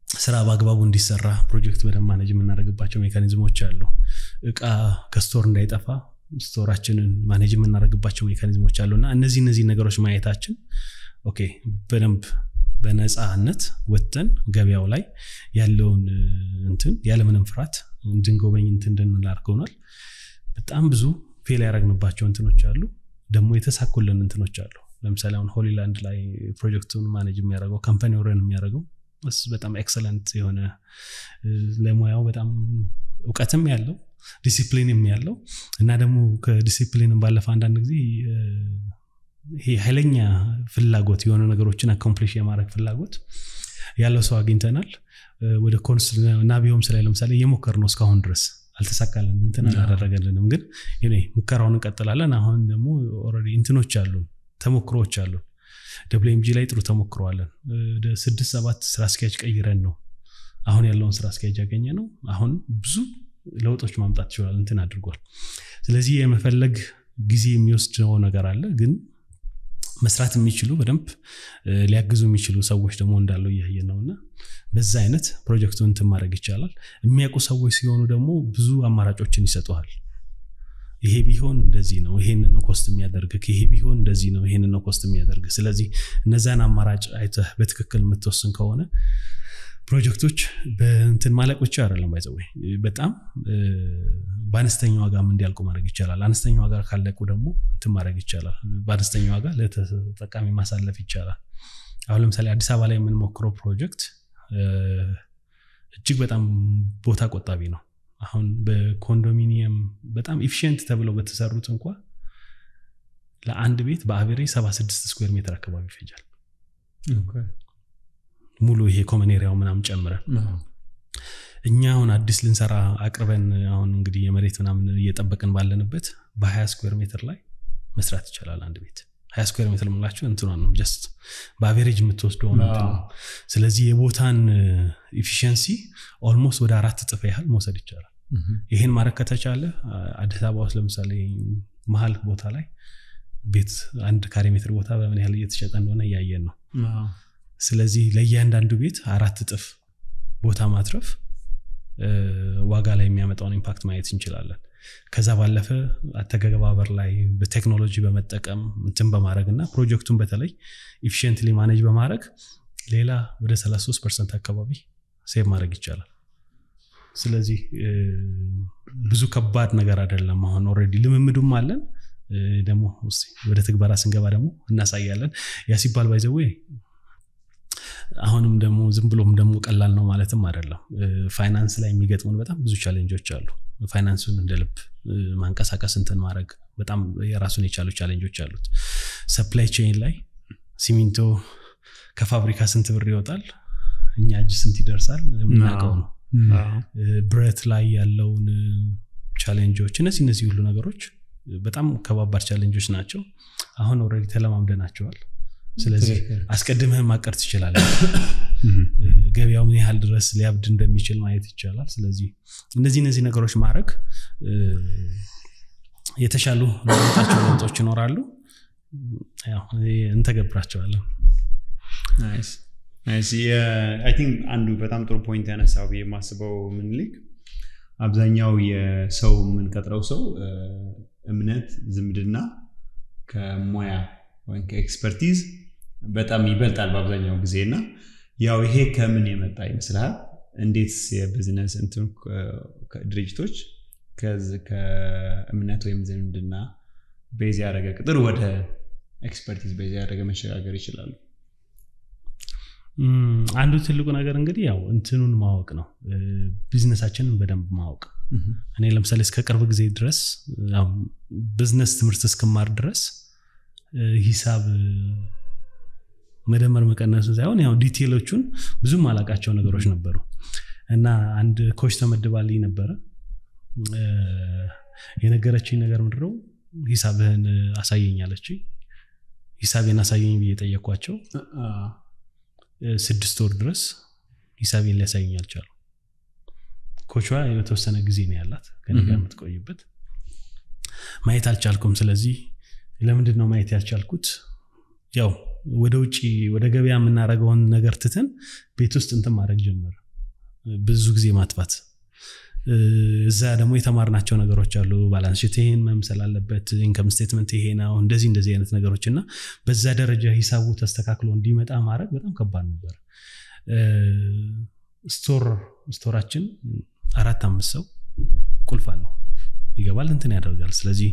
ስራ በአግባቡ እንዲሰራ ፕሮጀክት በደንብ ማኔጅ የምናደርግባቸው ሜካኒዝሞች አሉ። እቃ ከስቶር እንዳይጠፋ ስቶራችንን ማኔጅ የምናደርግባቸው ሜካኒዝሞች አሉ እና እነዚህ እነዚህ ነገሮች ማየታችን ኦኬ በደንብ በነፃነት ወጥተን ገበያው ላይ ያለውን እንትን ያለምንም ፍርሃት እንድንጎበኝ እንትን እንድንል አድርገውናል። በጣም ብዙ ፌል ያደረግንባቸው እንትኖች አሉ፣ ደግሞ የተሳኩልን እንትኖች አሉ። ለምሳሌ አሁን ሆሊላንድ ላይ ፕሮጀክቱን ማኔጅ የሚያደርገው ካምፓኒ ረን የሚያደርገው እሱ በጣም ኤክሰለንት የሆነ ለሙያው በጣም እውቀትም ያለው ዲሲፕሊንም ያለው እና ደግሞ ከዲሲፕሊንም ባለፈ አንዳንድ ጊዜ ይሄ ኃይለኛ ፍላጎት የሆነ ነገሮችን አኮምፕሊሽ የማድረግ ፍላጎት ያለው ሰው አግኝተናል። ወደ ኮንስ ናቢዮም ስላይ ለምሳሌ እየሞከር ነው እስካሁን ድረስ አልተሳካልንም፣ እንትን አላደረገልንም። ግን ሙከራውን እንቀጥላለን። አሁን ደግሞ ኦልሬዲ እንትኖች አሉን፣ ተሞክሮዎች አሉን። ደብሊው ኤምጂ ላይ ጥሩ ተሞክረዋለን። ወደ ስድስት ሰባት ስራ አስኪያጅ ቀይረን ነው አሁን ያለውን ስራ አስኪያጅ ያገኘ ነው። አሁን ብዙ ለውጦች ማምጣት ይችላል፣ እንትን አድርጓል። ስለዚህ የመፈለግ ጊዜ የሚወስደው ነገር አለ ግን መስራት የሚችሉ በደንብ ሊያግዙ የሚችሉ ሰዎች ደግሞ እንዳለው እያየን ነው እና በዛ አይነት ፕሮጀክቱን እንትን ማድረግ ይቻላል። የሚያውቁ ሰዎች ሲሆኑ ደግሞ ብዙ አማራጮችን ይሰጡሃል። ይሄ ቢሆን እንደዚህ ነው፣ ይሄንን ነው ኮስት የሚያደርግ፣ ይሄ ቢሆን እንደዚህ ነው፣ ይሄንን ነው ኮስት የሚያደርግ። ስለዚህ እነዛን አማራጭ አይተህ በትክክል የምትወስን ከሆነ ፕሮጀክቶች በእንትን ማለቅ ብቻ አይደለም ባይዘወይ በጣም በአነስተኛ ዋጋም እንዲያልቁ ማድረግ ይቻላል። አነስተኛ ዋጋ ካለቁ ደግሞ እንትን ማድረግ ይቻላል። በአነስተኛ ዋጋ ለተጠቃሚ ማሳለፍ ይቻላል። አሁን ለምሳሌ አዲስ አበባ ላይ የምንሞክረው ፕሮጀክት እጅግ በጣም ቦታ ቆጣቢ ነው። አሁን በኮንዶሚኒየም በጣም ኢፊሽንት ተብለው በተሰሩት እንኳ ለአንድ ቤት በአቬሬ 76 ስኩዌር ሜትር አካባቢ ይፈጃል። ሙሉ ይሄ ኮመን ኤሪያው ምናምን ጨምረን እኛ አሁን አዲስ ልንሰራ አቅርበን አሁን እንግዲህ የመሬት ምናምን እየጠበቅን ባለንበት በ20 ስኩዌር ሜትር ላይ መስራት ይቻላል አንድ ቤት። ሀያ ስኩዌር ሜትር የምላቸው እንትኗን ነው ጀስት በአቬሬጅ የምትወስደው ነው። ስለዚህ የቦታን ኢፊሽንሲ ኦልሞስት ወደ አራት እጥፍ ያህል መውሰድ ይቻላል። ይህን ማድረግ ከተቻለ አዲስ አበባ ውስጥ ለምሳሌ መሀል ቦታ ላይ ቤት አንድ ካሬ ሜትር ቦታ በምን ያህል እየተሸጠ እንደሆነ እያየን ነው። ስለዚህ ለእያንዳንዱ ቤት አራት እጥፍ ቦታ ማትረፍ ዋጋ ላይ የሚያመጣውን ኢምፓክት ማየት እንችላለን። ከዛ ባለፈ አተገባበር ላይ በቴክኖሎጂ በመጠቀም እንትን በማድረግ እና ፕሮጀክቱን በተለይ ኢፊሽንትሊ ማኔጅ በማድረግ ሌላ ወደ 33 ፐርሰንት አካባቢ ሴቭ ማድረግ ይቻላል። ስለዚህ ብዙ ከባድ ነገር አይደለም። አሁን ኦልሬዲ ልምምዱም አለን። ደግሞ ወደ ትግበራ ስንገባ ደግሞ እናሳያለን። ያ ሲባል ባይዘዌ አሁንም ደግሞ ዝም ብሎም ደግሞ ቀላል ነው ማለትም አይደለም። ፋይናንስ ላይ የሚገጥሙን በጣም ብዙ ቻሌንጆች አሉ። ፋይናንሱን እንደ ልብ ማንቀሳቀስ እንትን ማድረግ በጣም የራሱን የቻሉ ቻሌንጆች አሉት። ሰፕላይ ቼን ላይ ሲሚንቶ ከፋብሪካ ስንት ብር ይወጣል፣ እኛ እጅ ስንት ይደርሳል የምናውቀው ነው። ብረት ላይ ያለውን ቻሌንጆች፣ እነዚህ እነዚህ ሁሉ ነገሮች በጣም ከባባድ ቻሌንጆች ናቸው። አሁን ኦልሬዲ ተለማምደናቸዋል። ስለዚህ አስቀድመህ ማቀር ትችላለህ። ገበያው ምን ያህል ድረስ ሊያብድ እንደሚችል ማየት ይቻላል። ስለዚህ እነዚህ እነዚህ ነገሮች ማድረግ የተሻሉ ለውጣቸው ለውጦች ይኖራሉ። እንተገብራቸዋለን። አንዱ በጣም ጥሩ ፖይንት ያነሳው ብዬ የማስበው ምኒልክ አብዛኛው የሰው የምንቀጥረው ሰው እምነት፣ ዝምድና ከሙያ ወይም ከኤክስፐርቲዝ በጣም ይበልጣል በአብዛኛው ጊዜ እና ያው ይሄ ከምን የመጣ ይመስልሃል? እንዴት የቢዝነስ እንትን ድርጅቶች ከእምነት ወይም ዝምድና ቤዝ ያደረገ ቅጥር ወደ ኤክስፐርቲዝ ቤዝ ያደረገ መሸጋገር ይችላሉ? አንዱ ትልቁ ነገር እንግዲህ ያው እንትኑን ማወቅ ነው። ቢዝነሳችንን በደንብ ማወቅ። እኔ ለምሳሌ እስከ ቅርብ ጊዜ ድረስ ቢዝነስ ትምህርት እስክማር ድረስ ሂሳብ መደመር መቀነሱ ሳይሆን ያው ዲቴሎቹን ብዙም አላቃቸው ነገሮች ነበሩ እና አንድ ኮች ተመድባልኝ ነበረ። የነገረችኝ ነገር ምንድነው ሂሳብህን አሳየኝ አለችኝ። ሂሳቤን አሳየኝ ብዬ ጠየኳቸው። ስድስት ወር ድረስ ሂሳቤን ሊያሳየኝ አልቻሉ። ኮቿ የተወሰነ ጊዜ ነው ያላት ከኔ ጋር የምትቆይበት። ማየት አልቻልኩም። ስለዚህ ለምንድን ነው ማየት ያልቻልኩት? ያው ወደ ውጭ ወደ ገበያ የምናደርገውን ነገር ትተን ቤት ውስጥ እንትን ማድረግ ጀመረ ብዙ ጊዜ ማጥፋት እዛ ደግሞ የተማርናቸው ነገሮች አሉ ባላንስ ሽት ይሄን መምሰል አለበት ኢንከም ስቴትመንት ይሄ ነው እንደዚህ እንደዚህ አይነት ነገሮች እና በዛ ደረጃ ሂሳቡ ተስተካክሎ እንዲመጣ ማድረግ በጣም ከባድ ነበር ስቶር ስቶራችን አራት አምስት ሰው ቁልፍ አለው ይገባል እንትን ያደርጋል ስለዚህ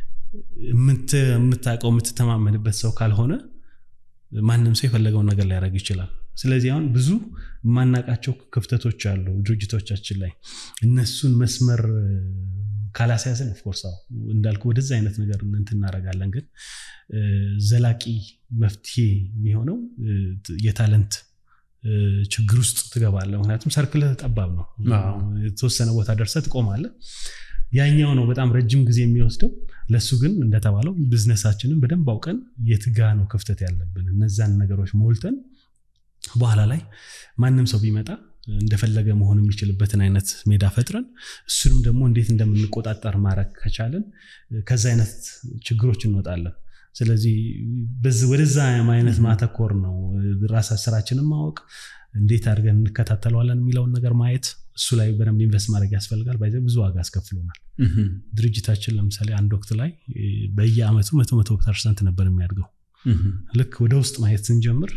የምታውቀው የምትተማመንበት ሰው ካልሆነ ማንም ሰው የፈለገውን ነገር ሊያደርግ ይችላል ስለዚህ አሁን ብዙ የማናቃቸው ክፍተቶች አሉ ድርጅቶቻችን ላይ እነሱን መስመር ካላስያዝን ኦፍኮርስ እንዳልኩ ወደዛ አይነት ነገር እንትን እናደርጋለን ግን ዘላቂ መፍትሄ የሚሆነው የታለንት ችግር ውስጥ ትገባለ ምክንያቱም ሰርክልህ ጠባብ ነው የተወሰነ ቦታ ደርሰ ትቆማለ ያኛው ነው በጣም ረጅም ጊዜ የሚወስደው ለሱ ግን እንደተባለው ቢዝነሳችንን በደንብ አውቀን የትጋ ነው ክፍተት ያለብን እነዛን ነገሮች ሞልተን በኋላ ላይ ማንም ሰው ቢመጣ እንደፈለገ መሆን የሚችልበትን አይነት ሜዳ ፈጥረን እሱንም ደግሞ እንዴት እንደምንቆጣጠር ማድረግ ከቻለን ከዛ አይነት ችግሮች እንወጣለን ስለዚህ ወደዛ አይነት ማተኮር ነው ራሳ ስራችንን ማወቅ እንዴት አድርገን እንከታተለዋለን የሚለውን ነገር ማየት እሱ ላይ በደንብ ኢንቨስት ማድረግ ያስፈልጋል ባይዘ ብዙ ዋጋ አስከፍሎናል ድርጅታችን ለምሳሌ አንድ ወቅት ላይ በየአመቱ መቶ መቶ ፐርሰንት ነበር የሚያድገው ልክ ወደ ውስጥ ማየት ስንጀምር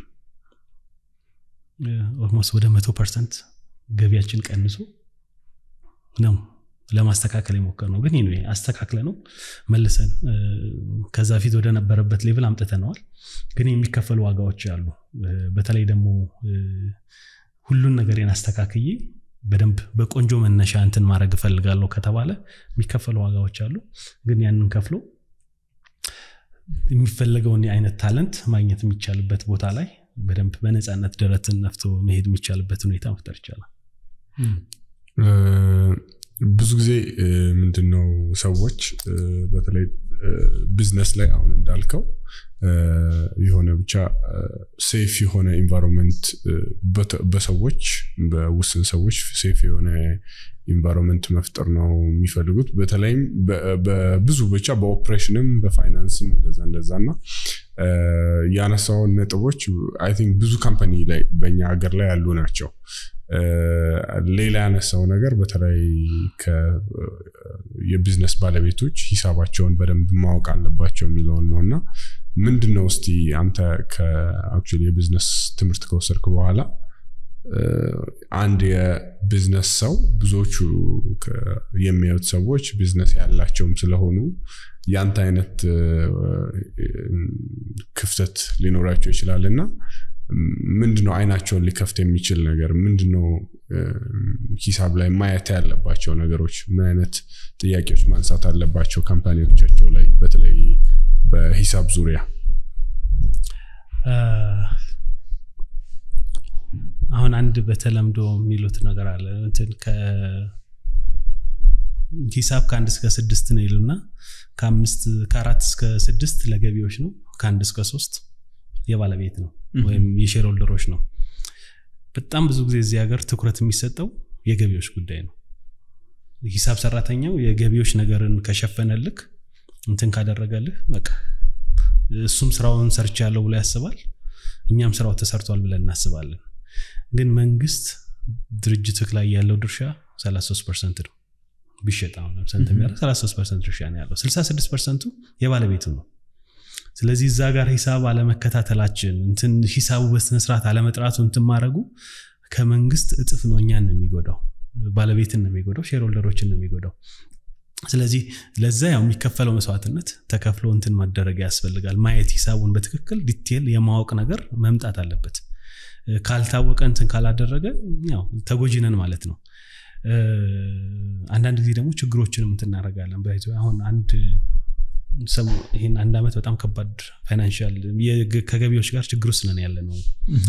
ኦልሞስት ወደ መቶ ፐርሰንት ገቢያችን ቀንሶ ነው ለማስተካከል የሞከር ነው ግን ይሄ አስተካክለ ነው መልሰን ከዛ ፊት ወደ ነበረበት ሌቭል አምጥተነዋል ግን የሚከፈሉ ዋጋዎች አሉ በተለይ ደግሞ ሁሉን ነገሬን አስተካክዬ በደንብ በቆንጆ መነሻ እንትን ማድረግ እፈልጋለሁ ከተባለ የሚከፈሉ ዋጋዎች አሉ ግን ያንን ከፍሎ የሚፈለገውን አይነት ታለንት ማግኘት የሚቻልበት ቦታ ላይ በደንብ በነፃነት ደረትን ነፍቶ መሄድ የሚቻልበት ሁኔታ መፍጠር ይቻላል ብዙ ጊዜ ምንድነው ሰዎች በተለይ ቢዝነስ ላይ አሁን እንዳልከው የሆነ ብቻ ሴፍ የሆነ ኢንቫይሮንመንት በሰዎች በውስን ሰዎች ሴፍ የሆነ ኢንቫይሮንመንት መፍጠር ነው የሚፈልጉት በተለይም በብዙ ብቻ በኦፕሬሽንም በፋይናንስም እንደዛ እንደዛ እና ያነሳውን ነጥቦች አይ ቲንክ ብዙ ካምፓኒ ላይ በእኛ ሀገር ላይ ያሉ ናቸው ሌላ ያነሳው ነገር በተለይ የቢዝነስ ባለቤቶች ሂሳባቸውን በደንብ ማወቅ አለባቸው የሚለውን ነው እና ምንድን ነው እስቲ አንተ ከአክቹዋሊ የቢዝነስ ትምህርት ከወሰድክ በኋላ አንድ የቢዝነስ ሰው ብዙዎቹ የሚያዩት ሰዎች ቢዝነስ ያላቸውም ስለሆኑ ያንተ አይነት ክፍተት ሊኖራቸው ይችላል እና ምንድነው አይናቸውን ሊከፍት የሚችል ነገር ምንድነው ሂሳብ ላይ ማየት ያለባቸው ነገሮች ምን አይነት ጥያቄዎች ማንሳት አለባቸው ካምፓኒዎቻቸው ላይ በተለይ በሂሳብ ዙሪያ አሁን አንድ በተለምዶ የሚሉት ነገር አለ እንትን ሂሳብ ከአንድ እስከ ስድስት ነው ይሉና ከአራት እስከ ስድስት ለገቢዎች ነው ከአንድ እስከ ሶስት የባለቤት ነው ወይም የሼር ሆልደሮች ነው በጣም ብዙ ጊዜ እዚህ ሀገር ትኩረት የሚሰጠው የገቢዎች ጉዳይ ነው ሂሳብ ሰራተኛው የገቢዎች ነገርን ከሸፈነልክ እንትን ካደረገልህ በቃ እሱም ስራውን ሰርች ያለው ብሎ ያስባል እኛም ስራው ተሰርቷል ብለን እናስባለን ግን መንግስት ድርጅትክ ላይ ያለው ድርሻ 33 ፐርሰንት ነው ቢሸጥ አሁን ለምሳሌ 33 ፐርሰንት ድርሻ ነው ያለው 66 ፐርሰንቱ የባለቤቱ ነው ስለዚህ እዛ ጋር ሂሳብ አለመከታተላችን እንትን ሂሳቡ በስነስርዓት አለመጥራቱ እንትን ማድረጉ ከመንግስት እጥፍ ነው እኛን ነው የሚጎዳው ባለቤትን ነው የሚጎዳው ሼርሆልደሮችን ነው የሚጎዳው ስለዚህ ለዛ ያው የሚከፈለው መስዋዕትነት ተከፍሎ እንትን መደረግ ያስፈልጋል ማየት ሂሳቡን በትክክል ዲቴል የማወቅ ነገር መምጣት አለበት ካልታወቀ እንትን ካላደረገ ያው ተጎጂነን ማለት ነው አንዳንድ ጊዜ ደግሞ ችግሮችንም እንትን እናደርጋለን አሁን አንድ ይህን አንድ ዓመት በጣም ከባድ ፋይናንሻል ከገቢዎች ጋር ችግር ውስጥ ነን ያለ ነው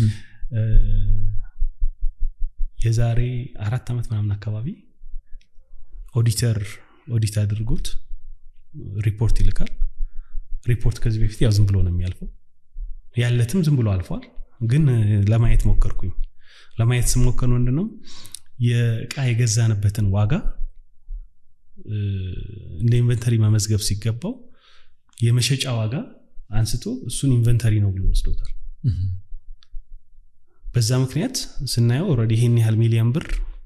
የዛሬ አራት ዓመት ምናምን አካባቢ ኦዲተር ኦዲት አድርጎት ሪፖርት ይልካል ሪፖርት ከዚህ በፊት ያው ዝም ብሎ ነው የሚያልፈው ያለትም ዝም ብሎ አልፏል ግን ለማየት ሞከርኩኝ ለማየት ስሞከር ምንድነው የእቃ የገዛንበትን ዋጋ እንደ ኢንቨንተሪ መመዝገብ ሲገባው የመሸጫ ዋጋ አንስቶ እሱን ኢንቨንተሪ ነው ብሎ ወስዶታል። በዛ ምክንያት ስናየው ኦልሬዲ ይሄን ያህል ሚሊዮን ብር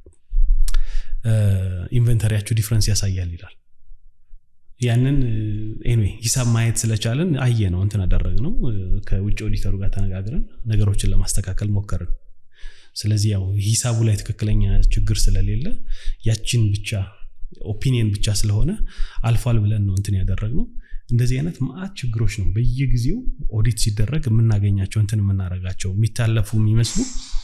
ኢንቨንተሪያቸው ዲፍረንስ ያሳያል ይላል። ያንን ኤኒዌይ ሂሳብ ማየት ስለቻለን አየ ነው እንትን አደረግ ነው ከውጭ ኦዲተሩ ጋር ተነጋግረን ነገሮችን ለማስተካከል ሞከርን። ስለዚህ ያው ሂሳቡ ላይ ትክክለኛ ችግር ስለሌለ ያችን ብቻ ኦፒኒየን ብቻ ስለሆነ አልፏል ብለን ነው እንትን ያደረግነው። እንደዚህ አይነት ማአት ችግሮች ነው በየጊዜው ኦዲት ሲደረግ የምናገኛቸው እንትን የምናደርጋቸው የሚታለፉ የሚመስሉ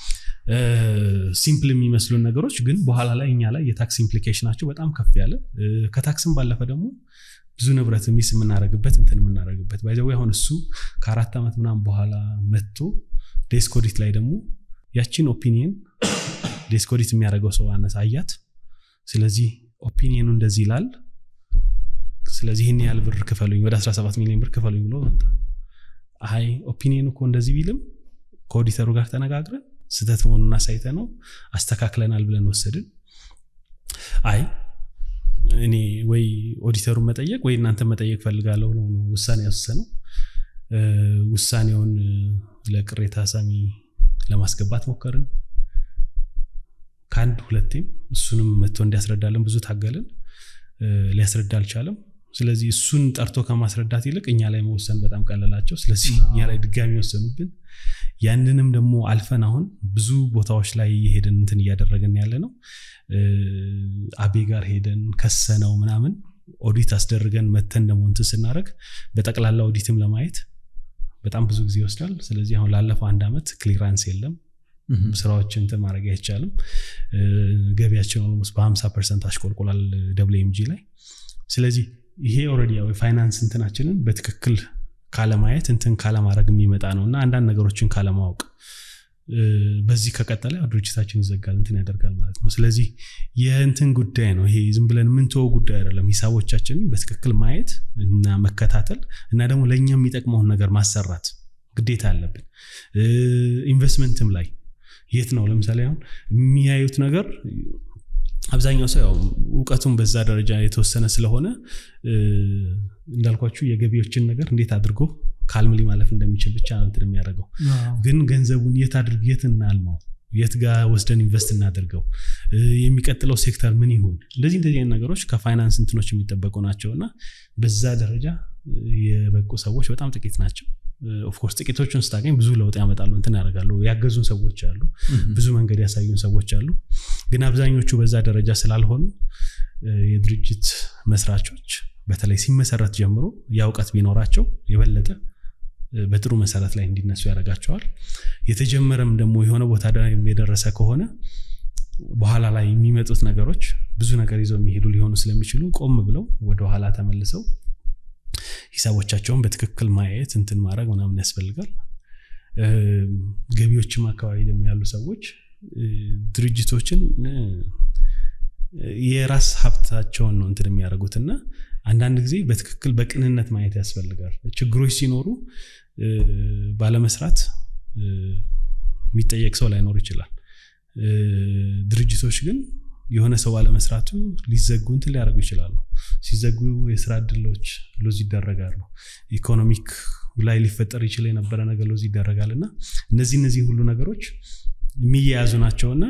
ሲምፕል የሚመስሉን ነገሮች ግን በኋላ ላይ እኛ ላይ የታክስ ኢምፕሊኬሽናቸው በጣም ከፍ ያለ ከታክስም ባለፈ ደግሞ ብዙ ንብረት ሚስ የምናደርግበት እንትን የምናደርግበት ባይዘዌ አሁን እሱ ከአራት ዓመት ምናምን በኋላ መጥቶ ዴስክ ኦዲት ላይ ደግሞ ያችን ኦፒኒየን ዴስክ ኦዲት የሚያደርገው ሰው አነሳ አያት። ስለዚህ ኦፒኒየኑ እንደዚህ ይላል። ስለዚህ ይህን ያህል ብር ክፈሉኝ፣ ወደ 17 ሚሊዮን ብር ክፈሉኝ ብሎ መጣ። አይ ኦፒኒየኑ እኮ እንደዚህ ቢልም ከኦዲተሩ ጋር ተነጋግረን ስህተት መሆኑን አሳይተ ነው አስተካክለናል ብለን ወሰድን። አይ እኔ ወይ ኦዲተሩን መጠየቅ ወይ እናንተ መጠየቅ ፈልጋለሁ ነው ውሳኔ ያወሰነው። ውሳኔውን ለቅሬታ ሰሚ ለማስገባት ሞከርን። ከአንድ ሁለቴም እሱንም መጥቶ እንዲያስረዳለን ብዙ ታገልን። ሊያስረዳ አልቻለም። ስለዚህ እሱን ጠርቶ ከማስረዳት ይልቅ እኛ ላይ መወሰን በጣም ቀለላቸው። ስለዚህ እኛ ላይ ድጋሚ ወሰኑብን። ያንንም ደግሞ አልፈን አሁን ብዙ ቦታዎች ላይ የሄደን እንትን እያደረግን ያለ ነው። አቤ ጋር ሄደን ከሰነው ምናምን ኦዲት አስደርገን መተን ደግሞ እንትን ስናደረግ በጠቅላላ ኦዲትም ለማየት በጣም ብዙ ጊዜ ይወስዳል። ስለዚህ አሁን ላለፈው አንድ ዓመት ክሊራንስ የለም። ስራዎችን እንትን ማድረግ አይቻልም። ገቢያችን ኦልሞስት በ50 ፐርሰንት አሽቆልቁላል ደብሊው ኤምጂ ላይ። ስለዚህ ይሄ ኦልሬዲ ያው የፋይናንስ እንትናችንን በትክክል ካለማየት እንትን ካለማድረግ የሚመጣ ነው እና አንዳንድ ነገሮችን ካለማወቅ በዚህ ከቀጠለ ድርጅታችን ይዘጋል እንትን ያደርጋል ማለት ነው። ስለዚህ የእንትን ጉዳይ ነው ይሄ ዝም ብለን የምንተወው ጉዳይ አይደለም። ሂሳቦቻችንን በትክክል ማየት እና መከታተል እና ደግሞ ለእኛ የሚጠቅመውን ነገር ማሰራት ግዴታ አለብን። ኢንቨስትመንትም ላይ የት ነው ለምሳሌ አሁን የሚያዩት ነገር አብዛኛው ሰው ያው እውቀቱን በዛ ደረጃ የተወሰነ ስለሆነ እንዳልኳችሁ የገቢዎችን ነገር እንዴት አድርጎ ካልምሊ ማለፍ እንደሚችል ብቻ እንትን የሚያደርገው ግን ገንዘቡን የት አድርግ የት እናልማው የት ጋር ወስደን ኢንቨስት እናደርገው የሚቀጥለው ሴክተር ምን ይሁን እንደዚህ እንደዚህ አይነት ነገሮች ከፋይናንስ እንትኖች የሚጠበቁ ናቸው እና በዛ ደረጃ የበቁ ሰዎች በጣም ጥቂት ናቸው ኦፍኮርስ ጥቂቶቹን ስታገኝ ብዙ ለውጥ ያመጣሉ እንትን ያደርጋሉ ያገዙን ሰዎች አሉ ብዙ መንገድ ያሳዩን ሰዎች አሉ ግን አብዛኞቹ በዛ ደረጃ ስላልሆኑ የድርጅት መስራቾች በተለይ ሲመሰረት ጀምሮ ያ እውቀት ቢኖራቸው የበለጠ በጥሩ መሰረት ላይ እንዲነሱ ያደርጋቸዋል የተጀመረም ደግሞ የሆነ ቦታ የደረሰ ከሆነ በኋላ ላይ የሚመጡት ነገሮች ብዙ ነገር ይዘው የሚሄዱ ሊሆኑ ስለሚችሉ ቆም ብለው ወደኋላ ተመልሰው ሂሳቦቻቸውን በትክክል ማየት እንትን ማድረግ ምናምን ያስፈልጋል ገቢዎችም አካባቢ ደግሞ ያሉ ሰዎች ድርጅቶችን የራስ ሀብታቸውን ነው እንትን የሚያደርጉት እና አንዳንድ ጊዜ በትክክል በቅንነት ማየት ያስፈልጋል ችግሮች ሲኖሩ ባለመስራት የሚጠየቅ ሰው ላይኖር ይችላል ድርጅቶች ግን የሆነ ሰው ባለመስራቱ ሊዘጉ እንትን ሊያደርጉ ይችላሉ ሲዘጉ የስራ እድሎች ሎዝ ይደረጋሉ ኢኮኖሚክ ላይ ሊፈጠር ይችል የነበረ ነገር ሎዝ ይደረጋል እና እነዚህ እነዚህ ሁሉ ነገሮች የሚያያዙ ናቸውና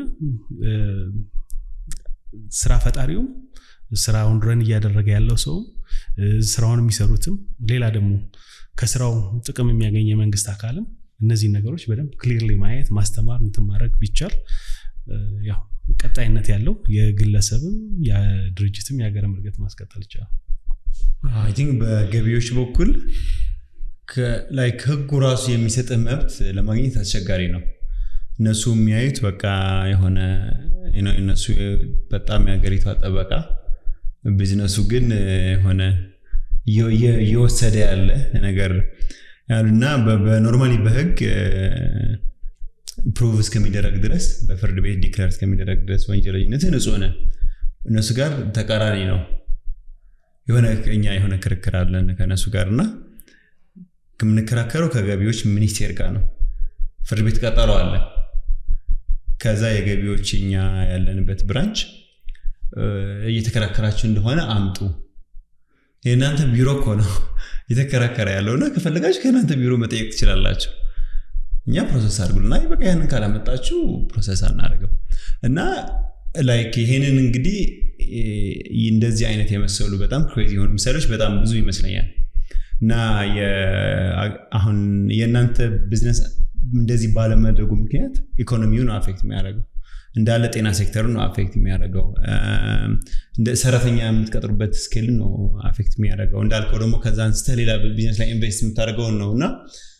ስራ ፈጣሪውም ስራውን ረን እያደረገ ያለው ሰውም ስራውን የሚሰሩትም ሌላ ደግሞ ከስራው ጥቅም የሚያገኝ የመንግስት አካልም እነዚህ ነገሮች በደንብ ክሊርሊ ማየት ማስተማር እንትን ማድረግ ቢቻል ያው ቀጣይነት ያለው የግለሰብም የድርጅትም የሀገርም እድገት ማስቀጠል ይቻላል ቲንክ በገቢዎች በኩል ላይክ ህጉ ራሱ የሚሰጥ መብት ለማግኘት አስቸጋሪ ነው እነሱ የሚያዩት በቃ የሆነ እነሱ በጣም የሀገሪቷ ጠበቃ ቢዝነሱ ግን የሆነ እየወሰደ ያለ ነገር እና በኖርማሊ በህግ ፕሩቭ እስከሚደረግ ድረስ በፍርድ ቤት ዲክላር እስከሚደረግ ድረስ ወንጀለኝነት ንጹህ ነህ እነሱ ጋር ተቃራኒ ነው የሆነ እኛ የሆነ ክርክር አለን ከእነሱ ጋር እና የምንከራከረው ከገቢዎች ሚኒስቴር ጋር ነው ፍርድ ቤት ቀጠሮ አለ ከዛ የገቢዎች እኛ ያለንበት ብራንች እየተከራከራችሁ እንደሆነ አምጡ የእናንተ ቢሮ እኮ ነው የተከራከረ ያለው እና ከፈለጋችሁ ከእናንተ ቢሮ መጠየቅ ትችላላችሁ እኛ ፕሮሰስ አድርጉልና በቃ ያንን ካላመጣችሁ ፕሮሰስ አናደርግም እና ላይክ ይሄንን እንግዲህ እንደዚህ አይነት የመሰሉ በጣም ክሬዚ የሆኑ ምሳሌዎች በጣም ብዙ ይመስለኛል እና አሁን የእናንተ ቢዝነስ እንደዚህ ባለመድረጉ ምክንያት ኢኮኖሚውን አፌክት የሚያደርገው እንዳለ ጤና ሴክተሩ ነው አፌክት የሚያደርገው ሰራተኛ የምትቀጥሩበት ስኬል ነው አፌክት የሚያደርገው እንዳልከው ደግሞ ከዛ አንስተ ሌላ ቢዝነስ ላይ ኢንቨስት የምታደርገውን ነው እና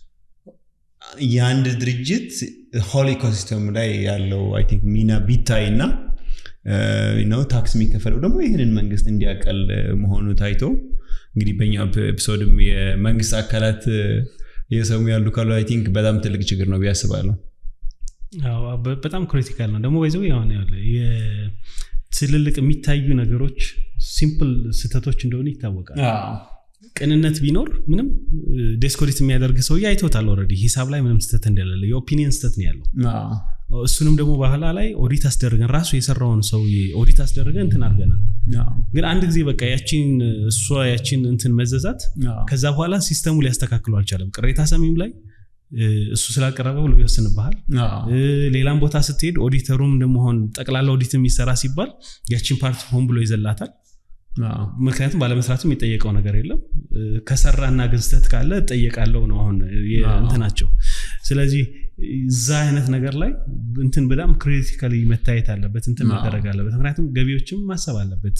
የአንድ ድርጅት ሆል ኢኮሲስተም ላይ ያለው አይ ቲንክ ሚና ቢታይ እና ነው ታክስ የሚከፈለው ደግሞ ይህንን መንግስት እንዲያቀል መሆኑ ታይቶ እንግዲህ በኛው ኤፒሶድም የመንግስት አካላት እየሰሙ ያሉ ካሉ አይ ቲንክ በጣም ትልቅ ችግር ነው ቢያስባለሁ በጣም ክሪቲካል ነው ደግሞ ይዘው የሆነ ትልልቅ የሚታዩ ነገሮች ሲምፕል ስህተቶች እንደሆነ ይታወቃል ቅንነት ቢኖር ምንም ዴስኮዲት የሚያደርግ ሰውዬ አይቶታል ኦልሬዲ ሂሳብ ላይ ምንም ስተት እንደሌለ የኦፒኒየን ስተት ነው ያለው እሱንም ደግሞ ባህላ ላይ ኦዲት አስደርገን ራሱ የሰራውን ሰውዬ ኦዲት አስደርገን እንትን አድርገናል ግን አንድ ጊዜ በቃ ያቺን እሷ ያቺን እንትን መዘዛት ከዛ በኋላ ሲስተሙ ሊያስተካክሉ አልቻለም ቅሬታ ሰሚም ላይ እሱ ስላቀረበ ብሎ ይወስንብሃል ሌላም ቦታ ስትሄድ ኦዲተሩም ደመሆን ጠቅላላ ኦዲት የሚሰራ ሲባል ያቺን ፓርት ሆን ብሎ ይዘላታል ምክንያቱም ባለመስራትም የጠየቀው ነገር የለም ከሰራና ግን ስተት ካለ እጠየቃለው ነው አሁን እንትናቸው ስለዚህ እዛ አይነት ነገር ላይ እንትን በጣም ክሪቲካሊ መታየት አለበት እንትን መደረግ አለበት ምክንያቱም ገቢዎችም ማሰብ አለበት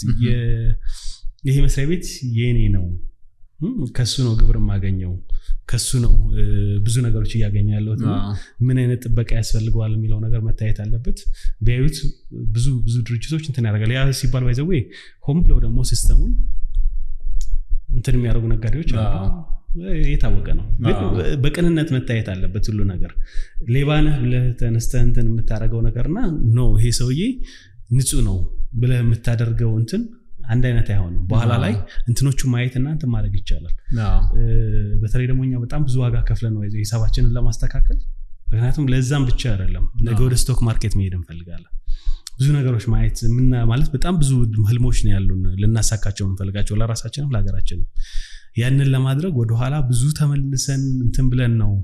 ይሄ መስሪያ ቤት የኔ ነው ከሱ ነው ግብር የማገኘው ከሱ ነው ብዙ ነገሮች እያገኘ ያለሁት ምን አይነት ጥበቃ ያስፈልገዋል የሚለው ነገር መታየት አለበት ቢያዩት ብዙ ብዙ ድርጅቶች እንትን ያደርጋል ያ ሲባል ባይዘዌ ሆም ብለው ደግሞ ሲስተሙን እንትን የሚያደርጉ ነጋዴዎች የታወቀ ነው በቅንነት መታየት አለበት ሁሉ ነገር ሌባነህ ብለህ ተነስተህ እንትን የምታደርገው ነገርና ኖ ይሄ ሰውዬ ንጹህ ነው ብለህ የምታደርገው እንትን አንድ አይነት አይሆንም በኋላ ላይ እንትኖቹ ማየት እና እንትን ማድረግ ይቻላል በተለይ ደግሞ እኛ በጣም ብዙ ዋጋ ከፍለ ነው ሂሳባችንን ለማስተካከል ምክንያቱም ለዛም ብቻ አይደለም ነገ ወደ ስቶክ ማርኬት መሄድ እንፈልጋለን ብዙ ነገሮች ማየት ማለት በጣም ብዙ ህልሞች ነው ያሉን ልናሳካቸው የምንፈልጋቸው ለራሳችንም ለሀገራችንም ያንን ለማድረግ ወደኋላ ብዙ ተመልሰን እንትን ብለን ነው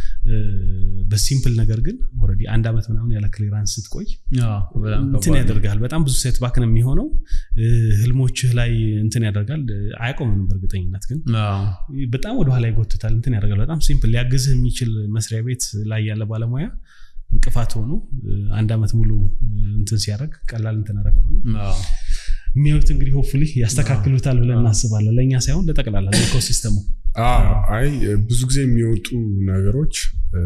በሲምፕል ነገር ግን ኦልሬዲ አንድ ዓመት ምናምን ያለ ክሊራንስ ስትቆይ እንትን ያደርጋል በጣም ብዙ ሴት ባክ ነው የሚሆነው ህልሞችህ ላይ እንትን ያደርጋል አያቆምንም በእርግጠኝነት ግን በጣም ወደኋላ ይጎትታል እንትን ያደርጋል በጣም ሲምፕል ሊያግዝህ የሚችል መስሪያ ቤት ላይ ያለ ባለሙያ እንቅፋት ሆኖ አንድ ዓመት ሙሉ እንትን ሲያደርግ ቀላል እንትን አደረገም የሚያዩት እንግዲህ ሆፕፉሊ ያስተካክሉታል ብለን እናስባለን ለእኛ ሳይሆን ለጠቅላላ ኢኮሲስተሙ አይ ብዙ ጊዜ የሚወጡ ነገሮች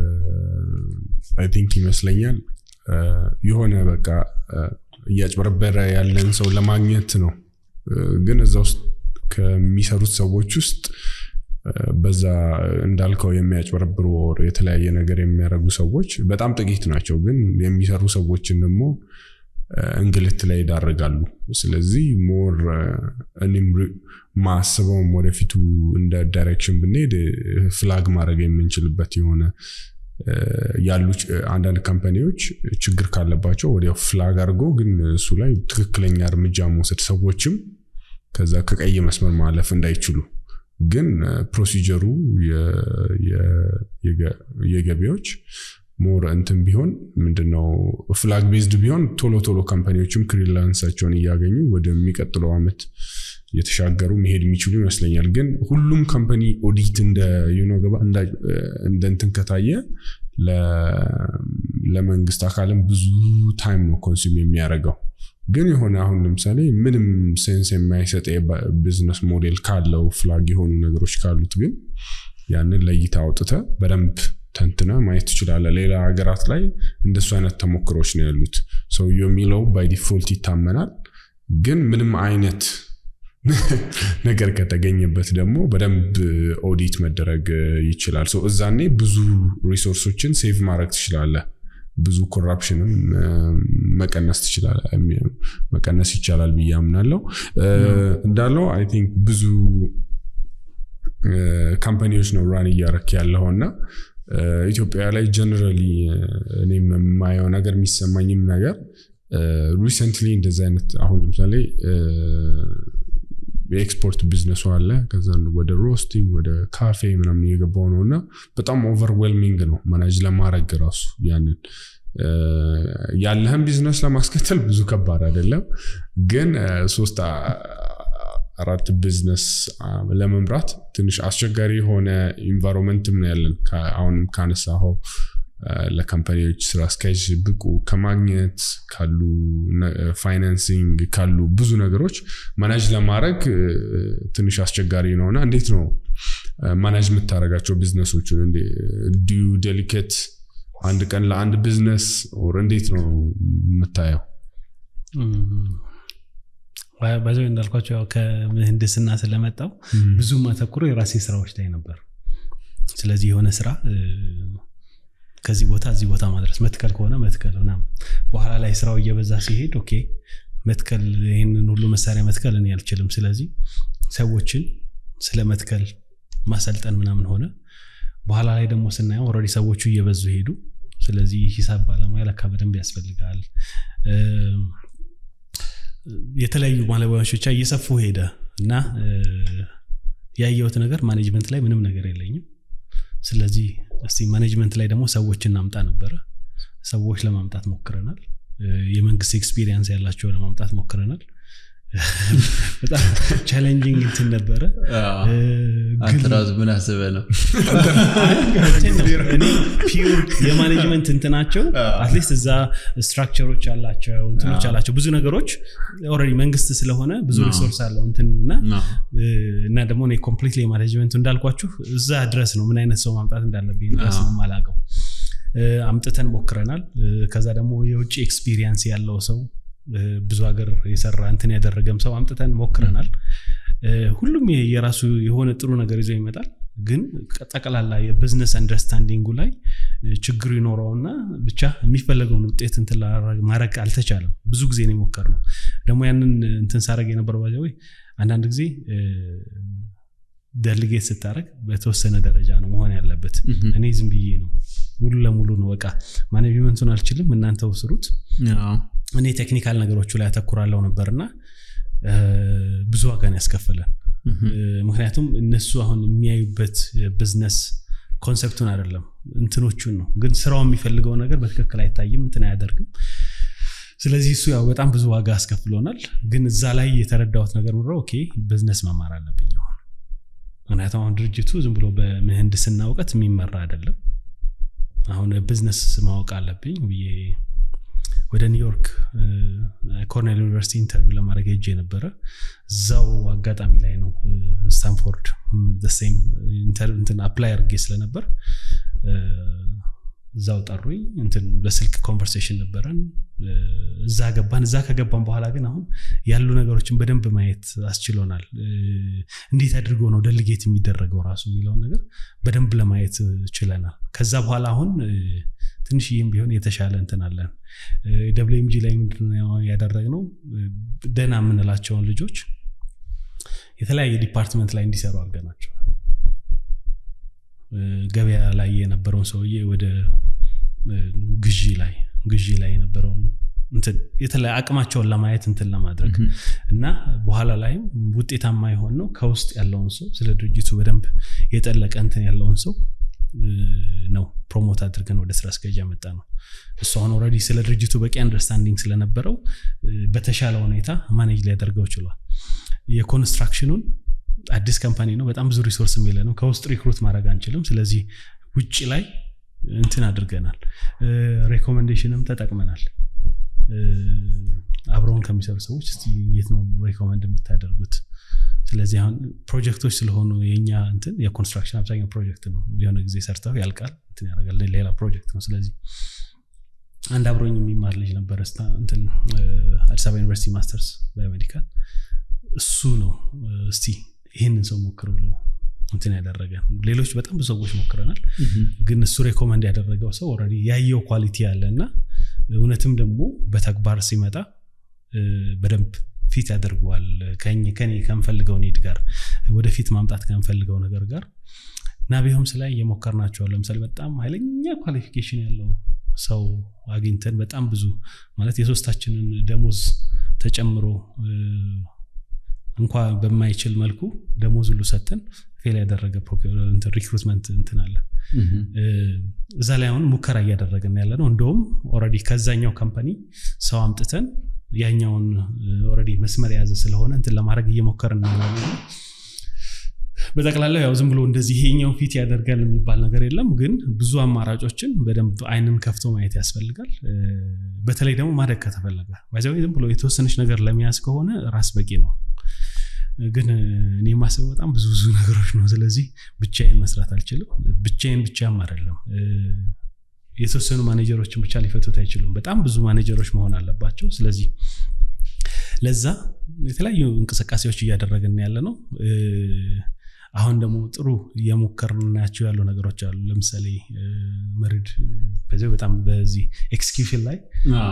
አይ ቲንክ ይመስለኛል የሆነ በቃ እያጭበረበረ ያለን ሰው ለማግኘት ነው ግን እዛ ውስጥ ከሚሰሩት ሰዎች ውስጥ በዛ እንዳልከው የሚያጭበረብሩ ወር የተለያየ ነገር የሚያደርጉ ሰዎች በጣም ጥቂት ናቸው ግን የሚሰሩ ሰዎችን ደግሞ እንግልት ላይ ይዳርጋሉ ስለዚህ ሞር እኔም ማስበውም ወደፊቱ እንደ ዳይሬክሽን ብንሄድ ፍላግ ማድረግ የምንችልበት የሆነ ያሉ አንዳንድ ካምፓኒዎች ችግር ካለባቸው ወዲያው ፍላግ አድርጎ ግን እሱ ላይ ትክክለኛ እርምጃ መውሰድ ሰዎችም ከዛ ከቀይ መስመር ማለፍ እንዳይችሉ ግን ፕሮሲጀሩ የገቢዎች ሞር እንትን ቢሆን ምንድነው ፍላግ ቤዝድ ቢሆን ቶሎ ቶሎ ካምፓኒዎችም ክሪላንሳቸውን እያገኙ ወደሚቀጥለው ዓመት የተሻገሩ መሄድ የሚችሉ ይመስለኛል ግን ሁሉም ካምፓኒ ኦዲት እንደ ገባ እንደ እንትን ከታየ ለመንግስት አካልም ብዙ ታይም ነው ኮንሱም የሚያደርገው ግን የሆነ አሁን ለምሳሌ ምንም ሴንስ የማይሰጥ ቢዝነስ ሞዴል ካለው ፍላግ የሆኑ ነገሮች ካሉት ግን ያንን ለይታ አውጥተ በደንብ ተንትነ ማየት ትችላለ ሌላ ሀገራት ላይ እንደሱ አይነት ተሞክሮች ነው ያሉት ሰውየ የሚለው ባይ ዲፎልት ይታመናል ግን ምንም አይነት ነገር ከተገኘበት ደግሞ በደንብ ኦዲት መደረግ ይችላል እዛኔ ብዙ ሪሶርሶችን ሴቭ ማድረግ ትችላለ ብዙ ኮራፕሽንም መቀነስ መቀነስ ይቻላል ብዬ አምናለው እንዳለው አይ ቲንክ ብዙ ካምፓኒዎች ነው ራን እያረክ ያለው እና ኢትዮጵያ ላይ ጀነራሊ እኔ የማየው ነገር የሚሰማኝም ነገር ሪሰንትሊ እንደዚህ አይነት አሁን ለምሳሌ የኤክስፖርት ቢዝነሱ አለ ከዛ ወደ ሮስቲንግ ወደ ካፌ ምናምን እየገባው ነው እና በጣም ኦቨርዌልሚንግ ነው መናጅ ለማድረግ ራሱ ያንን ያለህን ቢዝነስ ለማስከተል ብዙ ከባድ አይደለም ግን ሶስት አራት ቢዝነስ ለመምራት ትንሽ አስቸጋሪ የሆነ ኢንቫይሮንመንትም ነው ያለን አሁንም ካነሳኸው ለካምፓኒዎች ስራ አስኪያጅ ብቁ ከማግኘት ካሉ ፋይናንሲንግ ካሉ ብዙ ነገሮች ማናጅ ለማድረግ ትንሽ አስቸጋሪ ነውና እንዴት ነው ማናጅ የምታደርጋቸው ቢዝነሶችን ዲዩ ዴሊኬት አንድ ቀን ለአንድ ቢዝነስ ኦር እንዴት ነው የምታየው በዚ እንዳልኳቸው ያው ከምህንድስና ስለመጣው ብዙ ማተኩሮ የራሴ ስራዎች ላይ ነበር ስለዚህ የሆነ ስራ ከዚህ ቦታ እዚህ ቦታ ማድረስ መትከል ከሆነ መትከል ምናምን በኋላ ላይ ስራው እየበዛ ሲሄድ ኦኬ መትከል ይህንን ሁሉ መሳሪያ መትከል እኔ አልችልም ስለዚህ ሰዎችን ስለ መትከል ማሰልጠን ምናምን ሆነ በኋላ ላይ ደግሞ ስናየው ኦልሬዲ ሰዎቹ እየበዙ ሄዱ ስለዚህ ሂሳብ ባለሙያ ለካ በደንብ ያስፈልጋል የተለያዩ ባለሙያዎች ብቻ እየሰፉ ሄደ እና ያየሁት ነገር ማኔጅመንት ላይ ምንም ነገር የለኝም ስለዚህ እስቲ ማኔጅመንት ላይ ደግሞ ሰዎች እናምጣ ነበረ ሰዎች ለማምጣት ሞክረናል የመንግስት ኤክስፒሪየንስ ያላቸው ለማምጣት ሞክረናል በጣም ቻሌንጂንግ እንትን ነበረ አንተ ራሱ ምን አስበ ነው እኔ ፒውር የማኔጅመንት እንትናቸው አትሊስት እዛ ስትራክቸሮች አላቸው እንትኖች አላቸው ብዙ ነገሮች ኦልሬዲ መንግስት ስለሆነ ብዙ ሪሶርስ አለው እንትንና እና ደግሞ እኔ ኮምፕሊት የማኔጅመንቱ እንዳልኳችሁ እዛ ድረስ ነው ምን አይነት ሰው ማምጣት እንዳለብኝ ድረስ ነው ማላቀው አምጥተን ሞክረናል ከዛ ደግሞ የውጭ ኤክስፒሪየንስ ያለው ሰው ብዙ ሀገር የሰራ እንትን ያደረገም ሰው አምጥተን ሞክረናል ሁሉም የራሱ የሆነ ጥሩ ነገር ይዞ ይመጣል ግን ጠቅላላ የቢዝነስ አንደርስታንዲንጉ ላይ ችግሩ ይኖረውና ብቻ የሚፈለገውን ውጤት እንትን ማድረግ አልተቻለም ብዙ ጊዜ ነው የሞከር ነው ደግሞ ያንን እንትን ሳረግ የነበረው ባጃ አንዳንድ ጊዜ ደልጌት ስታደረግ በተወሰነ ደረጃ ነው መሆን ያለበት እኔ ዝም ብዬ ነው ሙሉ ለሙሉ ነው በቃ ማኔጅመንቱን አልችልም እናንተው ስሩት እኔ ቴክኒካል ነገሮቹ ላይ ያተኩራለው ነበርና ብዙ ዋጋን ያስከፈለን ምክንያቱም እነሱ አሁን የሚያዩበት ቢዝነስ ኮንሰፕቱን አይደለም እንትኖቹን ነው ግን ስራው የሚፈልገው ነገር በትክክል አይታይም እንትን አያደርግም ስለዚህ እሱ ያው በጣም ብዙ ዋጋ አስከፍሎናል ግን እዛ ላይ የተረዳሁት ነገር ምረ ኦኬ ቢዝነስ መማር አለብኝ አሁን ምክንያቱም አሁን ድርጅቱ ዝም ብሎ በምህንድስና እውቀት የሚመራ አይደለም አሁን ቢዝነስ ማወቅ አለብኝ ብዬ ወደ ኒውዮርክ ኮርኔል ዩኒቨርሲቲ ኢንተርቪው ለማድረግ ሄጄ ነበረ እዛው አጋጣሚ ላይ ነው ስታንፎርድ ሴም እንትን አፕላይ አድርጌ ስለነበር እዛው ጠሩኝ እንትን በስልክ ኮንቨርሴሽን ነበረን እዛ ገባን እዛ ከገባን በኋላ ግን አሁን ያሉ ነገሮችን በደንብ ማየት አስችሎናል እንዴት አድርጎ ነው ደልጌት የሚደረገው ራሱ የሚለውን ነገር በደንብ ለማየት ችለናል ከዛ በኋላ አሁን ትንሽ ይህም ቢሆን የተሻለ እንትን አለን ደብሊምጂ ላይ ምንድነው ያደረግነው ደና የምንላቸውን ልጆች የተለያየ ዲፓርትመንት ላይ እንዲሰሩ አድርገናቸዋል ገበያ ላይ የነበረውን ሰውዬ ወደ ግዢ ላይ ግዢ ላይ የነበረውን የተለያየ አቅማቸውን ለማየት እንትን ለማድረግ እና በኋላ ላይም ውጤታማ የሆን ነው ከውስጥ ያለውን ሰው ስለ ድርጅቱ በደንብ የጠለቀ እንትን ያለውን ሰው ነው ፕሮሞት አድርገን ወደ ስራ አስኪያጅ ያመጣ ነው እሱ አሁን ኦልሬዲ ስለ ድርጅቱ በቂ አንደርስታንዲንግ ስለነበረው በተሻለ ሁኔታ ማኔጅ ሊያደርገው ችሏል የኮንስትራክሽኑን አዲስ ካምፓኒ ነው በጣም ብዙ ሪሶርስ የለንም ከውስጥ ሪክሩት ማድረግ አንችልም ስለዚህ ውጭ ላይ እንትን አድርገናል ሬኮሜንዴሽንም ተጠቅመናል አብረውን ከሚሰሩ ሰዎች እስቲ የት ነው ሬኮመንድ የምታደርጉት ስለዚህ አሁን ፕሮጀክቶች ስለሆኑ የኛ እንትን የኮንስትራክሽን አብዛኛው ፕሮጀክት ነው የሆነ ጊዜ ሰርተው ያልቃል እንትን ያደርጋል ሌላ ፕሮጀክት ነው ስለዚህ አንድ አብሮኝ የሚማር ልጅ ነበረ እንትን አዲስ አበባ ዩኒቨርሲቲ ማስተርስ ባዮሜዲካል እሱ ነው እስቲ ይህንን ሰው ሞክር ብሎ እንትን ያደረገ ሌሎች በጣም ብዙ ሰዎች ሞክረናል ግን እሱ ሬኮመንድ ያደረገው ሰው ኦልሬዲ ያየው ኳሊቲ ያለ እና እውነትም ደግሞ በተግባር ሲመጣ በደንብ ፊት ያደርገዋል ከኔ ከምፈልገው ኒድ ጋር ወደፊት ማምጣት ከምፈልገው ነገር ጋር ናቢሆምስ ላይ እየሞከርናቸዋል ለምሳሌ በጣም ኃይለኛ ኳሊፊኬሽን ያለው ሰው አግኝተን በጣም ብዙ ማለት የሶስታችንን ደሞዝ ተጨምሮ እንኳ በማይችል መልኩ ደሞዝ ሁሉ ሰጥተን ፌል ያደረገ ሪክሩትመንት እንትን አለ እዛ ላይ አሁን ሙከራ እያደረግን ያለ ነው እንደውም ኦልሬዲ ከዛኛው ካምፓኒ ሰው አምጥተን ያኛውን ኦልሬዲ መስመር የያዘ ስለሆነ እንትን ለማድረግ እየሞከርን ነው ያለነው። በጠቅላላው ያው ዝም ብሎ እንደዚህ ይሄኛው ፊት ያደርጋል የሚባል ነገር የለም ግን ብዙ አማራጮችን በደንብ አይንን ከፍቶ ማየት ያስፈልጋል በተለይ ደግሞ ማደግ ከተፈለገ ባይዘ ዝም ብሎ የተወሰነች ነገር ለመያዝ ከሆነ ራስ በቂ ነው ግን እኔ የማስበው በጣም ብዙ ብዙ ነገሮች ነው ስለዚህ ብቻዬን መስራት አልችልም ብቻዬን ብቻም አይደለም የተወሰኑ ማኔጀሮችን ብቻ ሊፈቱት አይችሉም በጣም ብዙ ማኔጀሮች መሆን አለባቸው ስለዚህ ለዛ የተለያዩ እንቅስቃሴዎች እያደረግን ያለ ነው አሁን ደግሞ ጥሩ እየሞከርናቸው ያሉ ነገሮች አሉ ለምሳሌ መሪድ በዚህ በጣም በዚህ ኤክስኪዩሽን ላይ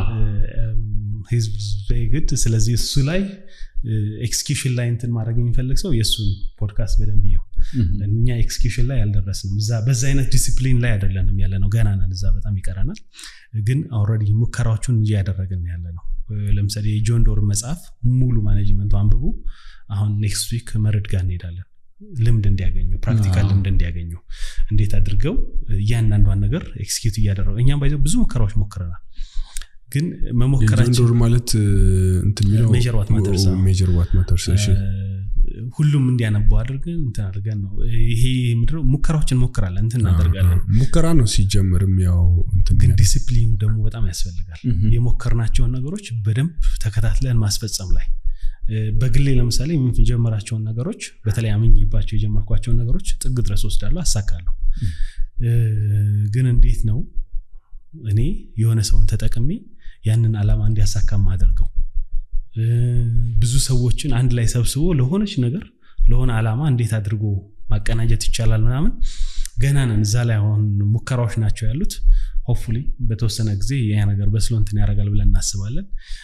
ህዝብ ግድ ስለዚህ እሱ ላይ ኤክስኪዩሽን ላይ እንትን ማድረግ የሚፈልግ ሰው የእሱን ፖድካስት በደንብ ይው እኛ ኤክስኪዩሽን ላይ አልደረስንም በዛ አይነት ዲሲፕሊን ላይ አይደለንም ያለ ነው ገና ነን እዛ በጣም ይቀረናል ግን ኦልሬዲ ሙከራዎቹን እያደረግን ያለ ነው ለምሳሌ የጆን ዶር መጽሐፍ ሙሉ ማኔጅመንቱ አንብቡ አሁን ኔክስት ዊክ መርድ ጋር እንሄዳለን ልምድ እንዲያገኙ ፕራክቲካል ልምድ እንዲያገኙ እንዴት አድርገው እያንዳንዷን ነገር ኤክስኪዩት እያደረጉ እኛም ባይዘው ብዙ ሙከራዎች ሞክረናል ግን መሞከራችን ዶር ማለት እንትን የሚለው ሜጀር ዋት ማተርስ ሜጀር ዋት ማተርስ እሺ ሁሉም እንዲያነባው አድርገን እንትን አድርገን ነው ይሄ ምድረው ሙከራዎችን እንሞክራለን እንትን እናደርጋለን ሙከራ ነው ሲጀምርም ያው እንትን ግን ዲሲፕሊኑ ደግሞ በጣም ያስፈልጋል የሞከርናቸውን ነገሮች በደንብ ተከታትለን ማስፈጸም ላይ በግሌ ለምሳሌ የጀመራቸውን ነገሮች በተለይ አምኝባቸው የጀመርኳቸውን ነገሮች ጥግ ድረስ ወስዳለሁ አሳካለሁ ግን እንዴት ነው እኔ የሆነ ሰውን ተጠቅሜ ያንን አላማ እንዲያሳካ ማደርገው ብዙ ሰዎችን አንድ ላይ ሰብስቦ ለሆነች ነገር ለሆነ አላማ እንዴት አድርጎ ማቀናጀት ይቻላል ምናምን ገና ነን እዛ ላይ አሁን ሙከራዎች ናቸው ያሉት ሆፕፉሊ በተወሰነ ጊዜ ያ ነገር በስሎ እንትን ያደርጋል ብለን እናስባለን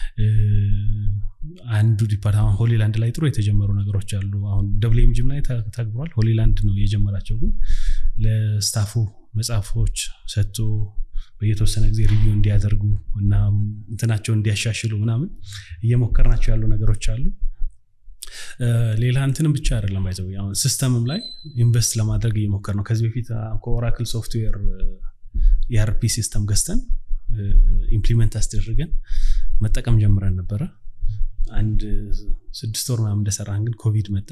አንዱ ዲፓርትመንት ሆሊላንድ ላይ ጥሩ የተጀመሩ ነገሮች አሉ አሁን ደብሊምጅም ላይ ተግብሯል ሆሊላንድ ነው የጀመራቸው ግን ለስታፉ መጽሐፎች ሰጥቶ በየተወሰነ ጊዜ ሪቪው እንዲያደርጉ እና እንትናቸው እንዲያሻሽሉ ምናምን እየሞከርናቸው ያሉ ነገሮች አሉ ሌላ እንትንም ብቻ አይደለም ባይዘው አሁን ሲስተምም ላይ ኢንቨስት ለማድረግ እየሞከር ነው ከዚህ በፊት ከኦራክል ሶፍትዌር የአርፒ ሲስተም ገዝተን ኢምፕሊመንት አስደርገን መጠቀም ጀምረን ነበረ አንድ ስድስት ወር ምናምን እንደሰራን ግን ኮቪድ መጣ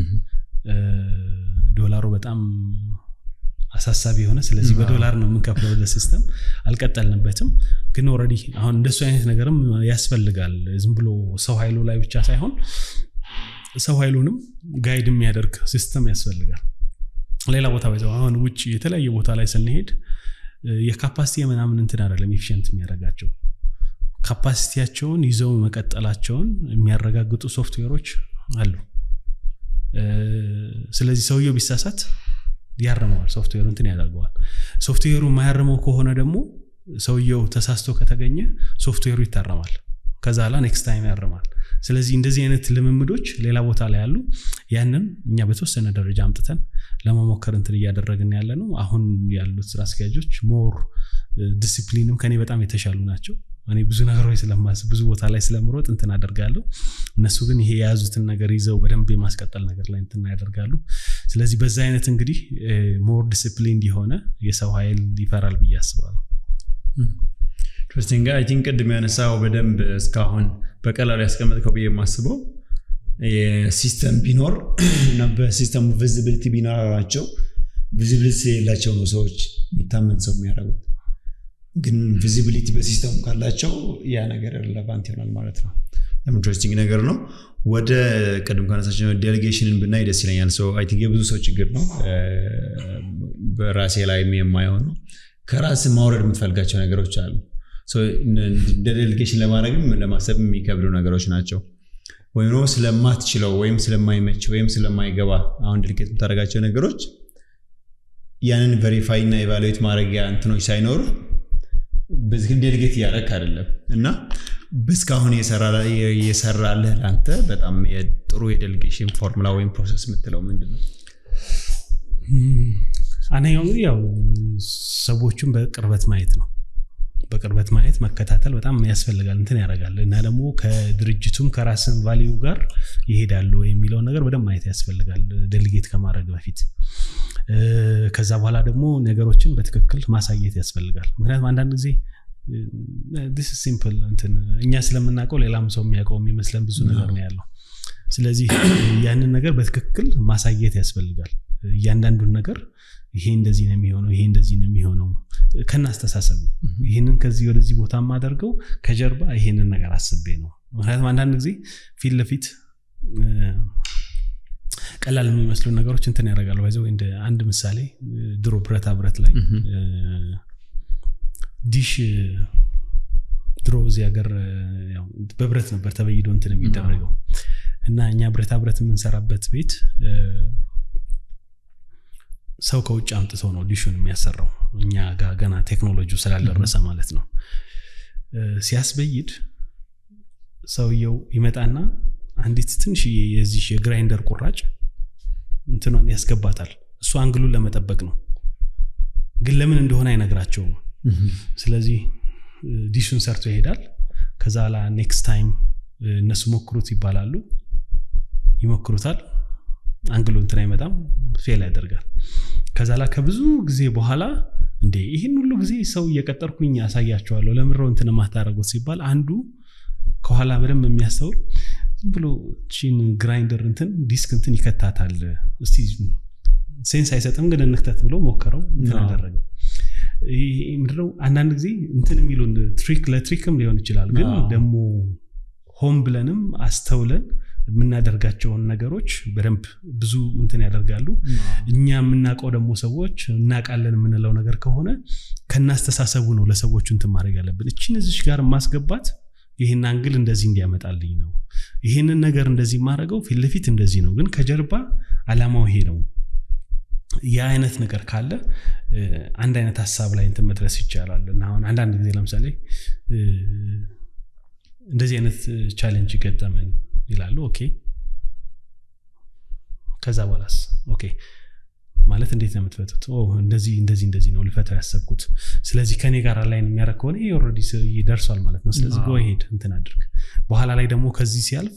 ዶላሩ በጣም አሳሳቢ የሆነ ስለዚህ በዶላር ነው የምንከፍለው ወደ ሲስተም አልቀጠልንበትም ግን ኦረዲ አሁን እንደሱ አይነት ነገርም ያስፈልጋል ዝም ብሎ ሰው ኃይሉ ላይ ብቻ ሳይሆን ሰው ኃይሉንም ጋይድ የሚያደርግ ሲስተም ያስፈልጋል ሌላ ቦታ ባይዘው አሁን ውጭ የተለያየ ቦታ ላይ ስንሄድ የካፓሲቲ ምናምን እንትን አይደለም ኤፊሽንት የሚያደርጋቸው ካፓሲቲያቸውን ይዘው መቀጠላቸውን የሚያረጋግጡ ሶፍትዌሮች አሉ ስለዚህ ሰውየው ቢሳሳት ያርመዋል ሶፍትዌሩ እንትን ያደርገዋል ሶፍትዌሩ የማያርመው ከሆነ ደግሞ ሰውየው ተሳስቶ ከተገኘ ሶፍትዌሩ ይታረማል ከዛ ላ ኔክስት ታይም ያርማል ስለዚህ እንደዚህ አይነት ልምምዶች ሌላ ቦታ ላይ ያሉ ያንን እኛ በተወሰነ ደረጃ አምጥተን ለመሞከር እንትን እያደረግን ያለ ነው አሁን ያሉት ስራ አስኪያጆች ሞር ዲሲፕሊንም ከኔ በጣም የተሻሉ ናቸው እኔ ብዙ ነገሮች ስለማስ ብዙ ቦታ ላይ ስለምሮጥ እንትን አደርጋለሁ እነሱ ግን ይሄ የያዙትን ነገር ይዘው በደንብ የማስቀጠል ነገር ላይ እንትን ያደርጋሉ ስለዚህ በዛ አይነት እንግዲህ ሞር ዲስፕሊን የሆነ የሰው ኃይል ይፈራል ብዬ አስባለሁ ኢንትረስቲንግ አይ ቲንክ ቅድም ያነሳው በደንብ እስካሁን በቀላሉ ያስቀመጥከው ብዬ የማስበው የሲስተም ቢኖር እና በሲስተሙ ቪዚቢሊቲ ቢኖራቸው ቪዚቢሊቲ የሌላቸው ነው ሰዎች የሚታመን ሰው የሚያደርጉት ግን ቪዚቢሊቲ በሲስተሙ ካላቸው ያ ነገር ሬሌቫንት ይሆናል ማለት ነው ኢንትረስቲንግ ነገር ነው ወደ ቅድም ከነሳቸው ዴሌጌሽንን ብናይ ደስ ይለኛል ሰው አይ ቲንክ የብዙ ሰው ችግር ነው በራሴ ላይ የማይሆነው ከራስ ማውረድ የምትፈልጋቸው ነገሮች አሉ እንደ ዴሌጌሽን ለማድረግም ለማሰብ የሚከብዱ ነገሮች ናቸው ወይም ደግሞ ስለማትችለው ወይም ስለማይመች ወይም ስለማይገባ አሁን ድርጌት የምታደርጋቸው ነገሮች ያንን ቨሪፋይ እና ኤቫሉዌት ማድረጊያ እንትኖች ሳይኖሩ በዚህ ዴሊጌት እያደረግ አይደለም እና እስካሁን የሰራልህ ለአንተ በጣም ጥሩ የዴሊጌሽን ፎርሙላ ወይም ፕሮሰስ የምትለው ምንድን ነው አንደኛው እንግዲህ ያው ሰዎቹን በቅርበት ማየት ነው በቅርበት ማየት መከታተል በጣም ያስፈልጋል እንትን ያደርጋል እና ደግሞ ከድርጅቱም ከራስን ቫሊዩ ጋር ይሄዳሉ የሚለውን ነገር በደንብ ማየት ያስፈልጋል ዴሊጌት ከማድረግ በፊት ከዛ በኋላ ደግሞ ነገሮችን በትክክል ማሳየት ያስፈልጋል ምክንያቱም አንዳንድ ጊዜ ዲስ ሲምፕል እንትን እኛ ስለምናውቀው ሌላም ሰው የሚያውቀው የሚመስለን ብዙ ነገር ነው ያለው ስለዚህ ያንን ነገር በትክክል ማሳየት ያስፈልጋል እያንዳንዱን ነገር ይሄ እንደዚህ ነው የሚሆነው ይሄ እንደዚህ ነው የሚሆነው ከናስተሳሰቡ ይህንን ከዚህ ወደዚህ ቦታ የማደርገው ከጀርባ ይሄንን ነገር አስቤ ነው ምክንያቱም አንዳንድ ጊዜ ፊት ለፊት ቀላል የሚመስሉ ነገሮች እንትን ያደርጋሉ ይዘው እንደ አንድ ምሳሌ ድሮ ብረታ ብረት ላይ ዲሽ ድሮ እዚህ ሀገር በብረት ነበር ተበይዶ እንትን የሚደረገው እና እኛ ብረታ ብረት የምንሰራበት ቤት ሰው ከውጭ አምጥተው ነው ዲሹን የሚያሰራው እኛ ጋር ገና ቴክኖሎጂ ስላልደረሰ ማለት ነው ሲያስበይድ ሰውየው ይመጣና አንዲት ትንሽዬ የዚህ የግራይንደር ቁራጭ እንትኗን ያስገባታል እሱ አንግሉን ለመጠበቅ ነው ግን ለምን እንደሆነ አይነግራቸውም ስለዚህ ዲሹን ሰርቶ ይሄዳል ከዛ ላ ኔክስት ታይም እነሱ ሞክሩት ይባላሉ ይሞክሩታል አንግሉ እንትን አይመጣም ፌል ያደርጋል ከዛ ላ ከብዙ ጊዜ በኋላ እንዴ ይህን ሁሉ ጊዜ ሰው እየቀጠርኩኝ ያሳያቸዋለሁ ለምረው እንትን ማታደረጉት ሲባል አንዱ ከኋላ በደንብ የሚያስተውል ዝም ብሎ ቺን ግራይንደር እንትን ዲስክ እንትን ይከታታል እስቲ ሴንስ አይሰጥም ግን እንክተት ብሎ ሞከረው እንትን አደረገው ምድረው አንዳንድ ጊዜ እንትን የሚሉን ትሪክ ለትሪክም ሊሆን ይችላል ግን ደግሞ ሆም ብለንም አስተውለን የምናደርጋቸውን ነገሮች በደንብ ብዙ እንትን ያደርጋሉ እኛ የምናውቀው ደግሞ ሰዎች እናውቃለን የምንለው ነገር ከሆነ ከናስተሳሰቡ ነው ለሰዎቹ እንትን ማድረግ ያለብን እችን እዚች ጋር ማስገባት ይህን አንግል እንደዚህ እንዲያመጣልኝ ነው ይህንን ነገር እንደዚህ ማድረገው ፊት ለፊት እንደዚህ ነው ግን ከጀርባ አላማው ይሄ ነው ያ አይነት ነገር ካለ አንድ አይነት ሀሳብ ላይ እንትን መድረስ ይቻላል እና አሁን አንዳንድ ጊዜ ለምሳሌ እንደዚህ አይነት ቻሌንጅ ገጠመን ይላሉ ኦኬ ከዛ በኋላስ ኦኬ ማለት እንዴት ነው የምትፈቱት እንደዚህ እንደዚህ እንደዚህ ነው ልፈታው ያሰብኩት ስለዚህ ከኔ ጋር ላይን የሚያደረግ ከሆነ ይሄ ኦልሬዲ ደርሷል ማለት ነው ስለዚህ ጎ ሄድ እንትን አድርግ በኋላ ላይ ደግሞ ከዚህ ሲያልፍ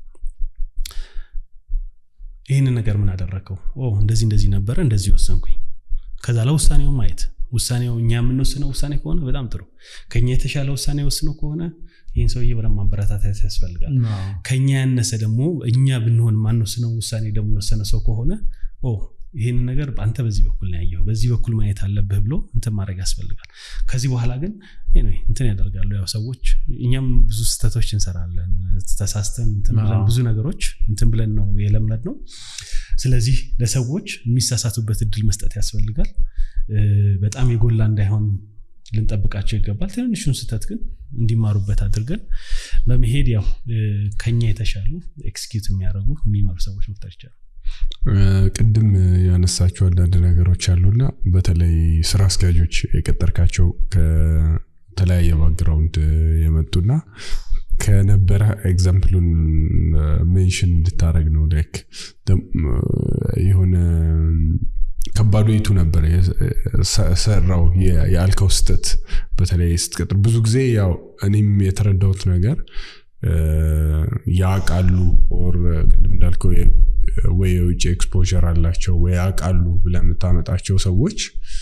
ይህንን ነገር ምን አደረግከው እንደዚህ እንደዚህ ነበረ እንደዚህ ወሰንኩኝ ከዛ ለውሳኔው ማየት ውሳኔው እኛ የምንወስነው ውሳኔ ከሆነ በጣም ጥሩ ከኛ የተሻለ ውሳኔ ወስነው ከሆነ ይህን ሰውዬ በደንብ ማበረታታት ያስፈልጋል ከኛ ያነሰ ደግሞ እኛ ብንሆን ማንወስነው ውሳኔ ደግሞ የወሰነ ሰው ከሆነ ይህንን ነገር አንተ በዚህ በኩል ነው ያየው በዚህ በኩል ማየት አለብህ ብሎ እንትን ማድረግ ያስፈልጋል ከዚህ በኋላ ግን እንትን ያደርጋሉ ያው ሰዎች እኛም ብዙ ስህተቶች እንሰራለን ተሳስተን እንትን ብለን ብዙ ነገሮች እንትን ብለን ነው የለመድ ነው ስለዚህ ለሰዎች የሚሳሳቱበት እድል መስጠት ያስፈልጋል በጣም የጎላ እንዳይሆን ልንጠብቃቸው ይገባል ትንንሹን ስህተት ግን እንዲማሩበት አድርገን በመሄድ ያው ከኛ የተሻሉ ኤክስኪዩት የሚያደርጉ የሚመሩ ሰዎች መፍጠር ይቻላል ቅድም ያነሳቸው አንዳንድ ነገሮች አሉና በተለይ ስራ አስኪያጆች የቀጠርካቸው ከተለያየ ባክግራውንድ የመጡና ከነበረ ኤግዛምፕሉን ሜንሽን እንድታደረግ ነው ላይክ የሆነ ከባዱ የቱ ነበር ሰራው የአልከው ስተት በተለይ ስትቀጥር ብዙ ጊዜ ያው እኔም የተረዳሁት ነገር ያቃሉ ኦር ቅድም እንዳልከው ወይ የውጭ ኤክስፖር አላቸው ወይ ያውቃሉ ብለ የምታመጣቸው ሰዎች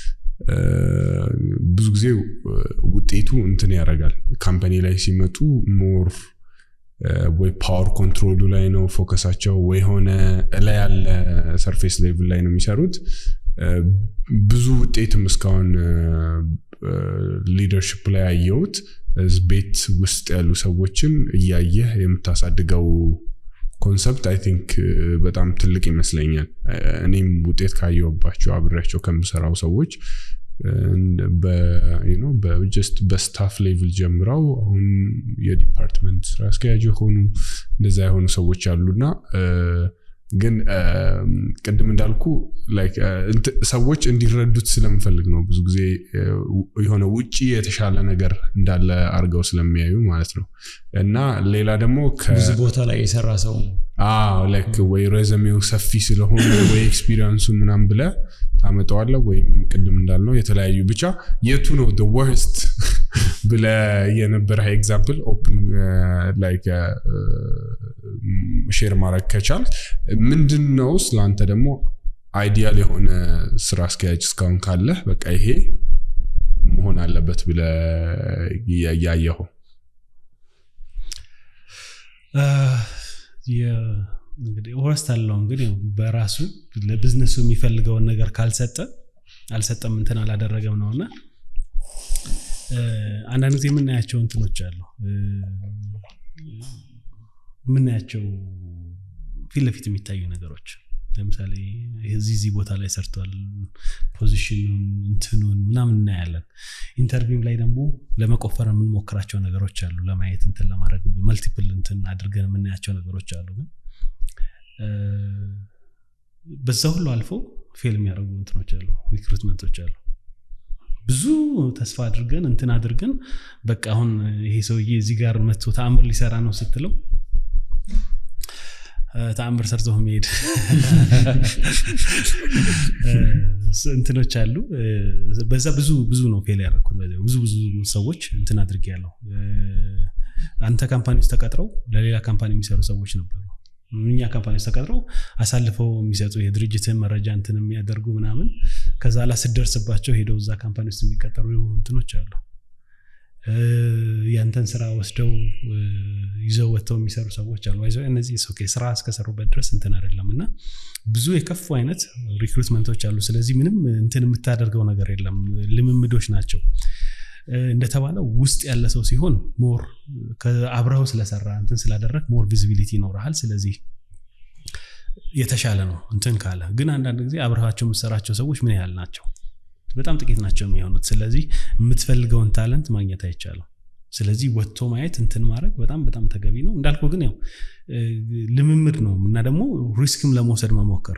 ብዙ ጊዜ ውጤቱ እንትን ያደርጋል ካምፓኒ ላይ ሲመጡ ሞር ወይ ፓወር ኮንትሮሉ ላይ ነው ፎከሳቸው ወይ ሆነ ላይ ያለ ሰርፌስ ሌቭል ላይ ነው የሚሰሩት ብዙ ውጤትም እስካሁን ሊደርሽፕ ላይ ያየሁት ቤት ውስጥ ያሉ ሰዎችን እያየህ የምታሳድገው ኮንሰፕት አይ ቲንክ በጣም ትልቅ ይመስለኛል እኔም ውጤት ካየውባቸው አብሬያቸው ከምሰራው ሰዎች በጀስት በስታፍ ሌቭል ጀምረው አሁን የዲፓርትመንት ስራ አስኪያጅ የሆኑ እንደዛ የሆኑ ሰዎች አሉና ግን ቅድም እንዳልኩ ሰዎች እንዲረዱት ስለምፈልግ ነው ብዙ ጊዜ የሆነ ውጭ የተሻለ ነገር እንዳለ አድርገው ስለሚያዩ ማለት ነው እና ሌላ ደግሞ ብዙ ቦታ ላይ የሰራ ሰው ላይክ ወይ ረዘሜው ሰፊ ስለሆነ ወይ ኤክስፒሪንሱን ምናም ብለ ታመጠዋለ ወይም ቅድም እንዳልነው የተለያዩ ብቻ የቱ ነው ወርስት ብለ የነበረ ኤግዛምፕል ኦፕን ላይክ ሼር ማድረግ ከቻል ምንድን ነው ስለአንተ ደግሞ አይዲያል የሆነ ስራ አስኪያጅ እስካሁን ካለህ በቃ ይሄ መሆን አለበት ብለ ያየኸው እንግዲህ ወረስት አለው እንግዲህ በራሱ ለቢዝነሱ የሚፈልገውን ነገር ካልሰጠ አልሰጠም እንትን አላደረገም ነው እና አንዳንድ ጊዜ የምናያቸው እንትኖች አሉ የምናያቸው ፊት ለፊት የሚታዩ ነገሮች ለምሳሌ እዚህ እዚህ ቦታ ላይ ሰርቷል ፖዚሽኑን እንትኑን ምናምን እናያለን ኢንተርቪው ላይ ደግሞ ለመቆፈር የምንሞክራቸው ነገሮች አሉ ለማየት እንትን ለማድረግ መልቲፕል እንትን አድርገን የምናያቸው ነገሮች አሉ ግን በዛ ሁሉ አልፎ ፌል የሚያደርጉ እንትኖች አሉ ሪክሩትመንቶች አሉ ብዙ ተስፋ አድርገን እንትን አድርገን በቃ አሁን ይሄ ሰውዬ እዚህ ጋር መጥቶ ተአምር ሊሰራ ነው ስትለው ተአምር ሰርቶ መሄድ እንትኖች አሉ በዛ ብዙ ብዙ ነው ፌል ያደረግኩት ብዙ ብዙ ሰዎች እንትን አድርጌ ያለው አንተ ካምፓኒ ውስጥ ተቀጥረው ለሌላ ካምፓኒ የሚሰሩ ሰዎች ነበሩ እኛ ካምፓኒ ውስጥ ተቀጥረው አሳልፈው የሚሰጡ የድርጅትን መረጃ እንትን የሚያደርጉ ምናምን ከዛ ላ ስደርስባቸው ሄደው እዛ ካምፓኒ ውስጥ የሚቀጠሩ እንትኖች አሉ ያንተን ስራ ወስደው ይዘው ወጥተው የሚሰሩ ሰዎች አሉ ይዘው እነዚህ ስራ እስከሰሩበት ድረስ እንትን አይደለም እና ብዙ የከፉ አይነት ሪክሩትመንቶች አሉ ስለዚህ ምንም እንትን የምታደርገው ነገር የለም ልምምዶች ናቸው እንደተባለው ውስጥ ያለ ሰው ሲሆን ሞር አብረው ስለሰራ እንትን ስላደረግ ሞር ቪዚቢሊቲ ይኖረሃል ስለዚህ የተሻለ ነው እንትን ካለ ግን አንዳንድ ጊዜ አብረሃቸው የምሰራቸው ሰዎች ምን ያህል ናቸው በጣም ጥቂት ናቸው የሚሆኑት ስለዚህ የምትፈልገውን ታለንት ማግኘት አይቻልም ስለዚህ ወጥቶ ማየት እንትን ማድረግ በጣም በጣም ተገቢ ነው እንዳልኩ ግን ያው ልምምድ ነው እና ደግሞ ሪስክም ለመውሰድ መሞከር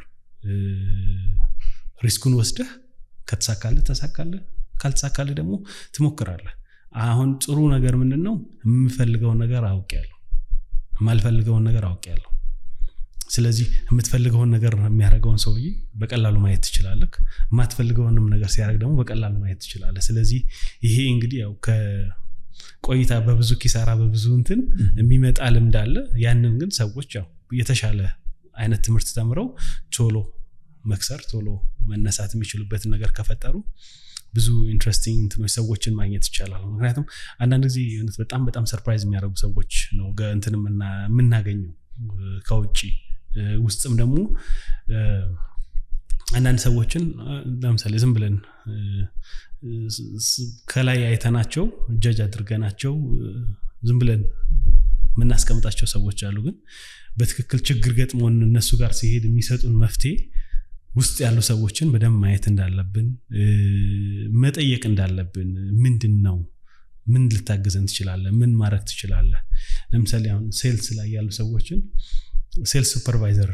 ሪስኩን ወስደህ ከተሳካለ ተሳካለ ካልተሳካለ ደግሞ ትሞክራለህ አሁን ጥሩ ነገር ምንድን ነው የምፈልገውን ነገር አውቅ ያለሁ የማልፈልገውን ነገር አውቅ ያለሁ ስለዚህ የምትፈልገውን ነገር የሚያደርገውን ሰውዬ በቀላሉ ማየት ትችላለህ የማትፈልገውንም ነገር ሲያደርግ ደግሞ በቀላሉ ማየት ትችላለህ ስለዚህ ይሄ እንግዲህ ያው ከቆይታ በብዙ ኪሳራ በብዙ እንትን የሚመጣ ልምድ አለ ያንን ግን ሰዎች ያው የተሻለ አይነት ትምህርት ተምረው ቶሎ መክሰር ቶሎ መነሳት የሚችሉበትን ነገር ከፈጠሩ ብዙ ኢንትረስቲንግ እንትኖች ሰዎችን ማግኘት ይቻላል ምክንያቱም አንዳንድ ጊዜ በጣም በጣም ሰርፕራይዝ የሚያደርጉ ሰዎች ነው እንትን የምናገኘው ከውጭ ውስጥም ደግሞ አንዳንድ ሰዎችን ለምሳሌ ዝም ብለን ከላይ አይተናቸው ጀጅ አድርገናቸው ዝም ብለን የምናስቀምጣቸው ሰዎች አሉ ግን በትክክል ችግር ገጥሞን እነሱ ጋር ሲሄድ የሚሰጡን መፍትሄ ውስጥ ያሉ ሰዎችን በደንብ ማየት እንዳለብን መጠየቅ እንዳለብን ምንድን ነው ምን ልታገዘን ትችላለ ምን ማድረግ ትችላለ ለምሳሌ አሁን ሴልስ ላይ ያሉ ሰዎችን ሴልስ ሱፐርቫይዘር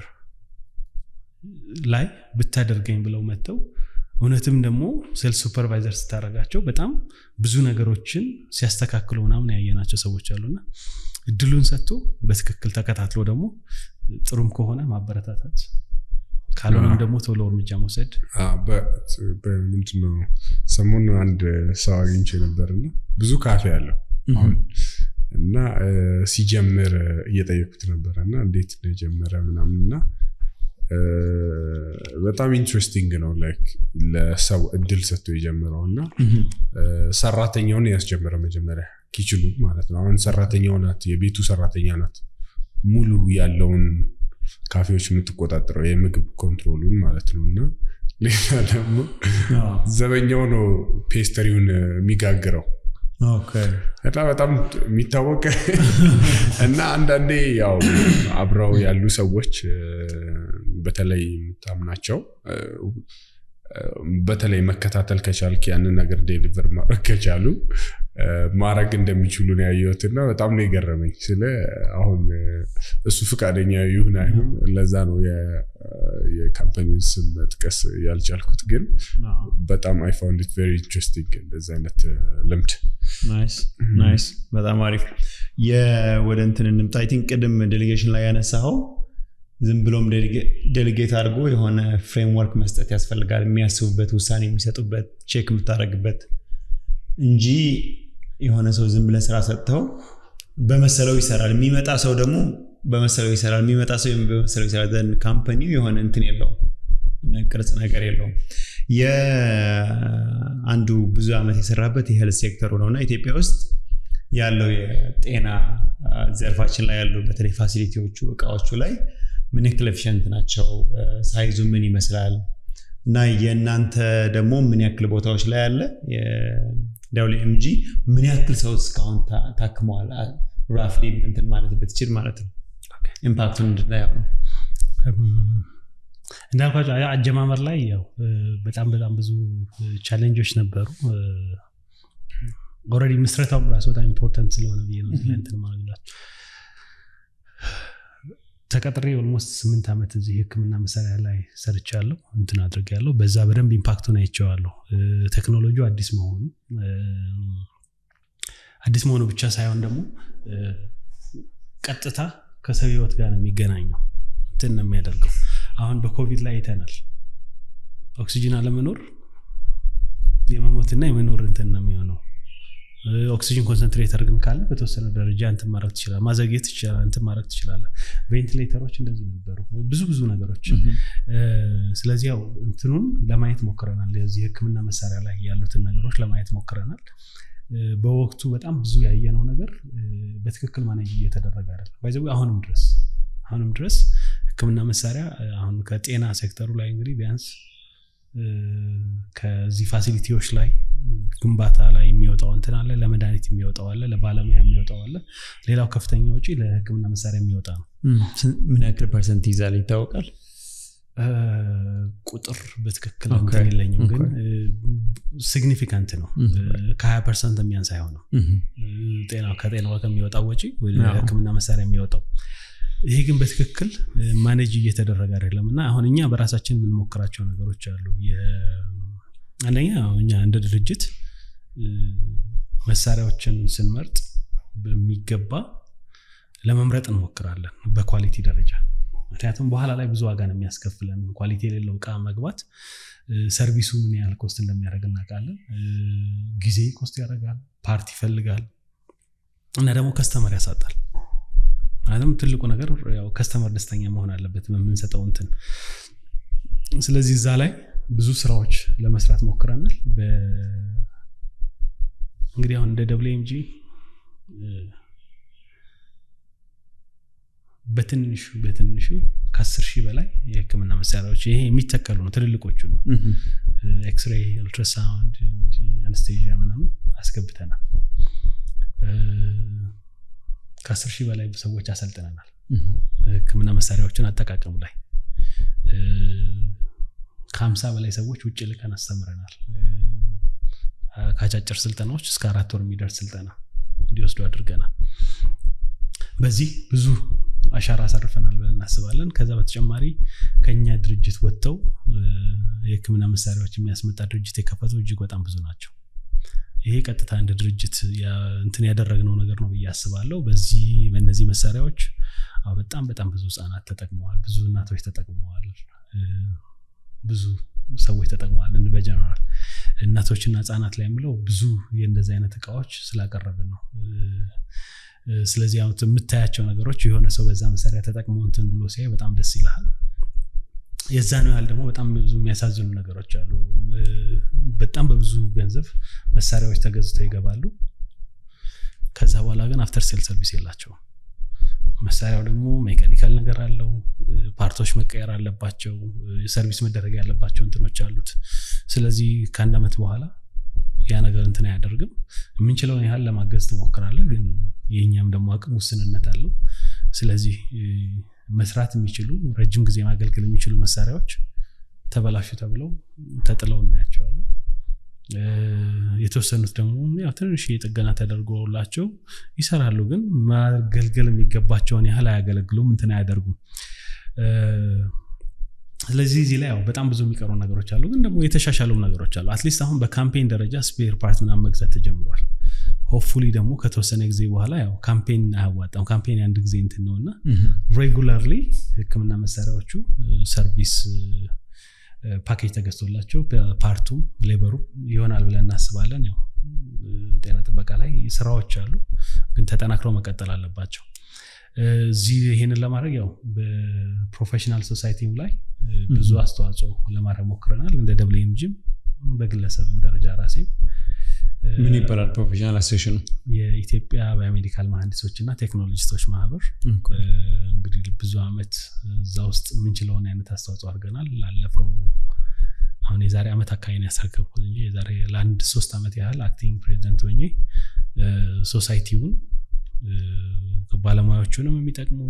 ላይ ብታደርገኝ ብለው መጥተው እውነትም ደግሞ ሴልስ ሱፐርቫይዘር ስታደረጋቸው በጣም ብዙ ነገሮችን ሲያስተካክሉ ምናምን ያየናቸው ሰዎች አሉና እድሉን ሰጥቶ በትክክል ተከታትሎ ደግሞ ጥሩም ከሆነ ማበረታታት ካልሆነም ደግሞ ቶሎ እርምጃ መውሰድ ምንድነው ሰሞኑን አንድ ሰው አግኝቼ ነበርና ብዙ ካፌ አለው አሁን እና ሲጀምር እየጠየኩት ነበረ እና እንዴት እንደጀመረ ምናምን እና በጣም ኢንትረስቲንግ ነው ላይክ ለሰው እድል ሰጥቶ የጀመረው እና ሰራተኛውን ያስጀመረ መጀመሪያ ኪችሉን ማለት ነው አሁን ሰራተኛው ናት የቤቱ ሰራተኛ ናት ሙሉ ያለውን ካፌዎች የምትቆጣጠረው የምግብ ኮንትሮሉን ማለት ነው እና ሌላ ደግሞ ዘበኛው ነው ፔስተሪውን የሚጋግረው እና በጣም የሚታወቅ እና አንዳንዴ ያው አብረው ያሉ ሰዎች በተለይ የምታምናቸው በተለይ መከታተል ከቻልክ ያንን ነገር ዴሊቨር ማድረግ ከቻሉ ማድረግ እንደሚችሉ ነው ያየሁት እና በጣም ነው የገረመኝ ስለ አሁን እሱ ፈቃደኛ ይሁን አይሁን ለዛ ነው የካምፓኒውን ስም መጥቀስ ያልቻልኩት ግን በጣም አይ ፋውንድ ኢት ቬሪ ኢንትረስቲንግ እንደዚ አይነት ልምድ ናይስ በጣም አሪፍ ወደ እንትን እንምጣ አይ ቲንክ ቅድም ዴሊጌሽን ላይ ያነሳኸው ዝም ብሎም ዴሊጌት አድርጎ የሆነ ፍሬምወርክ መስጠት ያስፈልጋል የሚያስቡበት ውሳኔ የሚሰጡበት ቼክ የምታደረግበት እንጂ የሆነ ሰው ዝም ብለህ ስራ ሰጥተው በመሰለው ይሰራል። የሚመጣ ሰው ደግሞ በመሰለው ይሰራል። የሚመጣ ሰው በመሰለው ይሰራል። ዘንድ ካምፓኒው የሆነ እንትን የለውም፣ ቅርጽ ነገር የለውም። የአንዱ ብዙ ዓመት የሰራበት የሄልት ሴክተሩ ነው እና ኢትዮጵያ ውስጥ ያለው የጤና ዘርፋችን ላይ ያሉ በተለይ ፋሲሊቲዎቹ እቃዎቹ ላይ ምን ያክል ኤፊሽንት ናቸው? ሳይዙ ምን ይመስላል? እና የእናንተ ደግሞ ምን ያክል ቦታዎች ላይ አለ? ደብሊው ኤምጂ ምን ያክል ሰው እስካሁን ታክመዋል? ራፍሊ እንትን ማለት ብትችል ማለት ነው ኢምፓክቱን እንድናየው ነው። እንዳልኳቸው አጀማመር ላይ ያው በጣም በጣም ብዙ ቻሌንጆች ነበሩ። ኦልሬዲ ምስረታው ራሱ በጣም ኢምፖርታንት ስለሆነ ብዬ ነው እንትን ማለላቸው ተቀጥሬ ኦልሞስት ስምንት ዓመት እዚህ ህክምና መሳሪያ ላይ ሰርቻለሁ እንትን አድርጌያለሁ። በዛ በደንብ ኢምፓክቱን አይቼዋለሁ። ቴክኖሎጂው አዲስ መሆኑ አዲስ መሆኑ ብቻ ሳይሆን ደግሞ ቀጥታ ከሰው ህይወት ጋር ነው የሚገናኘው እንትን ነው የሚያደርገው። አሁን በኮቪድ ላይ አይተናል። ኦክሲጅን አለመኖር የመሞትና የመኖር እንትን ነው የሚሆነው። ኦክሲጅን ኮንሰንትሬተር ግን ካለ በተወሰነ ደረጃ እንትን ማድረግ ትችላል፣ ማዘግየት ትችላል፣ እንትን ማድረግ ትችላለ። ቬንቲሌተሮች እንደዚህ ነበሩ፣ ብዙ ብዙ ነገሮች። ስለዚህ ያው እንትኑን ለማየት ሞክረናል። የዚህ ህክምና መሳሪያ ላይ ያሉትን ነገሮች ለማየት ሞክረናል። በወቅቱ በጣም ብዙ ያየነው ነገር በትክክል ማኔጅ እየተደረገ አይደለም። ባይዘ አሁንም ድረስ አሁንም ድረስ ህክምና መሳሪያ አሁን ከጤና ሴክተሩ ላይ እንግዲህ ቢያንስ ከዚህ ፋሲሊቲዎች ላይ ግንባታ ላይ የሚወጣው እንትን አለ፣ ለመድኃኒት የሚወጣው አለ፣ ለባለሙያ የሚወጣው አለ። ሌላው ከፍተኛ ወጪ ለህክምና መሳሪያ የሚወጣ ነው። ምን ያክል ፐርሰንት ይዛል ይታወቃል? ቁጥር በትክክል እንትን የለኝም፣ ግን ሲግኒፊካንት ነው። ከሀያ ፐርሰንት የሚያንስ አይሆንም ከጤናው ከሚወጣው ወጪ ወደ ህክምና መሳሪያ የሚወጣው ይሄ ግን በትክክል ማኔጅ እየተደረገ አይደለም እና አሁን እኛ በራሳችን የምንሞክራቸው ነገሮች አሉ። አንደኛ እኛ እንደ ድርጅት መሳሪያዎችን ስንመርጥ በሚገባ ለመምረጥ እንሞክራለን በኳሊቲ ደረጃ። ምክንያቱም በኋላ ላይ ብዙ ዋጋ ነው የሚያስከፍለን። ኳሊቲ የሌለው እቃ መግባት ሰርቪሱ ምን ያህል ኮስት እንደሚያደርግ እናውቃለን። ጊዜ ኮስት ያደርጋል፣ ፓርት ይፈልጋል እና ደግሞ ከስተመር ያሳጣል። ማለትም ትልቁ ነገር ያው ከስተመር ደስተኛ መሆን አለበት በምንሰጠው እንትን። ስለዚህ እዛ ላይ ብዙ ስራዎች ለመስራት ሞክረናል። እንግዲህ አሁን እንደ ደብሊው ኤምጂ በትንሹ በትንሹ ከአስር ሺህ በላይ የህክምና መሳሪያዎች ይሄ የሚተከሉ ነው። ትልልቆቹ ነው። ኤክስሬይ፣ አልትራሳውንድ፣ አነስቴዥያ ምናምን አስገብተናል። ከአስር ሺህ በላይ ሰዎች አሰልጥነናል። ህክምና መሳሪያዎችን አጠቃቀሙ ላይ ከሀምሳ በላይ ሰዎች ውጭ ልቀን አስተምረናል። ከአጫጭር ስልጠናዎች እስከ አራት ወር የሚደርስ ስልጠና እንዲወስዱ አድርገናል። በዚህ ብዙ አሻራ አሳርፈናል ብለን እናስባለን። ከዛ በተጨማሪ ከኛ ድርጅት ወጥተው የህክምና መሳሪያዎች የሚያስመጣ ድርጅት የከፈቱ እጅግ በጣም ብዙ ናቸው። ይሄ ቀጥታ እንደ ድርጅት እንትን ያደረግነው ነገር ነው ብዬ አስባለሁ። በዚህ በእነዚህ መሳሪያዎች በጣም በጣም ብዙ ህጻናት ተጠቅመዋል፣ ብዙ እናቶች ተጠቅመዋል፣ ብዙ ሰዎች ተጠቅመዋል። በጀነራል እናቶችና ህጻናት ላይ የምለው ብዙ የእንደዚህ አይነት እቃዎች ስላቀረብን ነው። ስለዚህ አሁን የምታያቸው ነገሮች የሆነ ሰው በዛ መሳሪያ ተጠቅሞ እንትን ብሎ ሲያይ በጣም ደስ ይልሃል። የዛ ነው ያህል ደግሞ በጣም ብዙ የሚያሳዝኑ ነገሮች አሉ። በጣም በብዙ ገንዘብ መሳሪያዎች ተገዝተው ይገባሉ። ከዛ በኋላ ግን አፍተር ሴል ሰርቪስ የላቸውም። መሳሪያው ደግሞ ሜካኒካል ነገር አለው። ፓርቶች መቀየር አለባቸው። ሰርቪስ መደረግ ያለባቸው እንትኖች አሉት። ስለዚህ ከአንድ ዓመት በኋላ ያ ነገር እንትን አያደርግም። የምንችለውን ያህል ለማገዝ ትሞክራለህ፣ ግን የእኛም ደግሞ አቅም ውስንነት አለው። ስለዚህ መስራት የሚችሉ ረጅም ጊዜ ማገልገል የሚችሉ መሳሪያዎች ተበላሹ ተብለው ተጥለው እናያቸዋለን። የተወሰኑት ደግሞ ያው ትንሽ የጥገና ተደርጎላቸው ይሰራሉ፣ ግን ማገልገል የሚገባቸውን ያህል አያገለግሉም፣ እንትን አያደርጉም። ስለዚህ እዚህ ላይ ያው በጣም ብዙ የሚቀሩ ነገሮች አሉ፣ ግን ደግሞ የተሻሻሉ ነገሮች አሉ። አትሊስት አሁን በካምፔን ደረጃ ስፔር ፓርት ምናምን መግዛት ተጀምሯል። ሆፕፉሊ ደግሞ ከተወሰነ ጊዜ በኋላ ያው ካምፔን አያዋጣም። ካምፔን የአንድ ጊዜ እንትን ነው እና ሬጉላርሊ ህክምና መሳሪያዎቹ ሰርቪስ ፓኬጅ ተገዝቶላቸው ፓርቱም ሌበሩ ይሆናል ብለን እናስባለን። ያው ጤና ጥበቃ አጠቃላይ ስራዎች አሉ፣ ግን ተጠናክረው መቀጠል አለባቸው። እዚህ ይህንን ለማድረግ ያው በፕሮፌሽናል ሶሳይቲም ላይ ብዙ አስተዋጽኦ ለማድረግ ሞክረናል። እንደ ደብሊውኤምጂም በግለሰብም ደረጃ ራሴም ምን ይባላል ፕሮፌሽናል አሶሴሽኑ? የኢትዮጵያ ባዮሜዲካል መሀንዲሶች እና ቴክኖሎጂስቶች ማህበር እንግዲህ ብዙ አመት እዛ ውስጥ የምንችለውን አይነት አስተዋጽኦ አድርገናል። ላለፈው አሁን የዛሬ ዓመት አካባቢ ነው ያስረከብኩት እንጂ የዛሬ ለአንድ ሶስት ዓመት ያህል አክቲንግ ፕሬዚደንት ሆኜ ሶሳይቲውን ባለሙያዎቹንም የሚጠቅሙ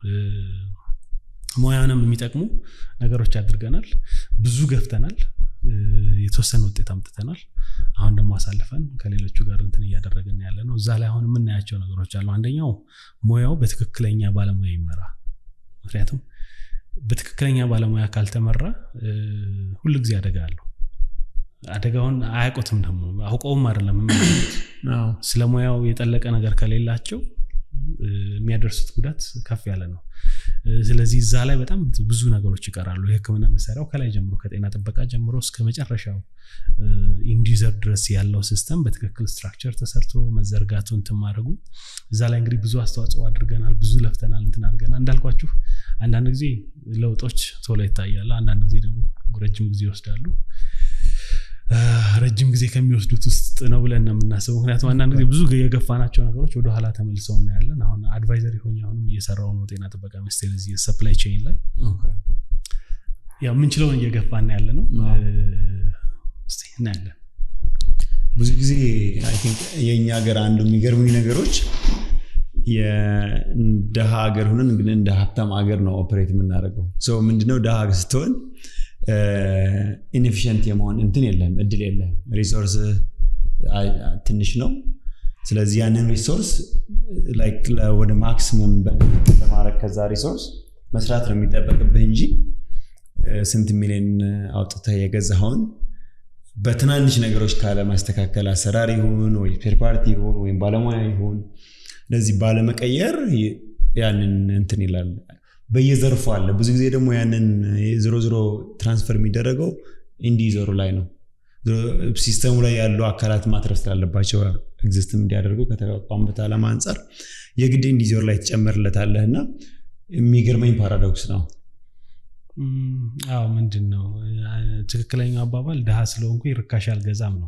ሙያንም የሚጠቅሙ ነገሮች አድርገናል። ብዙ ገፍተናል። የተወሰነ ውጤት አምጥተናል። አሁን ደግሞ አሳልፈን ከሌሎቹ ጋር እንትን እያደረግን ያለ ነው። እዛ ላይ አሁን የምናያቸው ነገሮች አሉ። አንደኛው ሙያው በትክክለኛ ባለሙያ ይመራ። ምክንያቱም በትክክለኛ ባለሙያ ካልተመራ ሁሉ ጊዜ አደጋ አለው። አደጋውን አያውቁትም ደግሞ አውቀውም አይደለም ስለ ሙያው የጠለቀ ነገር ከሌላቸው የሚያደርሱት ጉዳት ከፍ ያለ ነው። ስለዚህ እዛ ላይ በጣም ብዙ ነገሮች ይቀራሉ። የሕክምና መሳሪያው ከላይ ጀምሮ ከጤና ጥበቃ ጀምሮ እስከ መጨረሻው ኢንዲዩዘር ድረስ ያለው ሲስተም በትክክል ስትራክቸር ተሰርቶ መዘርጋቱ እንትን ማድረጉ እዛ ላይ እንግዲህ ብዙ አስተዋጽኦ አድርገናል። ብዙ ለፍተናል፣ እንትን አድርገናል። እንዳልኳችሁ አንዳንድ ጊዜ ለውጦች ቶሎ ይታያሉ፣ አንዳንድ ጊዜ ደግሞ ረጅም ጊዜ ይወስዳሉ። ረጅም ጊዜ ከሚወስዱት ውስጥ ነው ብለን ነው የምናስበው። ምክንያቱም አንዳንድ ጊዜ ብዙ የገፋናቸው ነገሮች ወደኋላ ተመልሰው እናያለን። አሁን አድቫይዘሪ ሆኜ አሁንም እየሰራው ነው ጤና ጥበቃ ሚኒስቴር እዚህ ሰፕላይ ቼን ላይ ያው የምንችለውን እየገፋን ያለ ነው እናያለን። ብዙ ጊዜ የእኛ ሀገር አንዱ የሚገርሙኝ ነገሮች የደሃ ሀገር ሆነን ግን እንደ ሀብታም ሀገር ነው ኦፕሬት የምናደርገው። ምንድነው ደሃ ስትሆን ኢንኤፊሽንት የመሆን እንትን የለም፣ እድል የለም። ሪሶርስ ትንሽ ነው። ስለዚህ ያንን ሪሶርስ ወደ ማክሲሙም በማድረግ ከዛ ሪሶርስ መስራት ነው የሚጠበቅብህ እንጂ ስንት ሚሊዮን አውጥተህ የገዛኸውን በትናንሽ ነገሮች ካለማስተካከል አሰራር ይሁን ወይ ስፔር ፓርቲ ይሁን ወይም ባለሙያ ይሁን እንደዚህ ባለመቀየር ያንን እንትን ይላል። በየዘርፉ አለ። ብዙ ጊዜ ደግሞ ያንን ዝሮ ዝሮ ትራንስፈር የሚደረገው ኢንዲዞሩ ላይ ነው። ሲስተሙ ላይ ያሉ አካላት ማትረፍ ስላለባቸው ኤግዚስትም እንዲያደርጉ ከተቋቋሙበት ዓላማ አንጻር የግድ ኢንዲዞር ላይ ትጨምርለታለህ እና የሚገርመኝ ፓራዶክስ ነው። አዎ ምንድን ነው ትክክለኛው አባባል ድሃ ስለሆንኩ ርካሽ አልገዛም ነው።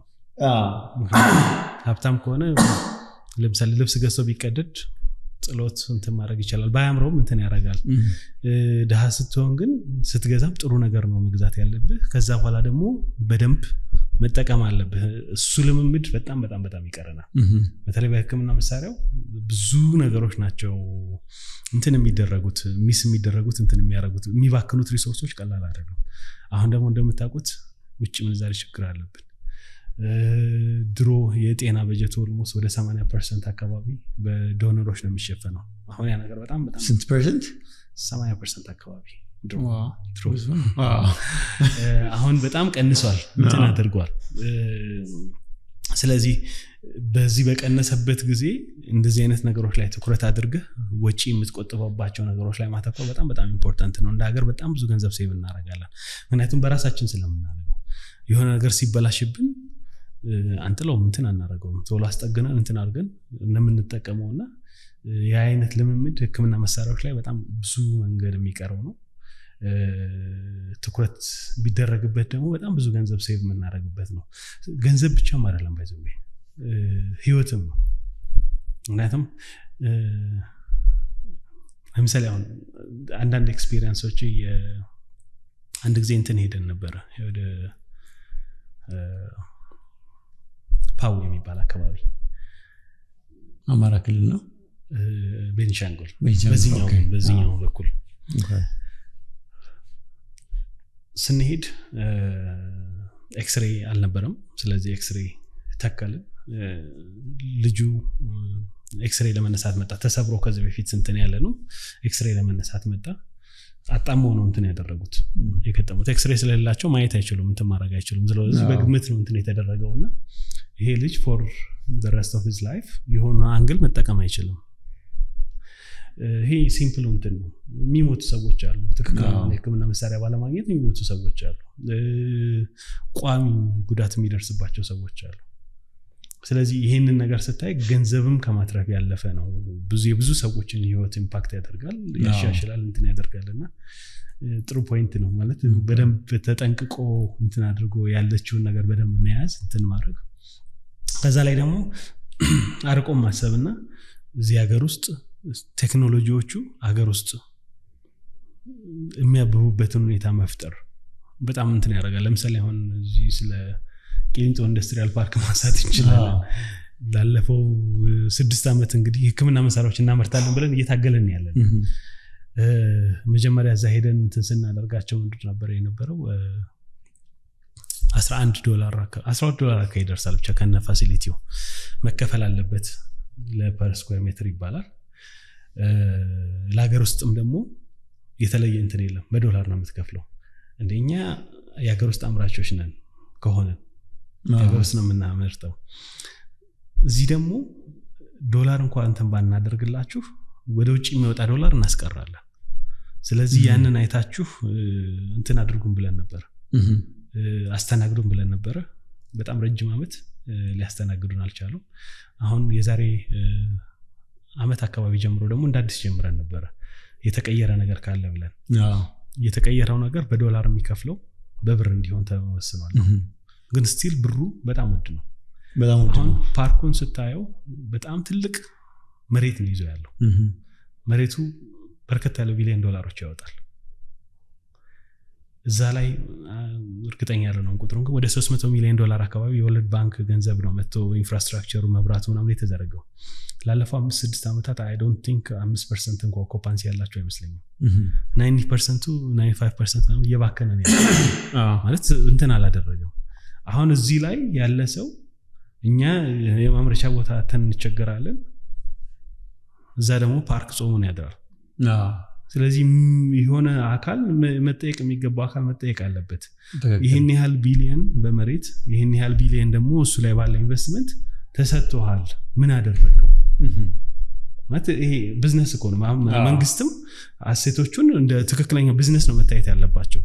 ሀብታም ከሆነ ለምሳሌ ልብስ ገዝቶ ቢቀደድ ጥሎት እንትን ማድረግ ይቻላል። ባያምረውም እንትን ያደርጋል። ድሃ ስትሆን ግን ስትገዛም ጥሩ ነገር ነው መግዛት ያለብህ። ከዛ በኋላ ደግሞ በደንብ መጠቀም አለብህ። እሱ ልምምድ በጣም በጣም በጣም ይቀረናል። በተለይ በሕክምና መሳሪያው ብዙ ነገሮች ናቸው እንትን የሚደረጉት ሚስ የሚደረጉት እንትን የሚያደርጉት የሚባክኑት ሪሶርሶች ቀላል አይደሉም። አሁን ደግሞ እንደምታውቁት ውጭ ምንዛሪ ችግር አለብን። ድሮ የጤና በጀት ኦልሞስት ወደ 80 ፐርሰንት አካባቢ በዶነሮች ነው የሚሸፈነው። አሁን ያ ነገር በጣም በጣም ስንት ፐርሰንት? 80 ፐርሰንት አካባቢ አሁን በጣም ቀንሷል፣ እንትን አድርጓል። ስለዚህ በዚህ በቀነሰበት ጊዜ እንደዚህ አይነት ነገሮች ላይ ትኩረት አድርገህ ወጪ የምትቆጥበባቸው ነገሮች ላይ ማተኮር በጣም በጣም ኢምፖርታንት ነው። እንደ ሀገር በጣም ብዙ ገንዘብ ሴቭ እናደርጋለን። ምክንያቱም በራሳችን ስለምናደርገው የሆነ ነገር ሲበላሽብን አንጥለውም እንትን አናደርገውም ቶሎ አስጠግነን እንትን አድርገን እንደምንጠቀመው እና የአይነት ልምምድ ህክምና መሳሪያዎች ላይ በጣም ብዙ መንገድ የሚቀረው ነው። ትኩረት ቢደረግበት ደግሞ በጣም ብዙ ገንዘብ ሴቭ የምናደርግበት ነው። ገንዘብ ብቻም አይደለም ባይዘ ህይወትም ነው። ምክንያቱም ለምሳሌ አሁን አንዳንድ ኤክስፔሪንሶች አንድ ጊዜ እንትን ሄደን ነበረ ወደ ፓው የሚባል አካባቢ አማራ ክልል ነው። ቤንሻንጉል ቤንሻንጉል፣ በዚህኛው ኦኬ። በዚህኛው በኩል ስንሄድ ኤክስሬ አልነበረም። ስለዚህ ኤክስሬ ተከልን። ልጁ ኤክስሬ ለመነሳት መጣ። ተሰብሮ ከዚህ በፊት ስንትን ያለ ነው። ኤክስሬ ለመነሳት መጣ። አጣመው ነው እንትን ያደረጉት የገጠሙት። ኤክስሬ ስለሌላቸው ማየት አይችሉም፣ እንትን ማድረግ አይችሉም። ስለዚህ አዎ። በግምት ነው እንትን የተደረገው እና ይሄ ልጅ ፎር ረስት ኦፍ ሂዝ ላይፍ የሆነ አንግል መጠቀም አይችልም። ይሄ ሲምፕል እንትን ነው። የሚሞቱ ሰዎች አሉ። ትክክለኛውን የሕክምና መሳሪያ ባለማግኘት የሚሞቱ ሰዎች አሉ። እ፣ ቋሚ ጉዳት የሚደርስባቸው ሰዎች አሉ። ስለዚህ ይህንን ነገር ስታይ ገንዘብም ከማትረፍ ያለፈ ነው ብዙ የብዙ ሰዎችን ህይወት ኢምፓክት ያደርጋል ያሻሽላል እንትን ያደርጋል እና ጥሩ ፖይንት ነው ማለት በደንብ ተጠንቅቆ እንትን አድርጎ ያለችውን ነገር በደንብ መያዝ እንትን ማድረግ ከዛ ላይ ደግሞ አርቆም ማሰብና እዚህ ሀገር ውስጥ ቴክኖሎጂዎቹ ሀገር ውስጥ የሚያብቡበትን ሁኔታ መፍጠር በጣም እንትን ያደርጋል ለምሳሌ አሁን እዚህ ስለ ቂሊንጦ ኢንዱስትሪያል ፓርክ ማንሳት እንችላለን ላለፈው ስድስት ዓመት እንግዲህ ህክምና መሳሪያዎች እናመርታለን ብለን እየታገለን ያለን መጀመሪያ እዛ ሄደን እንትን ስናደርጋቸው ምንድን ነበር የነበረው 11 ዶላር 12 ዶላር አካባቢ ይደርሳል ብቻ ከነ ፋሲሊቲው መከፈል አለበት ለፐር ስኩዌር ሜትር ይባላል ለሀገር ውስጥም ደግሞ የተለየ እንትን የለም በዶላር ነው የምትከፍለው እንደኛ የሀገር ውስጥ አምራቾች ነን ከሆነ ሀገር ውስጥ ነው የምናመርተው እዚህ ደግሞ ዶላር እንኳ እንትን ባናደርግላችሁ ወደ ውጭ የሚወጣ ዶላር እናስቀራለን ስለዚህ ያንን አይታችሁ እንትን አድርጉን ብለን ነበር አስተናግዱን ብለን ነበረ በጣም ረጅም ዓመት ሊያስተናግዱን አልቻሉም አሁን የዛሬ አመት አካባቢ ጀምሮ ደግሞ እንደ አዲስ ጀምረን ነበረ የተቀየረ ነገር ካለ ብለን የተቀየረው ነገር በዶላር የሚከፍለው በብር እንዲሆን ተወስኗል ግን ስቲል ብሩ በጣም ውድ ነው በጣም ውድ አሁን ነው ፓርኩን ስታየው በጣም ትልቅ መሬት ነው ይዞ ያለው መሬቱ በርከት ያለ ቢሊዮን ዶላሮች ያወጣል እዛ ላይ አ፣ እርግጠኛ ያለነውን ቁጥሩን ግን ወደ 300 ሚሊዮን ዶላር አካባቢ የወርልድ ባንክ ገንዘብ ነው መጥቶ ኢንፍራስትራክቸሩ መብራቱ ምናምን የተዘረገው ላለፈው አምስት ስድስት ዓመታት አይ ዶንት ቲንክ አምስት ፐርሰንት እንኳ ኦኮፓንሲ ያላቸው አይመስለኝም ናይንቲ ፐርሰንቱ ናይንቲ ፋይቭ ፐርሰንት ምናምን እየባከነ ነው ያለው። ማለት እንትን አላደረገም አሁን እዚህ ላይ ያለ ሰው እኛ የማምረቻ ቦታ ተን እንቸገራለን እዛ ደግሞ ፓርክ ጾሙን ያድራል ስለዚህ ም- የሆነ አካል መ- መጠየቅ የሚገባው አካል መጠየቅ አለበት ይህን ያህል ቢሊየን በመሬት ይህን ያህል ቢሊየን ደግሞ እሱ ላይ ባለ ኢንቨስትመንት ተሰጥቶሃል ምን አደረገው ማለት ይሄ ቢዝነስ እኮ ነው ማ- አዎ። መንግስትም አሴቶቹን እንደ ትክክለኛ ቢዝነስ ነው መታየት ያለባቸው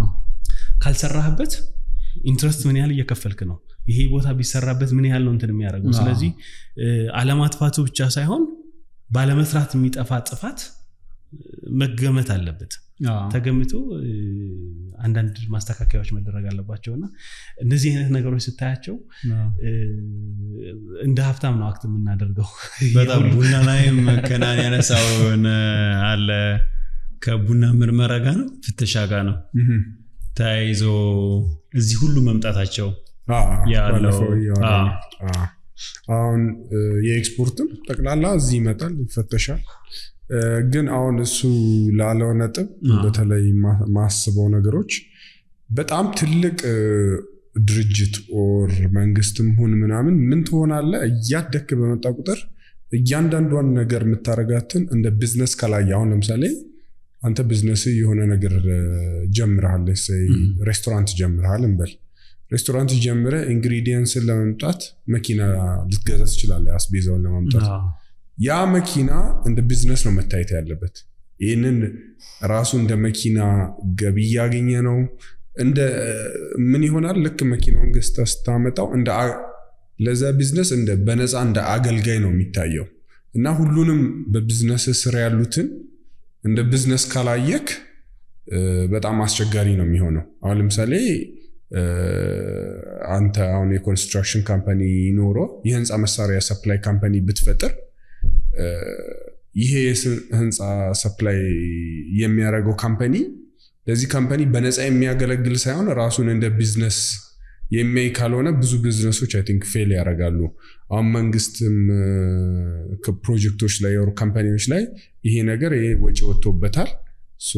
ካልሰራህበት ኢንትረስት ምን ያህል እየከፈልክ ነው ይሄ ቦታ ቢሰራበት ምን ያህል ነው እንትን የሚያደርገው አዎ። ስለዚህ እ፣ አለማጥፋቱ ብቻ ሳይሆን ባለመስራት የሚጠፋ ጥፋት እ፣ መገመት አለበት ተገምቶ እ፣ አንዳንድ ማስተካከያዎች መደረግ አለባቸው እና እነዚህ አይነት ነገሮች ስታያቸው እ፣ እንደ ሀብታም ነው አክት የምናደርገው በጣም ቡና ላይም ከናን ያነሳው አለ ከቡና ምርመራ ጋር ነው ፍተሻ ጋር ነው ተያይዞ እዚህ ሁሉ መምጣታቸው ያለው- ባለፈው እያወራን አዎ። ነው። አዎ። አሁን እ፣ የኤክስፖርትም ጠቅላላ እዚህ ይመጣል ይፈተሻል እ፣ ግን አሁን እሱ ላለው ነጥብ አዎ። በተለይ ማ- ማስበው ነገሮች በጣም ትልቅ እ፣ ድርጅት ኦር መንግስትም ሁን ምናምን ምን ትሆናለ እያደክ በመጣ ቁጥር እያንዳንዷን ነገር የምታረጋትን እንደ ቢዝነስ ከላይ አሁን ለምሳሌ አንተ ቢዝነስ የሆነ ነገር እ፣ ጀምረሃል ሰይ Mhm. ሬስቶራንት ጀምረሃል እንበል ሬስቶራንት ጀምረ ኢንግሪዲየንስን ለመምጣት መኪና ልትገዛ ትችላለህ አስቤዛውን ለማምጣት ያ መኪና እንደ ቢዝነስ ነው መታየት ያለበት ይህንን ራሱ እንደ መኪና ገቢ እያገኘ ነው እንደ ምን ይሆናል ልክ መኪናውን ገዝተህ ስታመጣው እንደ አ- ለዛ ቢዝነስ እንደ በነፃ እንደ አገልጋይ ነው የሚታየው እና ሁሉንም በቢዝነስ ስር ያሉትን እንደ ቢዝነስ ካላየክ እ፣ በጣም አስቸጋሪ ነው የሚሆነው አሁን ለምሳሌ እ፣ አንተ አሁን የኮንስትራክሽን ካምፓኒ ኖሮ የህንፃ መሳሪያ ሰፕላይ ካምፓኒ ብትፈጥር እ፣ ይሄ የስ- ህንፃ ሰፕላይ የሚያደርገው ካምፓኒ ለዚህ ካምፓኒ በነፃ የሚያገለግል ሳይሆን ራሱን እንደ ቢዝነስ የሚያይ ካልሆነ ብዙ ቢዝነሶች አይ ቲንክ ፌል ያደርጋሉ። አሁን መንግስትም እ፣ ከፕሮጀክቶች ላይ ወር ካምፓኒዎች ላይ ይሄ ነገር ይሄ ወጪ ወጥቶበታል ሶ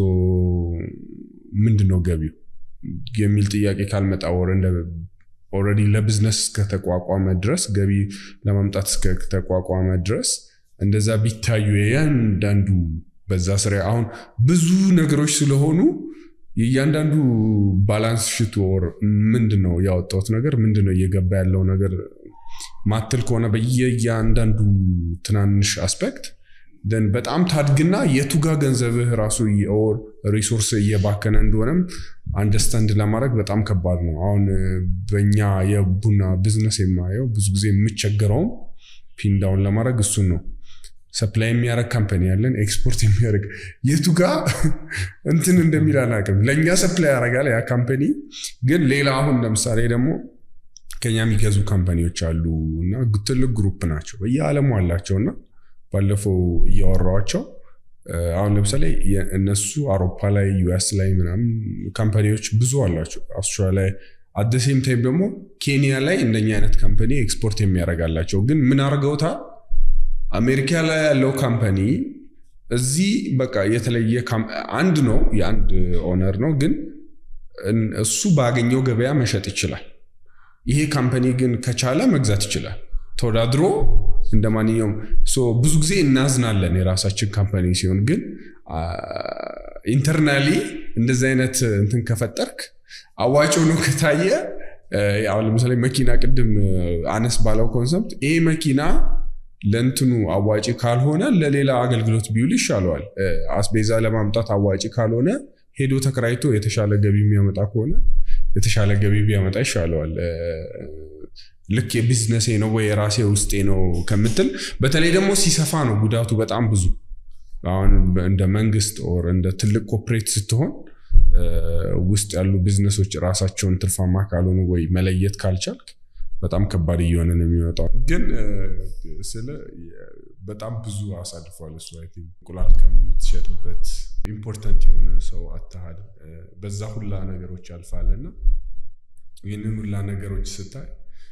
ምንድን ነው ገቢው የሚል ጥያቄ ካልመጣ ወር እንደ ኦልሬዲ ለቢዝነስ እስከተቋቋመ ድረስ ገቢ ለማምጣት እስከተቋቋመ ድረስ እንደዛ ቢታዩ የእያንዳንዱ በዛ ስራ አሁን ብዙ ነገሮች ስለሆኑ የእያንዳንዱ ባላንስ ሽት ወር ምንድን ነው ያወጣሁት ነገር ምንድን ነው እየገባ ያለው ነገር ማትል ከሆነ በየእያንዳንዱ ትናንሽ አስፔክት ደን በጣም ታድግና የቱጋ ገንዘብህ ራሱ ኦር ሪሶርስ እየባከነ እንደሆነም አንደርስታንድ ለማድረግ በጣም ከባድ ነው። አሁን በእኛ የቡና ቢዝነስ የማየው ብዙ ጊዜ የምቸገረውም ፒንዳውን ለማድረግ እሱን ነው። ሰፕላይ የሚያደርግ ካምፓኒ ያለን ኤክስፖርት የሚያደርግ የቱ ጋ እንትን እንደሚል አላውቅም። ለእኛ ሰፕላይ ያደርጋል ያ ካምፓኒ፣ ግን ሌላ አሁን ለምሳሌ ደግሞ ከኛ የሚገዙ ካምፓኒዎች አሉ እና ትልቅ ግሩፕ ናቸው በየዓለሙ አላቸው እና ባለፈው እያወራኋቸው አሁን ለምሳሌ እነሱ አውሮፓ ላይ ዩኤስ ላይ ምናምን ካምፓኒዎች ብዙ አላቸው። አውስትራሊያ ላይ አደሴም ታይም ደግሞ ኬንያ ላይ እንደኛ አይነት ካምፓኒ ኤክስፖርት የሚያደርጋላቸው ግን ምን አድርገውታል? አሜሪካ ላይ ያለው ካምፓኒ እዚህ በቃ የተለየ አንድ ነው፣ የአንድ ኦነር ነው፣ ግን እሱ ባገኘው ገበያ መሸጥ ይችላል። ይሄ ካምፓኒ ግን ከቻለ መግዛት ይችላል ተወዳድሮ እንደ ማንኛውም ብዙ ጊዜ እናዝናለን የራሳችን ካምፓኒ ሲሆን፣ ግን ኢንተርናሊ እንደዚህ አይነት እንትን ከፈጠርክ አዋጭ ሆኖ ከታየ አሁን ለምሳሌ መኪና ቅድም አነስ ባለው ኮንሰፕት ይሄ መኪና ለእንትኑ አዋጭ ካልሆነ ለሌላ አገልግሎት ቢውል ይሻለዋል። አስቤዛ ለማምጣት አዋጭ ካልሆነ ሄዶ ተከራይቶ የተሻለ ገቢ የሚያመጣ ከሆነ የተሻለ ገቢ ቢያመጣ ይሻለዋል። ልክ የቢዝነሴ ነው ወይ የራሴ ውስጤ ነው ከምትል፣ በተለይ ደግሞ ሲሰፋ ነው ጉዳቱ በጣም ብዙ። አሁን እንደ መንግስት ኦር እንደ ትልቅ ኮፕሬት ስትሆን ውስጥ ያሉ ቢዝነሶች ራሳቸውን ትርፋማ ካልሆኑ ወይ መለየት ካልቻልክ በጣም ከባድ እየሆነ ነው የሚመጣው። ግን ስለ በጣም ብዙ አሳልፏል እሱ አይ ቲንክ እንቁላል ከምትሸጥበት ኢምፖርታንት የሆነ ሰው አታሃል በዛ ሁላ ነገሮች ያልፋል እና ይህንን ሁላ ነገሮች ስታይ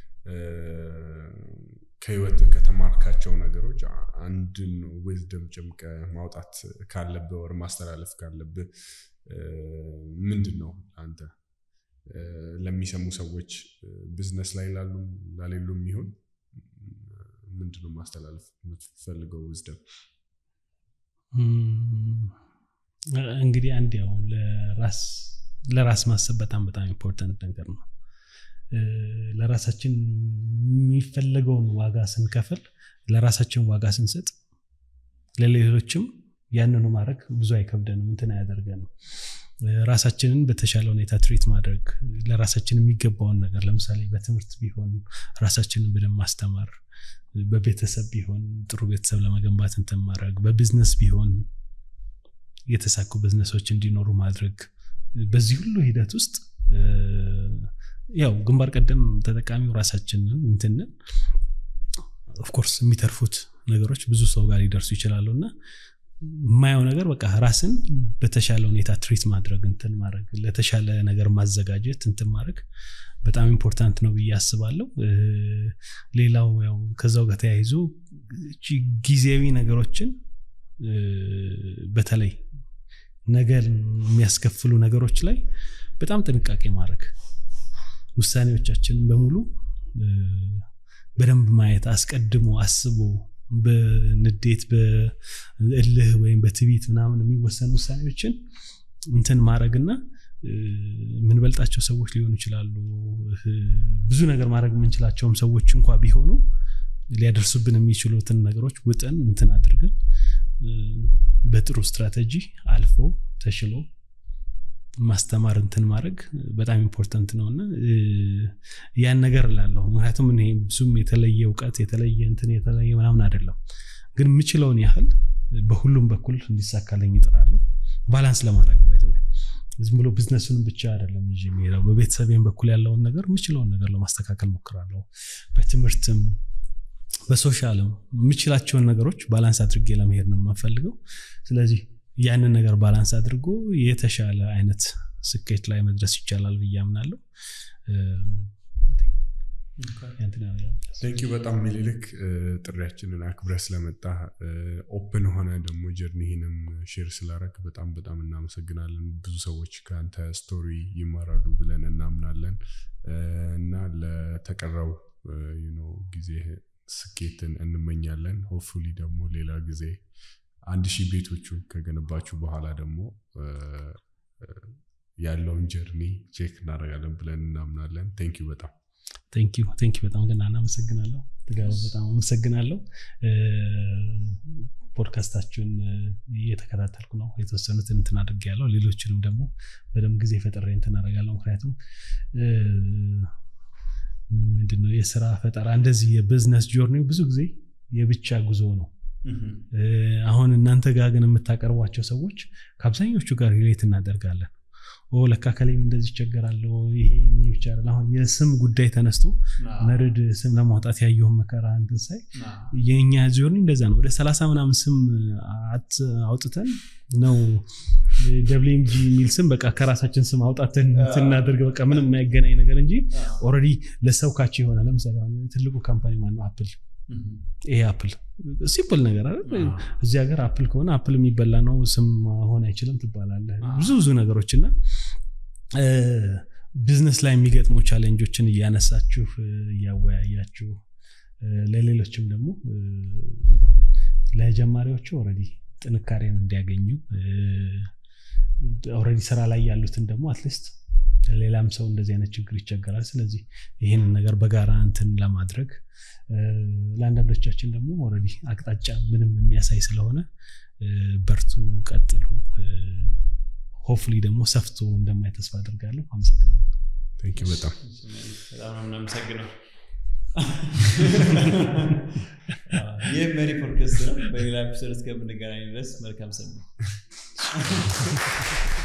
ከህይወት ከተማርካቸው ነገሮች አንድን ዊዝደም ጭምቀ ማውጣት ካለብህ ወር ማስተላለፍ ካለብህ ምንድን ነው አንተ ለሚሰሙ ሰዎች ቢዝነስ ላይ ላሉ ላሌሉም ይሁን ምንድነው ማስተላለፍ የምትፈልገው ዊዝደም? እንግዲህ አንድ ያው ለራስ ማሰብ በጣም በጣም ኢምፖርታንት ነገር ነው። ለራሳችን የሚፈለገውን ዋጋ ስንከፍል፣ ለራሳችን ዋጋ ስንሰጥ፣ ለሌሎችም ያንኑ ማድረግ ብዙ አይከብደንም፣ እንትን አያደርገንም። ራሳችንን በተሻለ ሁኔታ ትሪት ማድረግ ለራሳችን የሚገባውን ነገር ለምሳሌ በትምህርት ቢሆን ራሳችንን በደንብ ማስተማር፣ በቤተሰብ ቢሆን ጥሩ ቤተሰብ ለመገንባት እንትን ማድረግ፣ በቢዝነስ ቢሆን የተሳኩ ቢዝነሶች እንዲኖሩ ማድረግ። በዚህ ሁሉ ሂደት ውስጥ ያው ግንባር ቀደም ተጠቃሚው ራሳችንን እንትንን ኦፍኮርስ የሚተርፉት ነገሮች ብዙ ሰው ጋር ሊደርሱ ይችላሉ እና የማየው ነገር በቃ ራስን በተሻለ ሁኔታ ትሪት ማድረግ እንትን ማድረግ ለተሻለ ነገር ማዘጋጀት እንትን ማድረግ በጣም ኢምፖርታንት ነው ብዬ አስባለሁ። ሌላው ያው ከዛው ጋር ተያይዞ ጊዜያዊ ነገሮችን በተለይ ነገር የሚያስከፍሉ ነገሮች ላይ በጣም ጥንቃቄ ማድረግ ውሳኔዎቻችንን በሙሉ በደንብ ማየት አስቀድሞ አስቦ በንዴት በእልህ ወይም በትቢት ምናምን የሚወሰኑ ውሳኔዎችን እንትን ማድረግና የምንበልጣቸው ሰዎች ሊሆኑ ይችላሉ። ብዙ ነገር ማድረግ የምንችላቸውም ሰዎች እንኳ ቢሆኑ ሊያደርሱብን የሚችሉትን ነገሮች ውጠን እንትን አድርገን በጥሩ ስትራቴጂ አልፎ ተሽሎ ማስተማር እንትን ማድረግ በጣም ኢምፖርታንት ነው እና ያን ነገር እላለሁ። ምክንያቱም እኔ ብዙም የተለየ እውቀት የተለየ እንትን የተለየ ምናምን አይደለም፣ ግን የምችለውን ያህል በሁሉም በኩል እንዲሳካለኝ ይጥራለሁ። ባላንስ ለማድረግ ባይዘው ዝም ብሎ ቢዝነሱንም ብቻ አይደለም ይዤ የሚሄደው በቤተሰቤም በኩል ያለውን ነገር የምችለውን ነገር ለማስተካከል ሞክራለሁ። በትምህርትም በሶሻልም የምችላቸውን ነገሮች ባላንስ አድርጌ ለመሄድ ነው የማፈልገው። ስለዚህ ያንን ነገር ባላንስ አድርጎ የተሻለ አይነት ስኬት ላይ መድረስ ይቻላል ብዬ አምናለሁ። ቴንኪው በጣም ሚሊልክ ጥሪያችንን አክብረ ስለመጣ ኦፕን ሆነ ደግሞ ጀርኒህንም ሼር ስላረግ በጣም በጣም እናመሰግናለን። ብዙ ሰዎች ከአንተ ስቶሪ ይማራሉ ብለን እናምናለን እና ለተቀረው ጊዜ ስኬትን እንመኛለን። ሆፕፉሊ ደግሞ ሌላ ጊዜ አንድ ሺህ ቤቶቹ ከገነባችሁ በኋላ ደግሞ ያለውን ጀርኒ ቼክ እናደርጋለን ብለን እናምናለን። ቴንኪው በጣም ቴንኪው ቴንኪው በጣም ግን አመሰግናለሁ። ትጋቡ በጣም አመሰግናለሁ። ፖድካስታችሁን እየተከታተልኩ ነው። የተወሰኑትን እንትን አድርግ ያለው ሌሎችንም ደግሞ በደንብ ጊዜ ፈጥሬ እንትን አደርጋለሁ። ምክንያቱም ምንድነው የስራ ፈጠራ እንደዚህ የቢዝነስ ጆርኒ ብዙ ጊዜ የብቻ ጉዞ ነው። አሁን እናንተ ጋር ግን የምታቀርቧቸው ሰዎች ከአብዛኞቹ ጋር ሪሌት እናደርጋለን። ለካ ከላይም እንደዚህ ይቸገራለሁ ይሄ ብቻ አሁን የስም ጉዳይ ተነስቶ መርድ ስም ለማውጣት ያየውን መከራ እንትን ሳይ የእኛ ጆርኒ እንደዛ ነው። ወደ ሰላሳ ምናምን ስም አውጥተን ነው ደብሊምጂ የሚል ስም በቃ ከራሳችን ስም አውጣትን ስናደርግ በቃ ምንም የማይገናኝ ነገር እንጂ ኦልሬዲ ለሰው ካቸው የሆነ ለምሳሌ ትልቁ ካምፓኒ ማነው አፕል ይሄ አፕል ሲምፕል ነገር አይደል እዚህ ሀገር አፕል ከሆነ አፕል የሚበላ ነው ስም መሆን አይችልም ትባላለ ብዙ ብዙ ነገሮች እና ቢዝነስ ላይ የሚገጥሙ ቻሌንጆችን እያነሳችሁ እያወያያችሁ ለሌሎችም ደግሞ ለጀማሪዎቹ ኦልሬዲ ጥንካሬን እንዲያገኙ ኦልሬዲ ስራ ላይ ያሉትን ደግሞ አትሊስት ሌላም ሰው እንደዚህ አይነት ችግር ይቸገራል ስለዚህ ይህንን ነገር በጋራ እንትን ለማድረግ ለአንዳንዶቻችን ደግሞ ኦልሬዲ አቅጣጫ ምንም የሚያሳይ ስለሆነ በርቱ ቀጥሉ ሆፍሊ ደግሞ ሰፍቶ እንደማይ ተስፋ አድርጋለሁ አመሰግናለሁ በጣም በጣም ነው የምናመሰግነው ይህ መሪ ፖድካስት ነው በሌላ ኤፒሶድ እስከምንገናኝ ድረስ መልካም ሰ